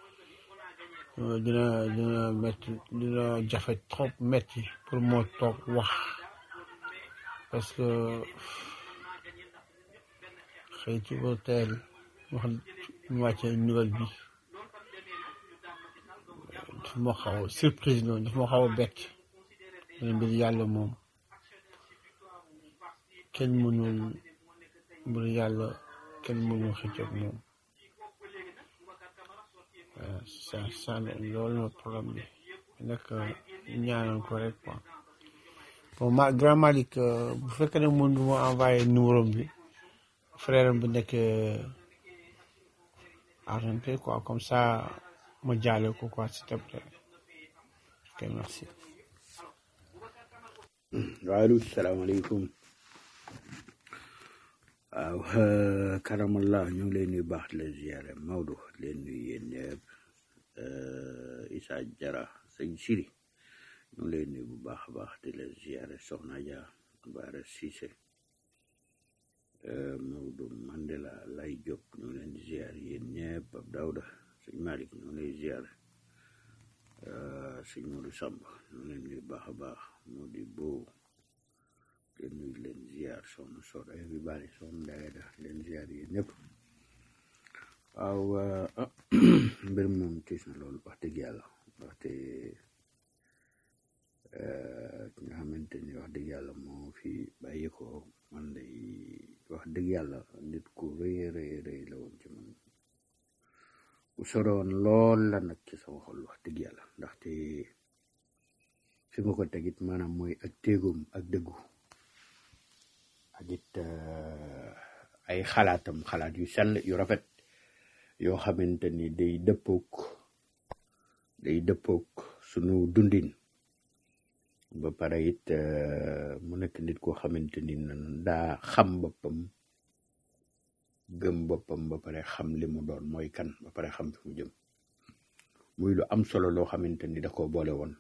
dina dina metti dina jafe trop metti pour moo toog wax parce que xëy ci ba teel wax ñu wàcce nouvelle bi daf ma xaw a surprise noonu daf ma xaw a bett ne mbir yàlla moom kenn mënul mbir yàlla kenn mënul xëccoog moom waaw ça ça loolu na problème bi nag ñaanal ko rek quoi bon ma grand Malick bu fekkee ne mën ma envoyé numéro bi frère bi nekk Argentine quoi comme ça ma jaale ko quoi s'il te plaît ok merci. waaleykum salaamaaleykum waaw karamallah ñu ngi leen nuyu baax di la ziare Maodo leen nuyu yéen ñëpp Issa Jara sëñ Siri ñu ngi leen nuyu bu baax a baax di la ziare Soxna Dia Bara Cissé Maodo Mandela Lay Diop ñu ngi leen di ziare yéen ñëpp Pape Daouda sëñ Malick ñu ngi lay ziare sëñ Modou Samb ñu ngi leen nuyu baax a baax moo di boobu leen nuyu leen ziar soxna Soda everybody soxna Ndeye da leen ziar yéen ñëpp waaw mbir moom tiis na loolu wax dëgg yàlla waxte ki nga xamante ni wax dëgg yàlla moo fi bàyyi ko man day wax dëgg yàlla nit ku rëy rëy rëy la woon ci man ku soroon lool la nag ci sama xol wax dëgg yàlla ndaxte fi ma ko tegit maanaam mooy ak téegoom ak dëggu ak it ay xalaatam xalaat yu sell yu rafet yoo xamante ni day dëppook day dëppook sunu dundin ba pare it euh, mu nekk nit koo xamante ni nan daa xam boppam gëm boppam ba pare xam li mu doon mooy kan ba pare xam fi mu jëm muy lu am solo loo xamante ni da ko boole woon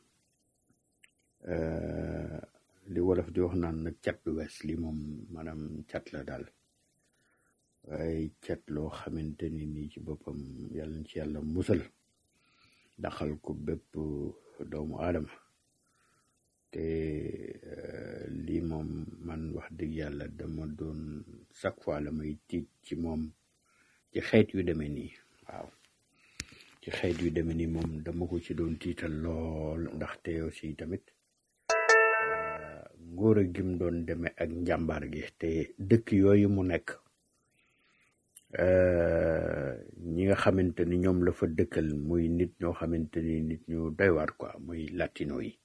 Euh, li wolof di wax naan nag cat du wees li moom maanaam cat la daal waaye cat loo xamante ni nii ci boppam yàlla na ci yàlla musal daxal ko bépp doomu aadama te euh, lii moom man wax dëgg yàlla dama doon chaque fois la may tiit ci moom ci xeet yu demee nii waaw ci xeet yu demee nii moom dama ko ci doon tiital lool ndaxte aussi tamit ngóor a gim doon demee ak njàmbaar gi te dëkk yooyu mu nekk euh, ñi nga xamante ni ñoom la fa dëkkal muy nit ñoo xamante ni nit ñu doy waar quoi muy latino yi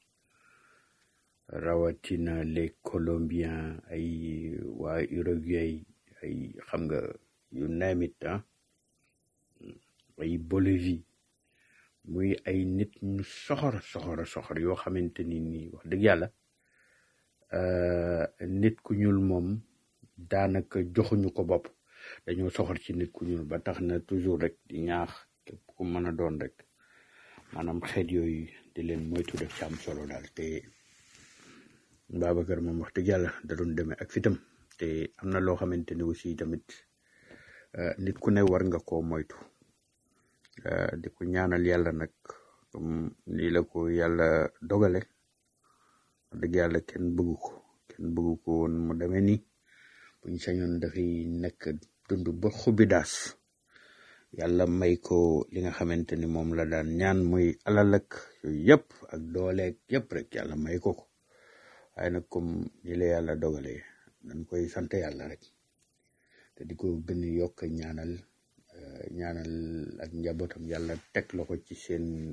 rawatina les colombiens ay waa Uruguay ay xam nga yu neemit ah ay Bolivie muy ay nit ñu soxor soxor soxor yoo xamante ni nii wax dëgg yàlla euh, nit ku ñuul moom daanaka joxuñu ko bopp dañoo soxor ci nit ku ñuul ba tax na toujours rek di ñaax képp ku mën a doon rek maanaam xeet yooyu di leen moytu def ci am solo daal te Babacar moom wax dëgg yàlla da doon demee ak fitam te am na loo xamante ni aussi tamit euh, nit ku ne war nga koo moytu euh, di ko ñaanal yàlla nag comme nii la ko yàlla dogale wax dëgg yàlla kenn bëggu ko kenn bëggu ko woon mu demee nii buñ sañoon dafay nekk dund ba xubi daas yàlla may ko li nga xamante ni moom la daan ñaan muy alal ak yooyu yëpp ak dooleeg yëpp rek yàlla may ko ko waaye nag comme ni la yàlla dogalee dañ koy sant yàlla rek te di ko gën a yokk ñaanal euh, ñaanal ak njabootam yàlla teg loxo ci seen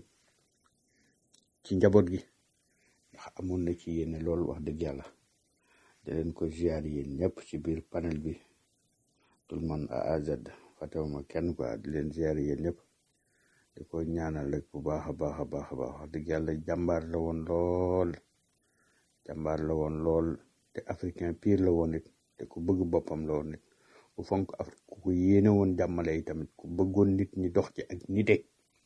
ci njaboot gi ndax amoon na ci yéene lool wax dëgg yàlla di leen ko ziar yéen ñëpp ci biir panel bi tout le monde A à Z fàttewuma kenn quoi di leen ziar yéen ñëpp di ko ñaanal rek bu baax a baax a baax a baax wax dëgg yàlla jàmbaar la woon lool jàmbaar la woon lool te africain pire la woon it te ku bëgg boppam la woon it ku fonk Afrique ku ko yéene woon jàmmale yi tamit ku bëggoon nit ñi dox ci ak nite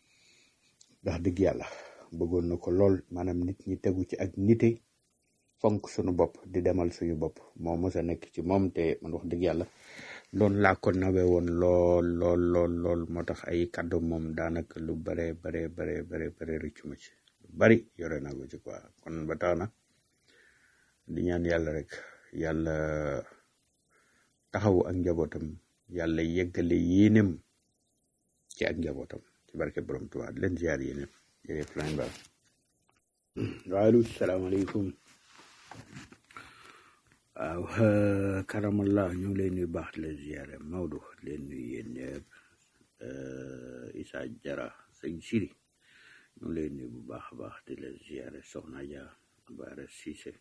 wax dëgg yàlla bëggoon na ko lool maanaam nit ñi tegu ci ak nite fonk suñu bopp di demal suñu bopp moo mës a nekk ci moom te man wax dëgg yàlla loolu laa ko nawe woon lool lool lool lool moo tax ay kàddu moom daanaka lu bare bare bare bare bare rëccu ma ci lu bari yore naa ko ci quoi kon ba tax na di ñaan yàlla rek yàlla taxawu ak njabootam yàlla yeggale yéenem ci ak njabootam ci barke borom Tuubaa di leen ziar yéenem jërëjëf lañ ba waaleykum salaamaaleykum waaw euh, karamallah ñu ngi lay nuyu baax di leen ziare Maodo di leen nuyu yéen ñëpp euh, Issa Jara sëñ Siri ñu ngi lay nuyu bu baax a baax di leen ziare Soxna Dia Bara Cissé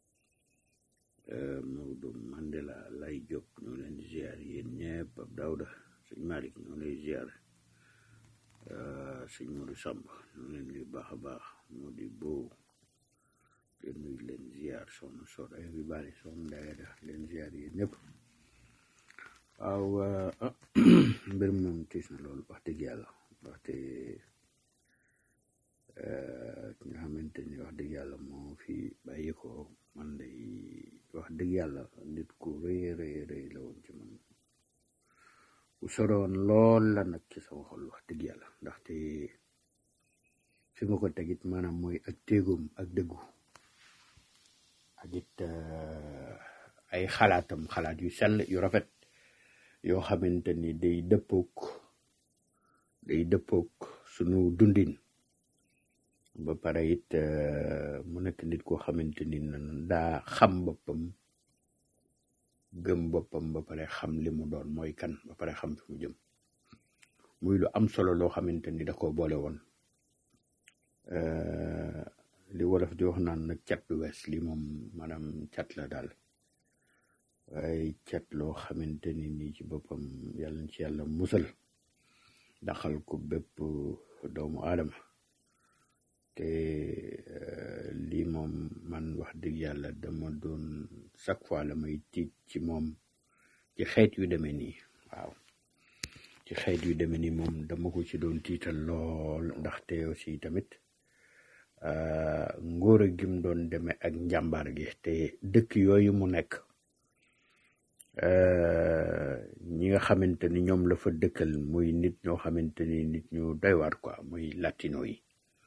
euh, Maodo Mandela Lay Diop ñu ngi leen di ziare yéen ñëpp Ab Dawda sëñ Malick ñu ngi lay ziare euh, sëñ Modou Samb ñu ngi leen nuyu baax a baax Modi Bo leen nuyu leen ziar soxna Soda ay bi bari soxna Ndaya da leen ziar yéen ñëpp waaw ah, mbir mi moom tiis na loolu wax dëgg yàlla waxte ki nga xamante ni wax dëgg yàlla moo fi bàyyi ko man day wax dëgg yàlla nit ku rëy rëy rëy la woon ci man ku soroon lool la nag ci sama xol wax dëgg yàlla ndaxte fi ma ko tegit maanaam mooy ak téegoom ak dëggu ak it euh, ay xalaatam xalaat yu sell yu rafet yoo xamante ni day dëppook day dëppook sunu dundin ba pare it euh, mu nekk nit koo xamante ni nan daa xam boppam gëm boppam ba pare xam li mu doon mooy kan ba pare xam fi mu jëm muy lu am solo loo xamante ni da ko boole woon euh, li wolof di wax naan nag cat du wees li moom maanaam cat la daal waaye cat loo xamante ni nii ci boppam yàlla na ci yàlla musal daxal ko bépp doomu aadama te euh, lii moom man wax dëgg yàlla dama doon chaque fois la may tiit ci moom ci xeet yu demee nii waaw ci xeet yu demee nii moom dama ko ci doon tiital lool ndaxte aussi tamit euh, ngóor a gim doon demee ak njàmbaar gi te dëkk yooyu mu nekk euh, ñi nga xamante ni ñoom la fa dëkkal muy nit ñoo xamante ni nit ñu doy waar quoi muy latino yi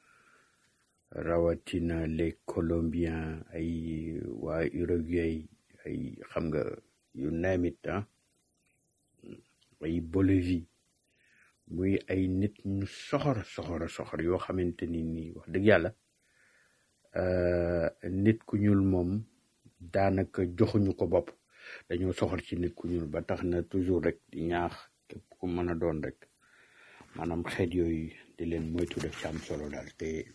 rawatina les colombiens ay waa Uruguay ay xam nga yu neemit ah ay Bolivie muy ay nit ñu soxor soxor soxor yoo xamante ni nii wax dëgg yàlla euh, nit ku ñuul moom daanaka joxuñu ko bopp dañoo soxor ci nit ku ñuul ba tax na toujours rek di ñaax képp ku mën a doon rek maanaam xeet yooyu di leen moytu def ci am solo daal te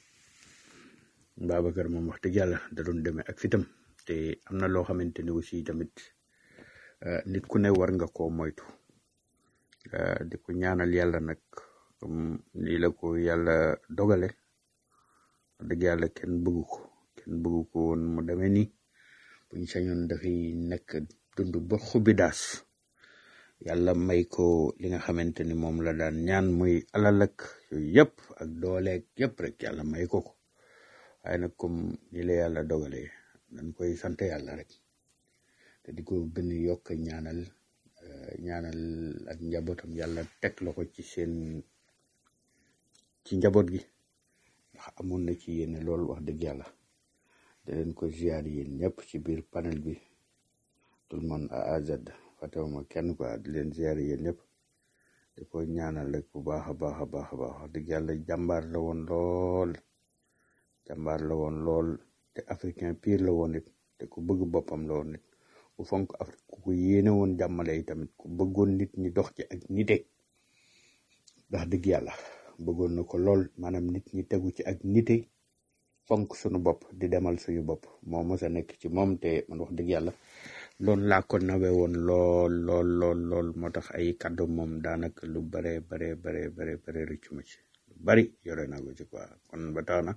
Babacar moom wax dëgg yàlla da doon demee ak fitam te am na loo xamante ni aussi tamit euh, nit ku ne war nga koo moytu euh, di ko ñaanal yàlla nag comme lii la ko yàlla dogale wax dëgg yàlla kenn bëggu ko kenn bëggu ko woon mu demee nii buñ sañoon dafay nekk dund ba xubi daas yàlla may ko li nga xamante ni moom la daan ñaan muy alal ak yooyu yëpp ak dooleeg yëpp rek yàlla may ko ko waaye nag comme ni la yàlla dogalee dañ koy sant yàlla rek te di ko gën a yokk ñaanal euh, ñaanal ak njabootam yàlla teg la ko ci seen ci njaboot gi ndax amoon na ci yéene lool wax dëgg yàlla da leen ko ziar yéen ñëpp ci biir panel bi tout le monde à A à Z fàttewuma kenn quoi di leen ziar yéen ñëpp di ko ñaanal rek bu baax a baax a baax a baax wax dëgg yàlla jàmbaar la woon lool jàmbaar la woon lool te africain pire la woon it te ku bëgg boppam la woon it ku fonk Afrique ku ko yéene woon jàmmale yi tamit ku bëggoon nit ñi dox ci ak nite ndax dëgg yàlla bëggoon na ko lool maanaam nit ñi tegu ci ak nite fonk suñu bopp di demal suñu bopp moo mos a nekk ci moom te man wax dëgg yàlla loolu laa ko nawe woon lool lool lool lool moo tax ay kàddu moom daanaka lu bare bare bare bare bare rëccu ma ci lu bari yore naa ko ci quoi kon ba tax na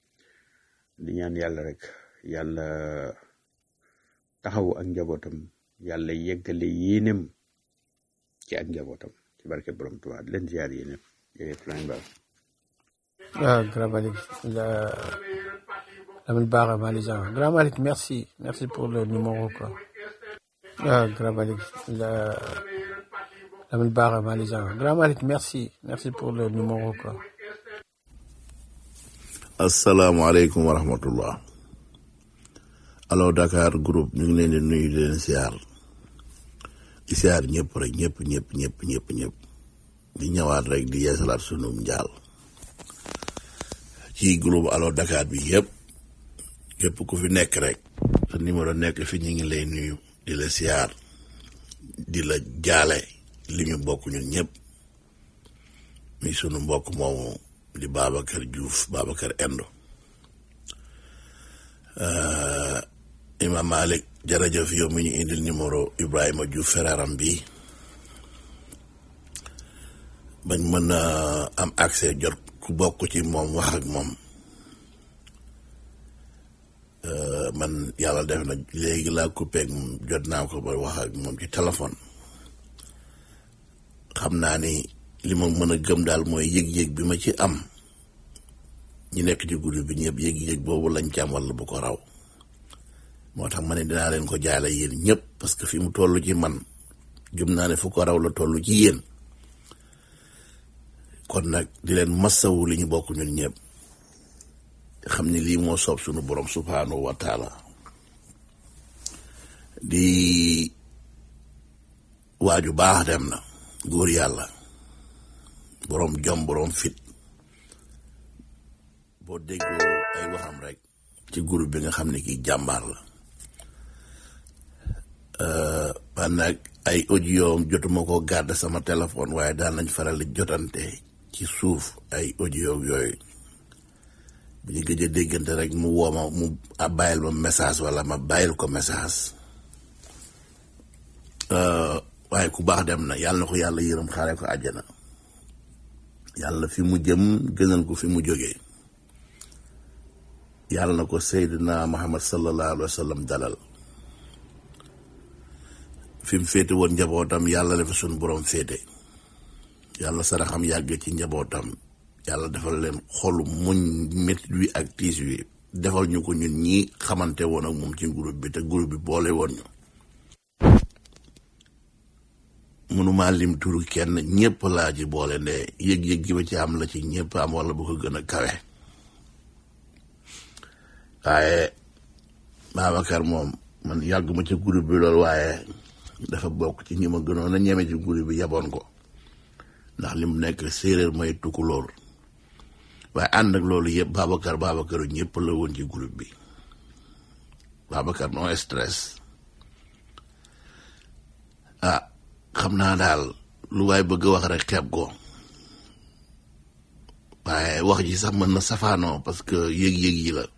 di ñaan yàlla rek yàlla taxawu ak njabootam yàlla yeggale yéenem ci ak njabootam ci barke borom Tuubaa di leen ziar yéenem jërëjëf lañ baax Ah, Grand Malik, la, Lamine Bara Malijan. Grand Malik, merci. Merci pour le numéro, quoi. Ah, Grand Malik, la, Lamine Bara Malijan. Grand Malik, merci. Merci pour le numéro, quoi. asalaamaaleykum wa rahmatullah allo Dakar groupe ñu ngi leen di nuyu di leen siyaar di siyaar ñëpp rek ñëpp ñëpp ñëpp ñëpp ñëpp di ñëwaat rek di yeesalaat sunum njaal ci groupe allo Dakar bi yëpp képp ku fi nekk rek sa numéro nekk fi ñu ngi lay nuyu di la siyaar di la jaale li ñu bokk ñun ñëpp mi sunu mbokk moomu di Babacar Diouf Babacar Endo Euh, Imam Malik jërëjëf yow mi ñu indil numéro Ibrahima Diouf feraram bi bañ mën a am accès jot ku bokk ci moom wax ak moom Euh, man yàlla def na léegi laa coupé ak moom jot naa ko ba wax ak moom ci téléphone xam naa ni li ma mën a gëm daal mooy yëg-yëg bi ma ci am ñi nekk ci guddi bi ñëpp yëg-yëg boobu lañ ci am wala bu ko raw moo tax ma ne dinaa leen ko jaale yéen ñëpp parce que fi mu toll ci man gëm naa ne fu ko raw la toll ci yéen kon nag di leen massawu li ñu bokk ñun ñëpp xam ni lii moo soob sunu borom subhanahu wa taala di waaju baax dem na góor yàlla borom jom borom fit boo déggoo ay waxam rek ci groupe bi nga xam ne kii jàmbaar la man nag ay audio jotuma ko garde sama téléphone waaye daan nañ faral di jotante ci suuf ay audio yooyu bu ñu gëj a déggante rek mu woo ma mu a bàyyil ma message wala ma bàyyil ko message waaye ku baax dem na yàlla na ko yàlla yërëm xaare ko àjjana yàlla fi mu jëm gënal ko fi mu jógee yàlla na ko Seydina Muhammad sallallahu alayhi wa sallam dalal fi mu féete woon njabootam yàlla na fa suñu borom féete yàlla saraxam yàgg ci njabootam yàlla defal leen xolu muñ métit wi ak tiis wi defal ñu ko ñun ñi xamante woon ak moom ci groupe bi te groupe bi boole woon ñu mënuma lim turu kenn ñëpp laa ci boole nde yëg-yëg gi ma ci am la ci ñëpp am wala bu ko gën a kawe waaye Babacar moom man yàgg ma ci groupe bi loolu waaye dafa bokk ci ñi ma gënoon a ñeme ci groupe bi yaboon ko ndax li mu nekk séeréer mooy tukulóor waaye ànd ak loolu yëpp Babacar Babakaru ñëpp la woon ci groupe bi Babacar no stress ah xam naa daal lu waay bëgg a wax rek xeeb ko waaye wax ji sax mën na safaanoo parce que yëg-yëg yi la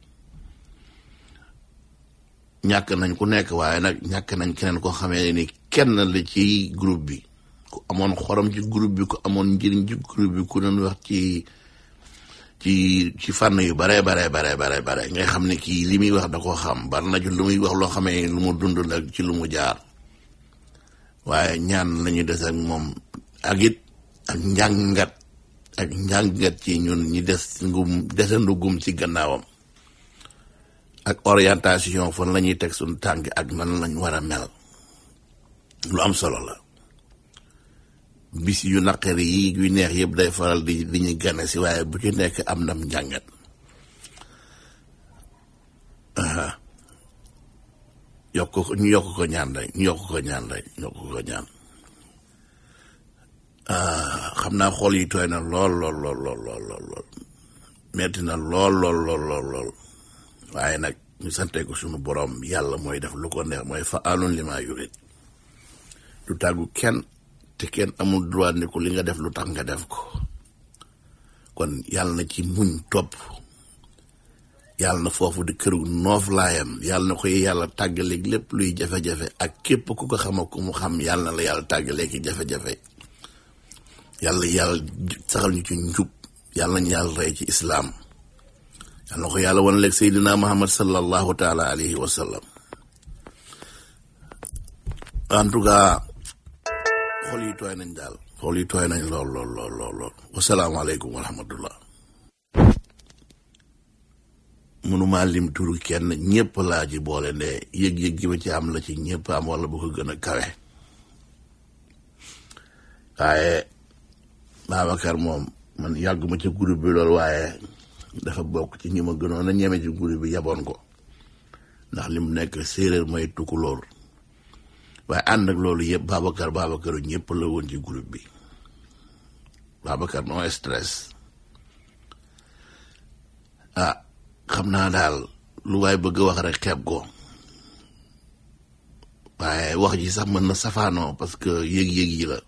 ñàkk nañ ku nekk waaye nag ñàkk nañ keneen koo xamee ni kenn la ci groupe bi ku amoon xorom ci groupe bi ku amoon njëriñ ci groupe bi ku doon wax ci ci ci fànn yu bare bare bare bare bare ngay xam ne kii li muy wax da koo xam bari na ci lu muy wax loo xamee lu mu dund la ci lu mu jaar waaye ñaan lañu des ak moom ak it ak njàngat ak njàngat ci ñun ñi des ngum desandugum ci gannaawam ak orientation fan la ñuy teg suñu tànk ak nan lañ war a mel lu am solo la bis yu naqari yi yu neex yëpp day faral di di ñu gane si waaye bu ci nekk am nam njàngat yokk ko ñu yokk ko ñaan rek ñu yokk ko ñaan rek ñu yokk ko ñaan xam naa xool yi tooy na lool lool lool lool lool lool lool metti na lool lool lool lool lool waaye nag ñu sante ko sunu borom yàlla mooy def lu ko neex mooy fa alun li maa yurit du tàggu kenn te kenn amul droit ni ko li nga def lu tax nga def ko kon yàlla na ci muñ topp yàlla na foofu di këru noof laayam yàlla na koy yàlla tàggaleeg lépp luy jafe-jafe ak képp ku ko xam ak ku mu xam yàlla na la yàlla tàggaleegi jafe-jafe yàlla yàlla saxal ñu ci njub yàlla ñu yàlla rey ci islaam yàlla na ko yàlla wan leeg seydina muhammad sallallahu taala alayhi wa sallam en tout cas xol yi tooy nañ daal xol yi tooy nañ lool lool lool lool lool wasalaamaaleykum wa rahmatullah mënuma lim turu kenn ñëpp laa ci boole nde yëg-yëg gi ma ci am la ci ñëpp am wala bu ko gën a kawe waaye Babacar moom man yàgg ma ci groupe bi loolu waaye dafa bokk ci ñi ma gënoon a ñeme ci groupe bi yaboon ko ndax li mu nekk séeréer mooy tukulóor waaye ànd ak loolu yëpp Babacar Babakaru ñëpp la woon ci groupe bi Babacar no stress ah xam naa daal lu waay bëgg a wax rek xeeb ko waaye wax ji sax mën na safaanoo parce que yëg-yëg yi la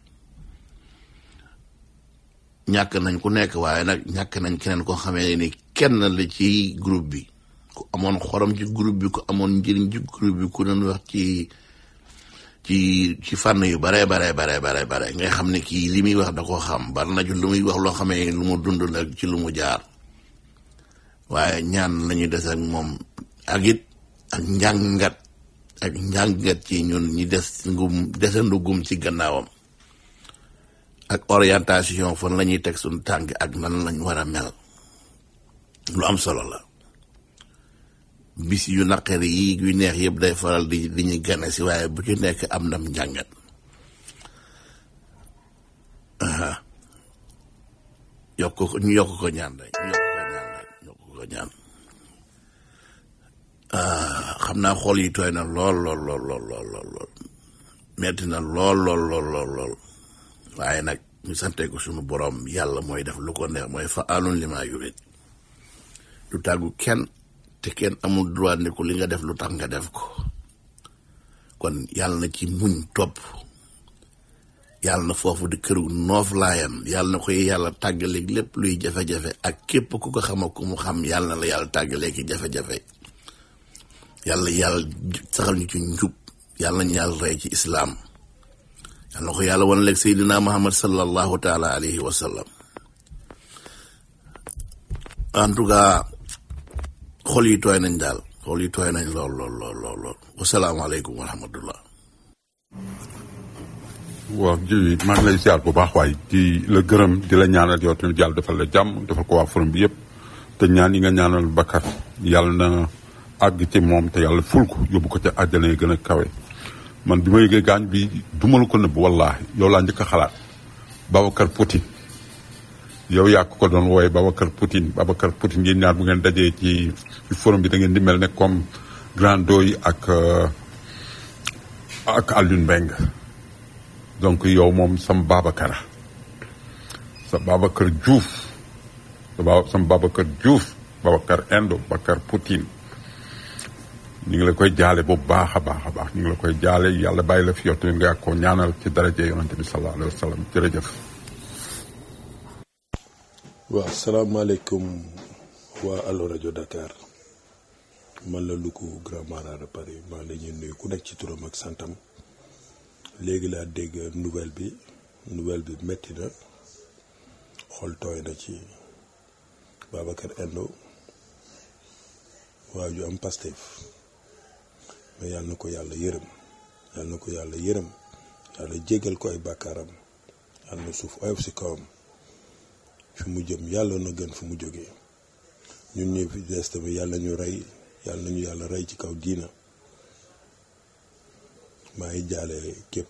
ñàkk nañ ku nekk waaye nag ñàkk nañ keneen koo xamee ni kenn la ci groupe bi ku amoon xorom ci groupe bi ku amoon njëriñ ci groupe bi ku doon wax ci ci ci fànn yu bare bare bare bare bare ngay xam ne kii li muy wax da koo xam bari na ci lu muy wax loo xamee lu mu dund la ci lu mu jaar waaye ñaan lañu des ak moom ak it ak njàngat ak njàngat ci ñun ñi des ngum desandugum ci gannaawam ak orientation fan la ñuy teg suñu tànk ak nan lañ war a mel lu am solo la bis yu naqari yi yu neex yëpp day faral di di ñu gane si waaye bu ci nekk am nam njàngat yokk ko ñu yokk ko ñaan rek ñu yokk ko ñaan rek yokk ko ñaan xam naa xool yi tooy na lool lool lool lool lool lool lool metti na lool lool lool lool lool waaye nag ñu sante ko sunu borom yàlla mooy def lu ko neex mooy fa alun li maa yurit du tàggu kenn te kenn amul droit ni ko li nga def lu tax nga def ko kon yàlla na ci muñ topp yàlla na foofu di këru noof laayam yàlla na koy yàlla tàggaleeg lépp luy jafe-jafe ak képp ku ko xam ak ku mu xam yàlla na la yàlla tàggaleegi jafe-jafe yàlla yàlla saxal ñu ci njub yàlla ñu yàlla rey ci islaam yàlla na ko yàlla wan leeg seydina muhammad sallallahu taala alayhi wa sallam en tout cas xol yi tooy nañ daal xol yi tooy nañ lool lool lool lool lool wasalaamaaleykum wa rahmatullah waaw ji maa ngi lay ziar bu baax waaye di la gërëm di la ñaanal yow tamit yàlla defal la jàmm defal ko waa forum bi yëpp te ñaan yi nga ñaanal Bakar yàlla na àgg ci moom te yàlla ful ko yóbbu ko ca àjjana yi gën a kawe man bi ma yëgee gaañ bi duma la ko nëbb wallaahi yow laa njëkk a xalaat Babacar Poutine yow yaa ko doon wooye Babacar Poutine Babacar Poutine yéen ñaar bu ngeen dajee ci ci forum bi da ngeen di mel ne comme Grand Doy ak ak Alioune Mbengue donc yow moom sam Babacar sa Babacar Diouf sa ba sam Babacar Diouf Babacar Indo Babacar Poutine ñu ngi la koy jaale bu baax a baax a baax ñu ngi la koy jaale yàlla bàyyi la fi yow tamit nga ko ñaanal ci daraje yonante bi sallallahu alayhi wa sallam jërëjëf waaw salaamaaleykum waa Allo rajo Dakar man la Louga Grand Marat de Paris maa ngi leen nuyu ku nekk ci turam ak santam léegi laa dégg nouvelle bi nouvelle bi metti na xol tooy na ci Babacar Endo waa ju am Pastef mais yàlla na ko yàlla yërëm yàlla na ko yàlla yërëm yàlla jéggal ko ay bàkkaaram yàlla na suuf oyof si kawam fi mu jëm yàlla na gën fu mu jógee ñun ñëpp fi des tamit yàlla ñu rey yàlla nañu yàlla rey ci kaw diina maa ngi jaale képp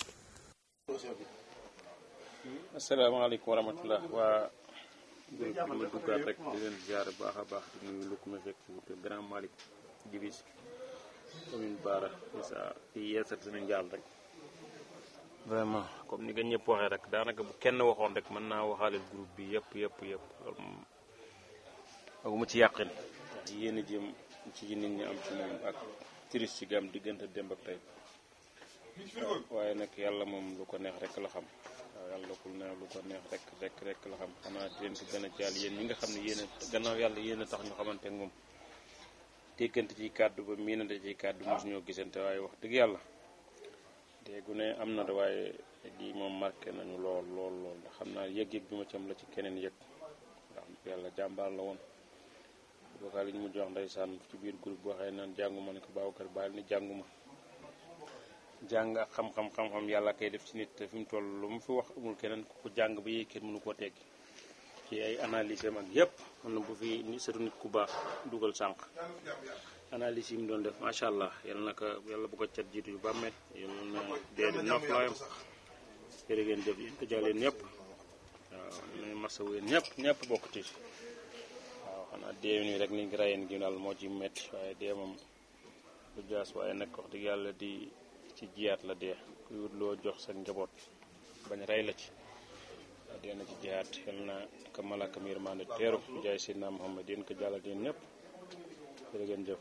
asalaamaaleykum wa rahmatullah waa groupe bi ma duggaat rek di leen ziare baax a baax di nuyu lukk ma fekk ci grand Malick Dibis commune Baara isa di yeesal seen njaal rek vraiment comme ni nga ñëpp waxee rek daanaka bu kenn waxoon rek mën naa waxaaleel groupe bi yëpp yëpp yëpp loolu moom aguma ci yàqin ndax yéen a jëm ci nit ñi am ci moom ak triste ci gam diggante démb ak tey waaye nag yàlla moom lu ko neex rek la xam waaw yàlla kul neex lu ko neex rek rek rek la xam xanaa di leen ko gën a jaal yéen ñi nga xam ne yéen a gannaaw yàlla yéen a tax ñu xamante ak moom tékkante ci kàddu ba miinante ci kàddu mosu ñoo gisante waaye wax dëgg yàlla déggu ne am na de waaye lii moom marqué nañu lool lool lool ndax xam naa yëg-yëg bi ma ci am la ci keneen yëg ndax yàlla jàmbaar la woon bookaa li ñu mu jox ndeysaan ci biir groupe boo xëy naan jànguma ne ko Babacar bàyyil ni jànguma jàng ak xam-xam xam-xam yàlla kay def ci nit te fi mu toll lu mu fi wax amul keneen ku ko jàng ba yéeg kenn mënu koo teggi ci ay analyse am ak yépp xam na bu fi ni sëtu nit ku baax dugal sànq analyse yi mu doon def macha allah yal na ko yàlla bu ko cat jiitu yu bàmmee yal na dee di nopp looyam jërë ngeen jëf yéen ko jaaleen ñëpp waaw ne masawu yéen ñëpp ñëpp bokk ci waaw xanaa dee nii rek ni ngi rayeen gi daal moo ci metti waaye dee moom du jaas waaye nag wax dëgg yàlla di ci jiyaat la dee kuy wut loo jox sa njaboot bañ rey la ci waaw dee na ci jiyaat yal na ko malaka mi yërmande teeru jaay Seydina Muhammad yéen ko jàllal yéen ñëpp jërë ngeen jëf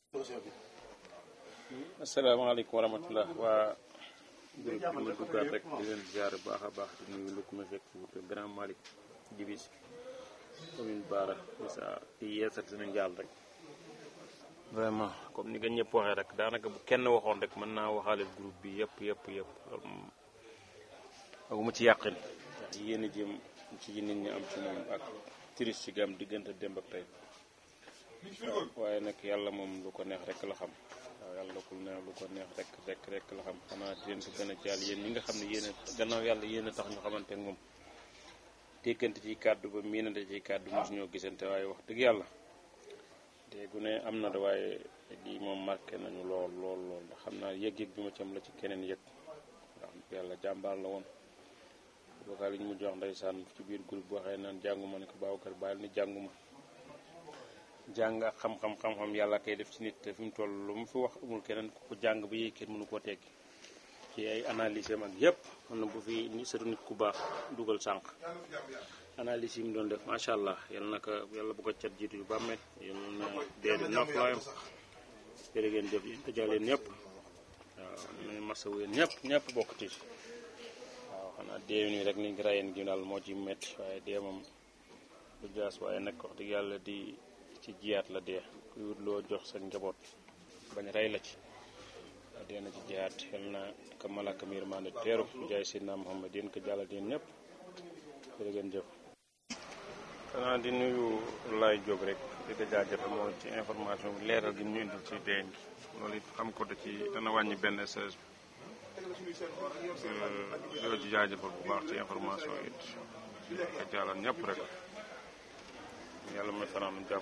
asalaamaaleykum wa rahmatullah waa groupe bi ma duggaat rek di leen ziar bu baax a baax di nuyu lu ko ma fekk ci grand Malick Dibis commune Baara isa di yeesal seen njaal rek vraiment comme ni nga ñëpp waxee rek daanaka bu kenn waxoon rek mën naa waxaaleel groupe bi yëpp yëpp yëpp loolu moom aguma ci yàqin ndax yéen a jëm ci nit ñi am ci moom ak triste ci gam diggante démb ak tey waaye nag yàlla moom lu ko neex rek la xam waaw yàlla ku neex lu ko neex rek rek rek la xam xanaa di leen ko gën a jaal yéen ñi nga xam ne yéen a gannaaw yàlla yéen a tax ñu xamante ak moom tékkante ci kàddu ba miinante ci kàddu mosu ñoo gisante waaye wax dëgg yàlla déggu ne am na de waaye lii moom marqué nañu lool lool lool ndax xam naa yëg-yëg bi ma ci am la ci keneen yëg ndax yàlla jàmbaar la woon bookaa li ñu mu jox ndeysaan ci biir groupe boo xëy naan jànguma ne ko Babacar bàyyil ni jànguma jàng ak xam-xam xam-xam yàlla kay def ci nit te fi mu toll lu mu fi wax amul keneen ku ko jàng ba yéeg kenn mënu koo teggi ci ay analyse am ak yépp xam na bu fi ni sëtu nit ku baax dugal sànq analyse yi mu doon def macha allah yal na ko yàlla bu ko cat jiitu yu bàmmee yal na dee di nopp looyam jërë ngeen jëf yéen ko jaaleen ñëpp waaw ne masawu yéen ñëpp ñëpp bokk ci waaw xanaa dee nii rek ni ngi rayeen gi daal moo ci metti waaye dee moom du jaas waaye nag wax dëgg yàlla di ci jiyaat la dee kuy wut loo jox sa njaboot bañ rey la ci waaw dee na ci jiyaat yal na ko malaka mi yërmande teeru jaay Seydina Muhammad yéen ko jàllal yéen ñëpp jërë ngeen jëf xanaa di nuyu Laye Diop rek di ko jaajëfal moom ci information bi leeral gi ñu indil ci deen gi loolu it xam ko da ci dana wàññi benn seize bi di ci jaajëfal bu baax ci information yi it ko jàllal ñëpp rek yàlla may fanaan jàmm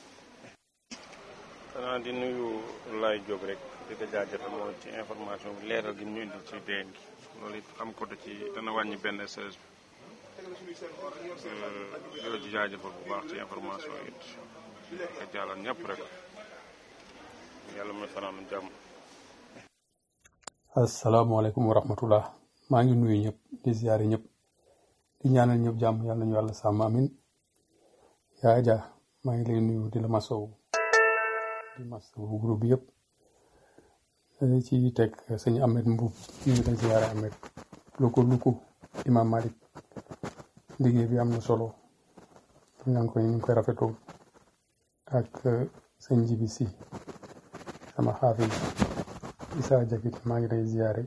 xanaa di nuyu Laye Diop rek di ko jaajëfal moom ci information bi leeral gi ñu indil ci deen gi loolu it xam ko da ci dana wàññi benn seize bi di ci jaajëfal bu baax ci information yi it ko jàllal ñëpp rek yàlla may fanaan jàmm asalaamaaleykum wa rahmatullah maa ngi nuyu ñëpp di ziare ñëpp di ñaanal ñëpp jàmm yàlla nañu yàlla sàmm amin yaa Aja maa ngi lay nuyu di la masow di masow groupe bi yëpp dañu ci teg sëñ Ahmed Mbuub ñu ngi lay ziare Ahmed luko luko Imam Malik liggéey bi am na solo ñaa ngi koy ñu ngi koy rafetlu ak sëñ Jibi Si sama xaafis Isa Jakit maa ngi lay ziare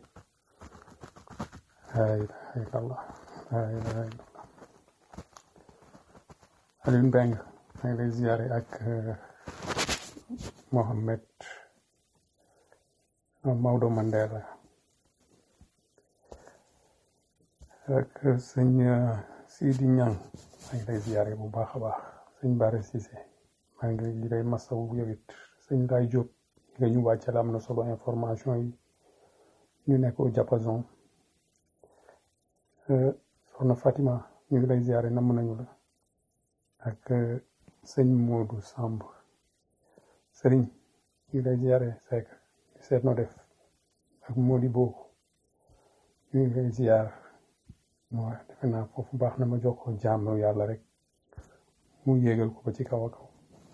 la ilaha illallah la ilaha illallah Alioune Mbengue maa ngi lay ziare ak Mohamed Maodo Mandela ak sëñ Sidi Ñang maa ngi lay ziare bu baax a baax sëñ Bare Cissé maa ngi lay masawu yow it sëñ Laye Diop nga ñu wàccal am na solo information yi ñu nekk au diapason soxna Fatima ñu ngi lay ziare namm nañu la ak sëñ Modou Samb sëriñ ñu ngi lay ziare Seck di seet no def ak Modi Bo ñu ngi lay ziar waaw defe naa foofu baax na ma jox ko jaamu yàlla rek mu yéegal ko ba ci kaw a kaw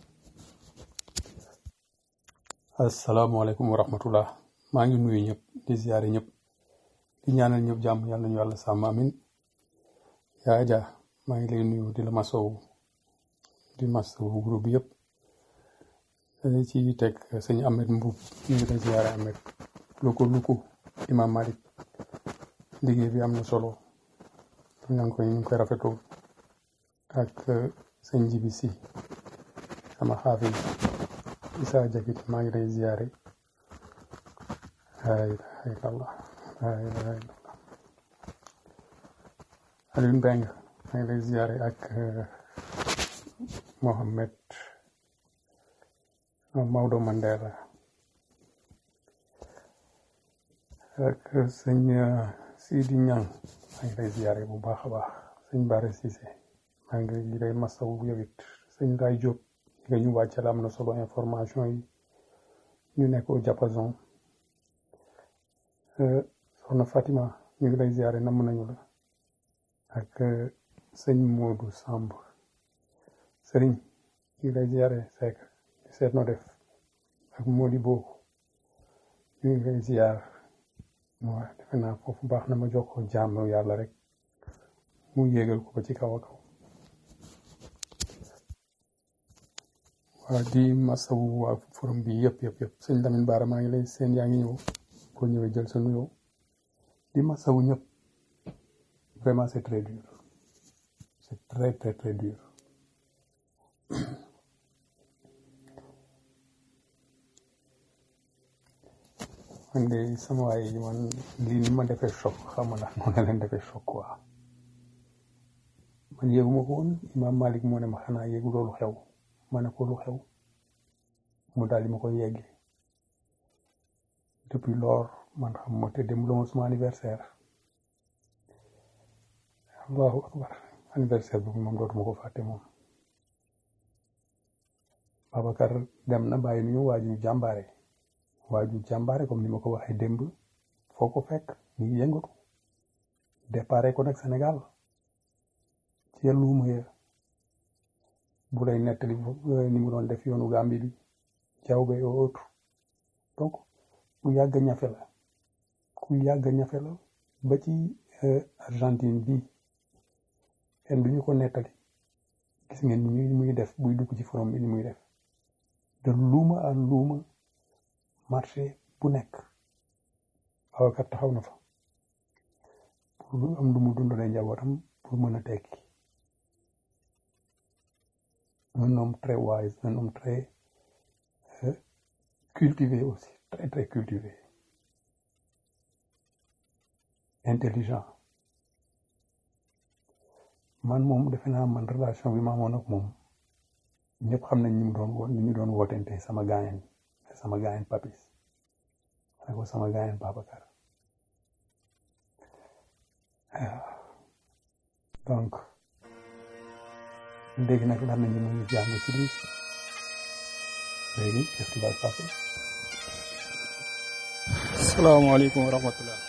asalaamaaleykum wa rahmatullah maa ngi nuyu ñëpp di ziare ñëpp di ñaanal ñëpp jàmm yàlla nañu yàlla sàmm amin yaa Aja maa ngi lay nuyu di la masow di masow groupe bi yëpp dañu ci teg sëñ Ahmed Mbuub ñu ngi lay ziare Ahmed luko luko Imam Malik liggéey bi am na solo ñaa ngi koy ñu ngi koy rafetlu ak sëñ Jibi Si sama xaafis Isa Jakit maa ngi lay ziare la ilaha illallah la ilaha illallah Alioune Mbengue maa ngi lay ziare ak Mohamed Maodo Mandela ak sëñ Sidi Ñang maa ngi lay ziare bu baax a baax sëñ Bare Cissé maa ngi lay masawu yow it sëñ Laye Diop nga ñu wàccal am na solo information yi ñu nekk au diapason soxna Fatima ñu ngi lay ziare namm nañu la ak sëñ Modou Samb sëriñ ñu ngi lay ziare Seck di seet no def ak Modi Bo ñu ngi lay ziar waaw defe naa foofu baax na ma jox ko jaamu yàlla rek mu yéegal ko ba ci kaw a kaw waaw di masawu waa forum bi yëpp yëpp yëpp sëñ Lamine Bara maa ngi lay seen yaa ngi ñëw boo ñëwee jël sa nuyoo di masawu ñëpp vraiment c'est très dur c'est très très très dur man de sama waay yi man lii ni ma defee choc xam nga ndax noonu la leen defee choc quoi man yëguma ko woon Imam Malik moo ne ma xanaa yëgu loolu xew ma ne ko lu xew mu daal di ma koy yegge depuis lors man xam ma te dem la suma anniversaire allahu akbar anniversaire bi moom dootuma ko fàtte moom Babacar dem na bàyyi nu ñu waaju jàmbaare waaju jàmbaare comme ni ma ko waxee démb foo ko fekk ñu ngi yëngatu déparé ko nag Sénégal ci luuma ya bu lay nettali ni mu doon def yoonu Gambie bi jawbe et autres donc ku yàgg ñafe la ku yàgg ñafe la ba ci Argentine bi kenn du ñu ko nettali gis ngeen ni muy def buy dugg ci forum bi ni muy def de luuma à luuma marché bu nekk Babacar taxaw na fa pour am lu mu dundalee njabootam pour mën a tekki un homme très wise un homme très euh, cultivé aussi très très cultivé intelligent man moom defe naa man relation bi ma amoon ak moom ñëpp xam nañ ñu mu doon wo ni ñu doon wootente sama gaayen sama gaayen papis ma ne ko sama gaayen Babacar donc léegi nag lan nañu mu ngi jàng ci lii léegi qu'est-ce qui va se passer salaamaaleykum wa rahmatullah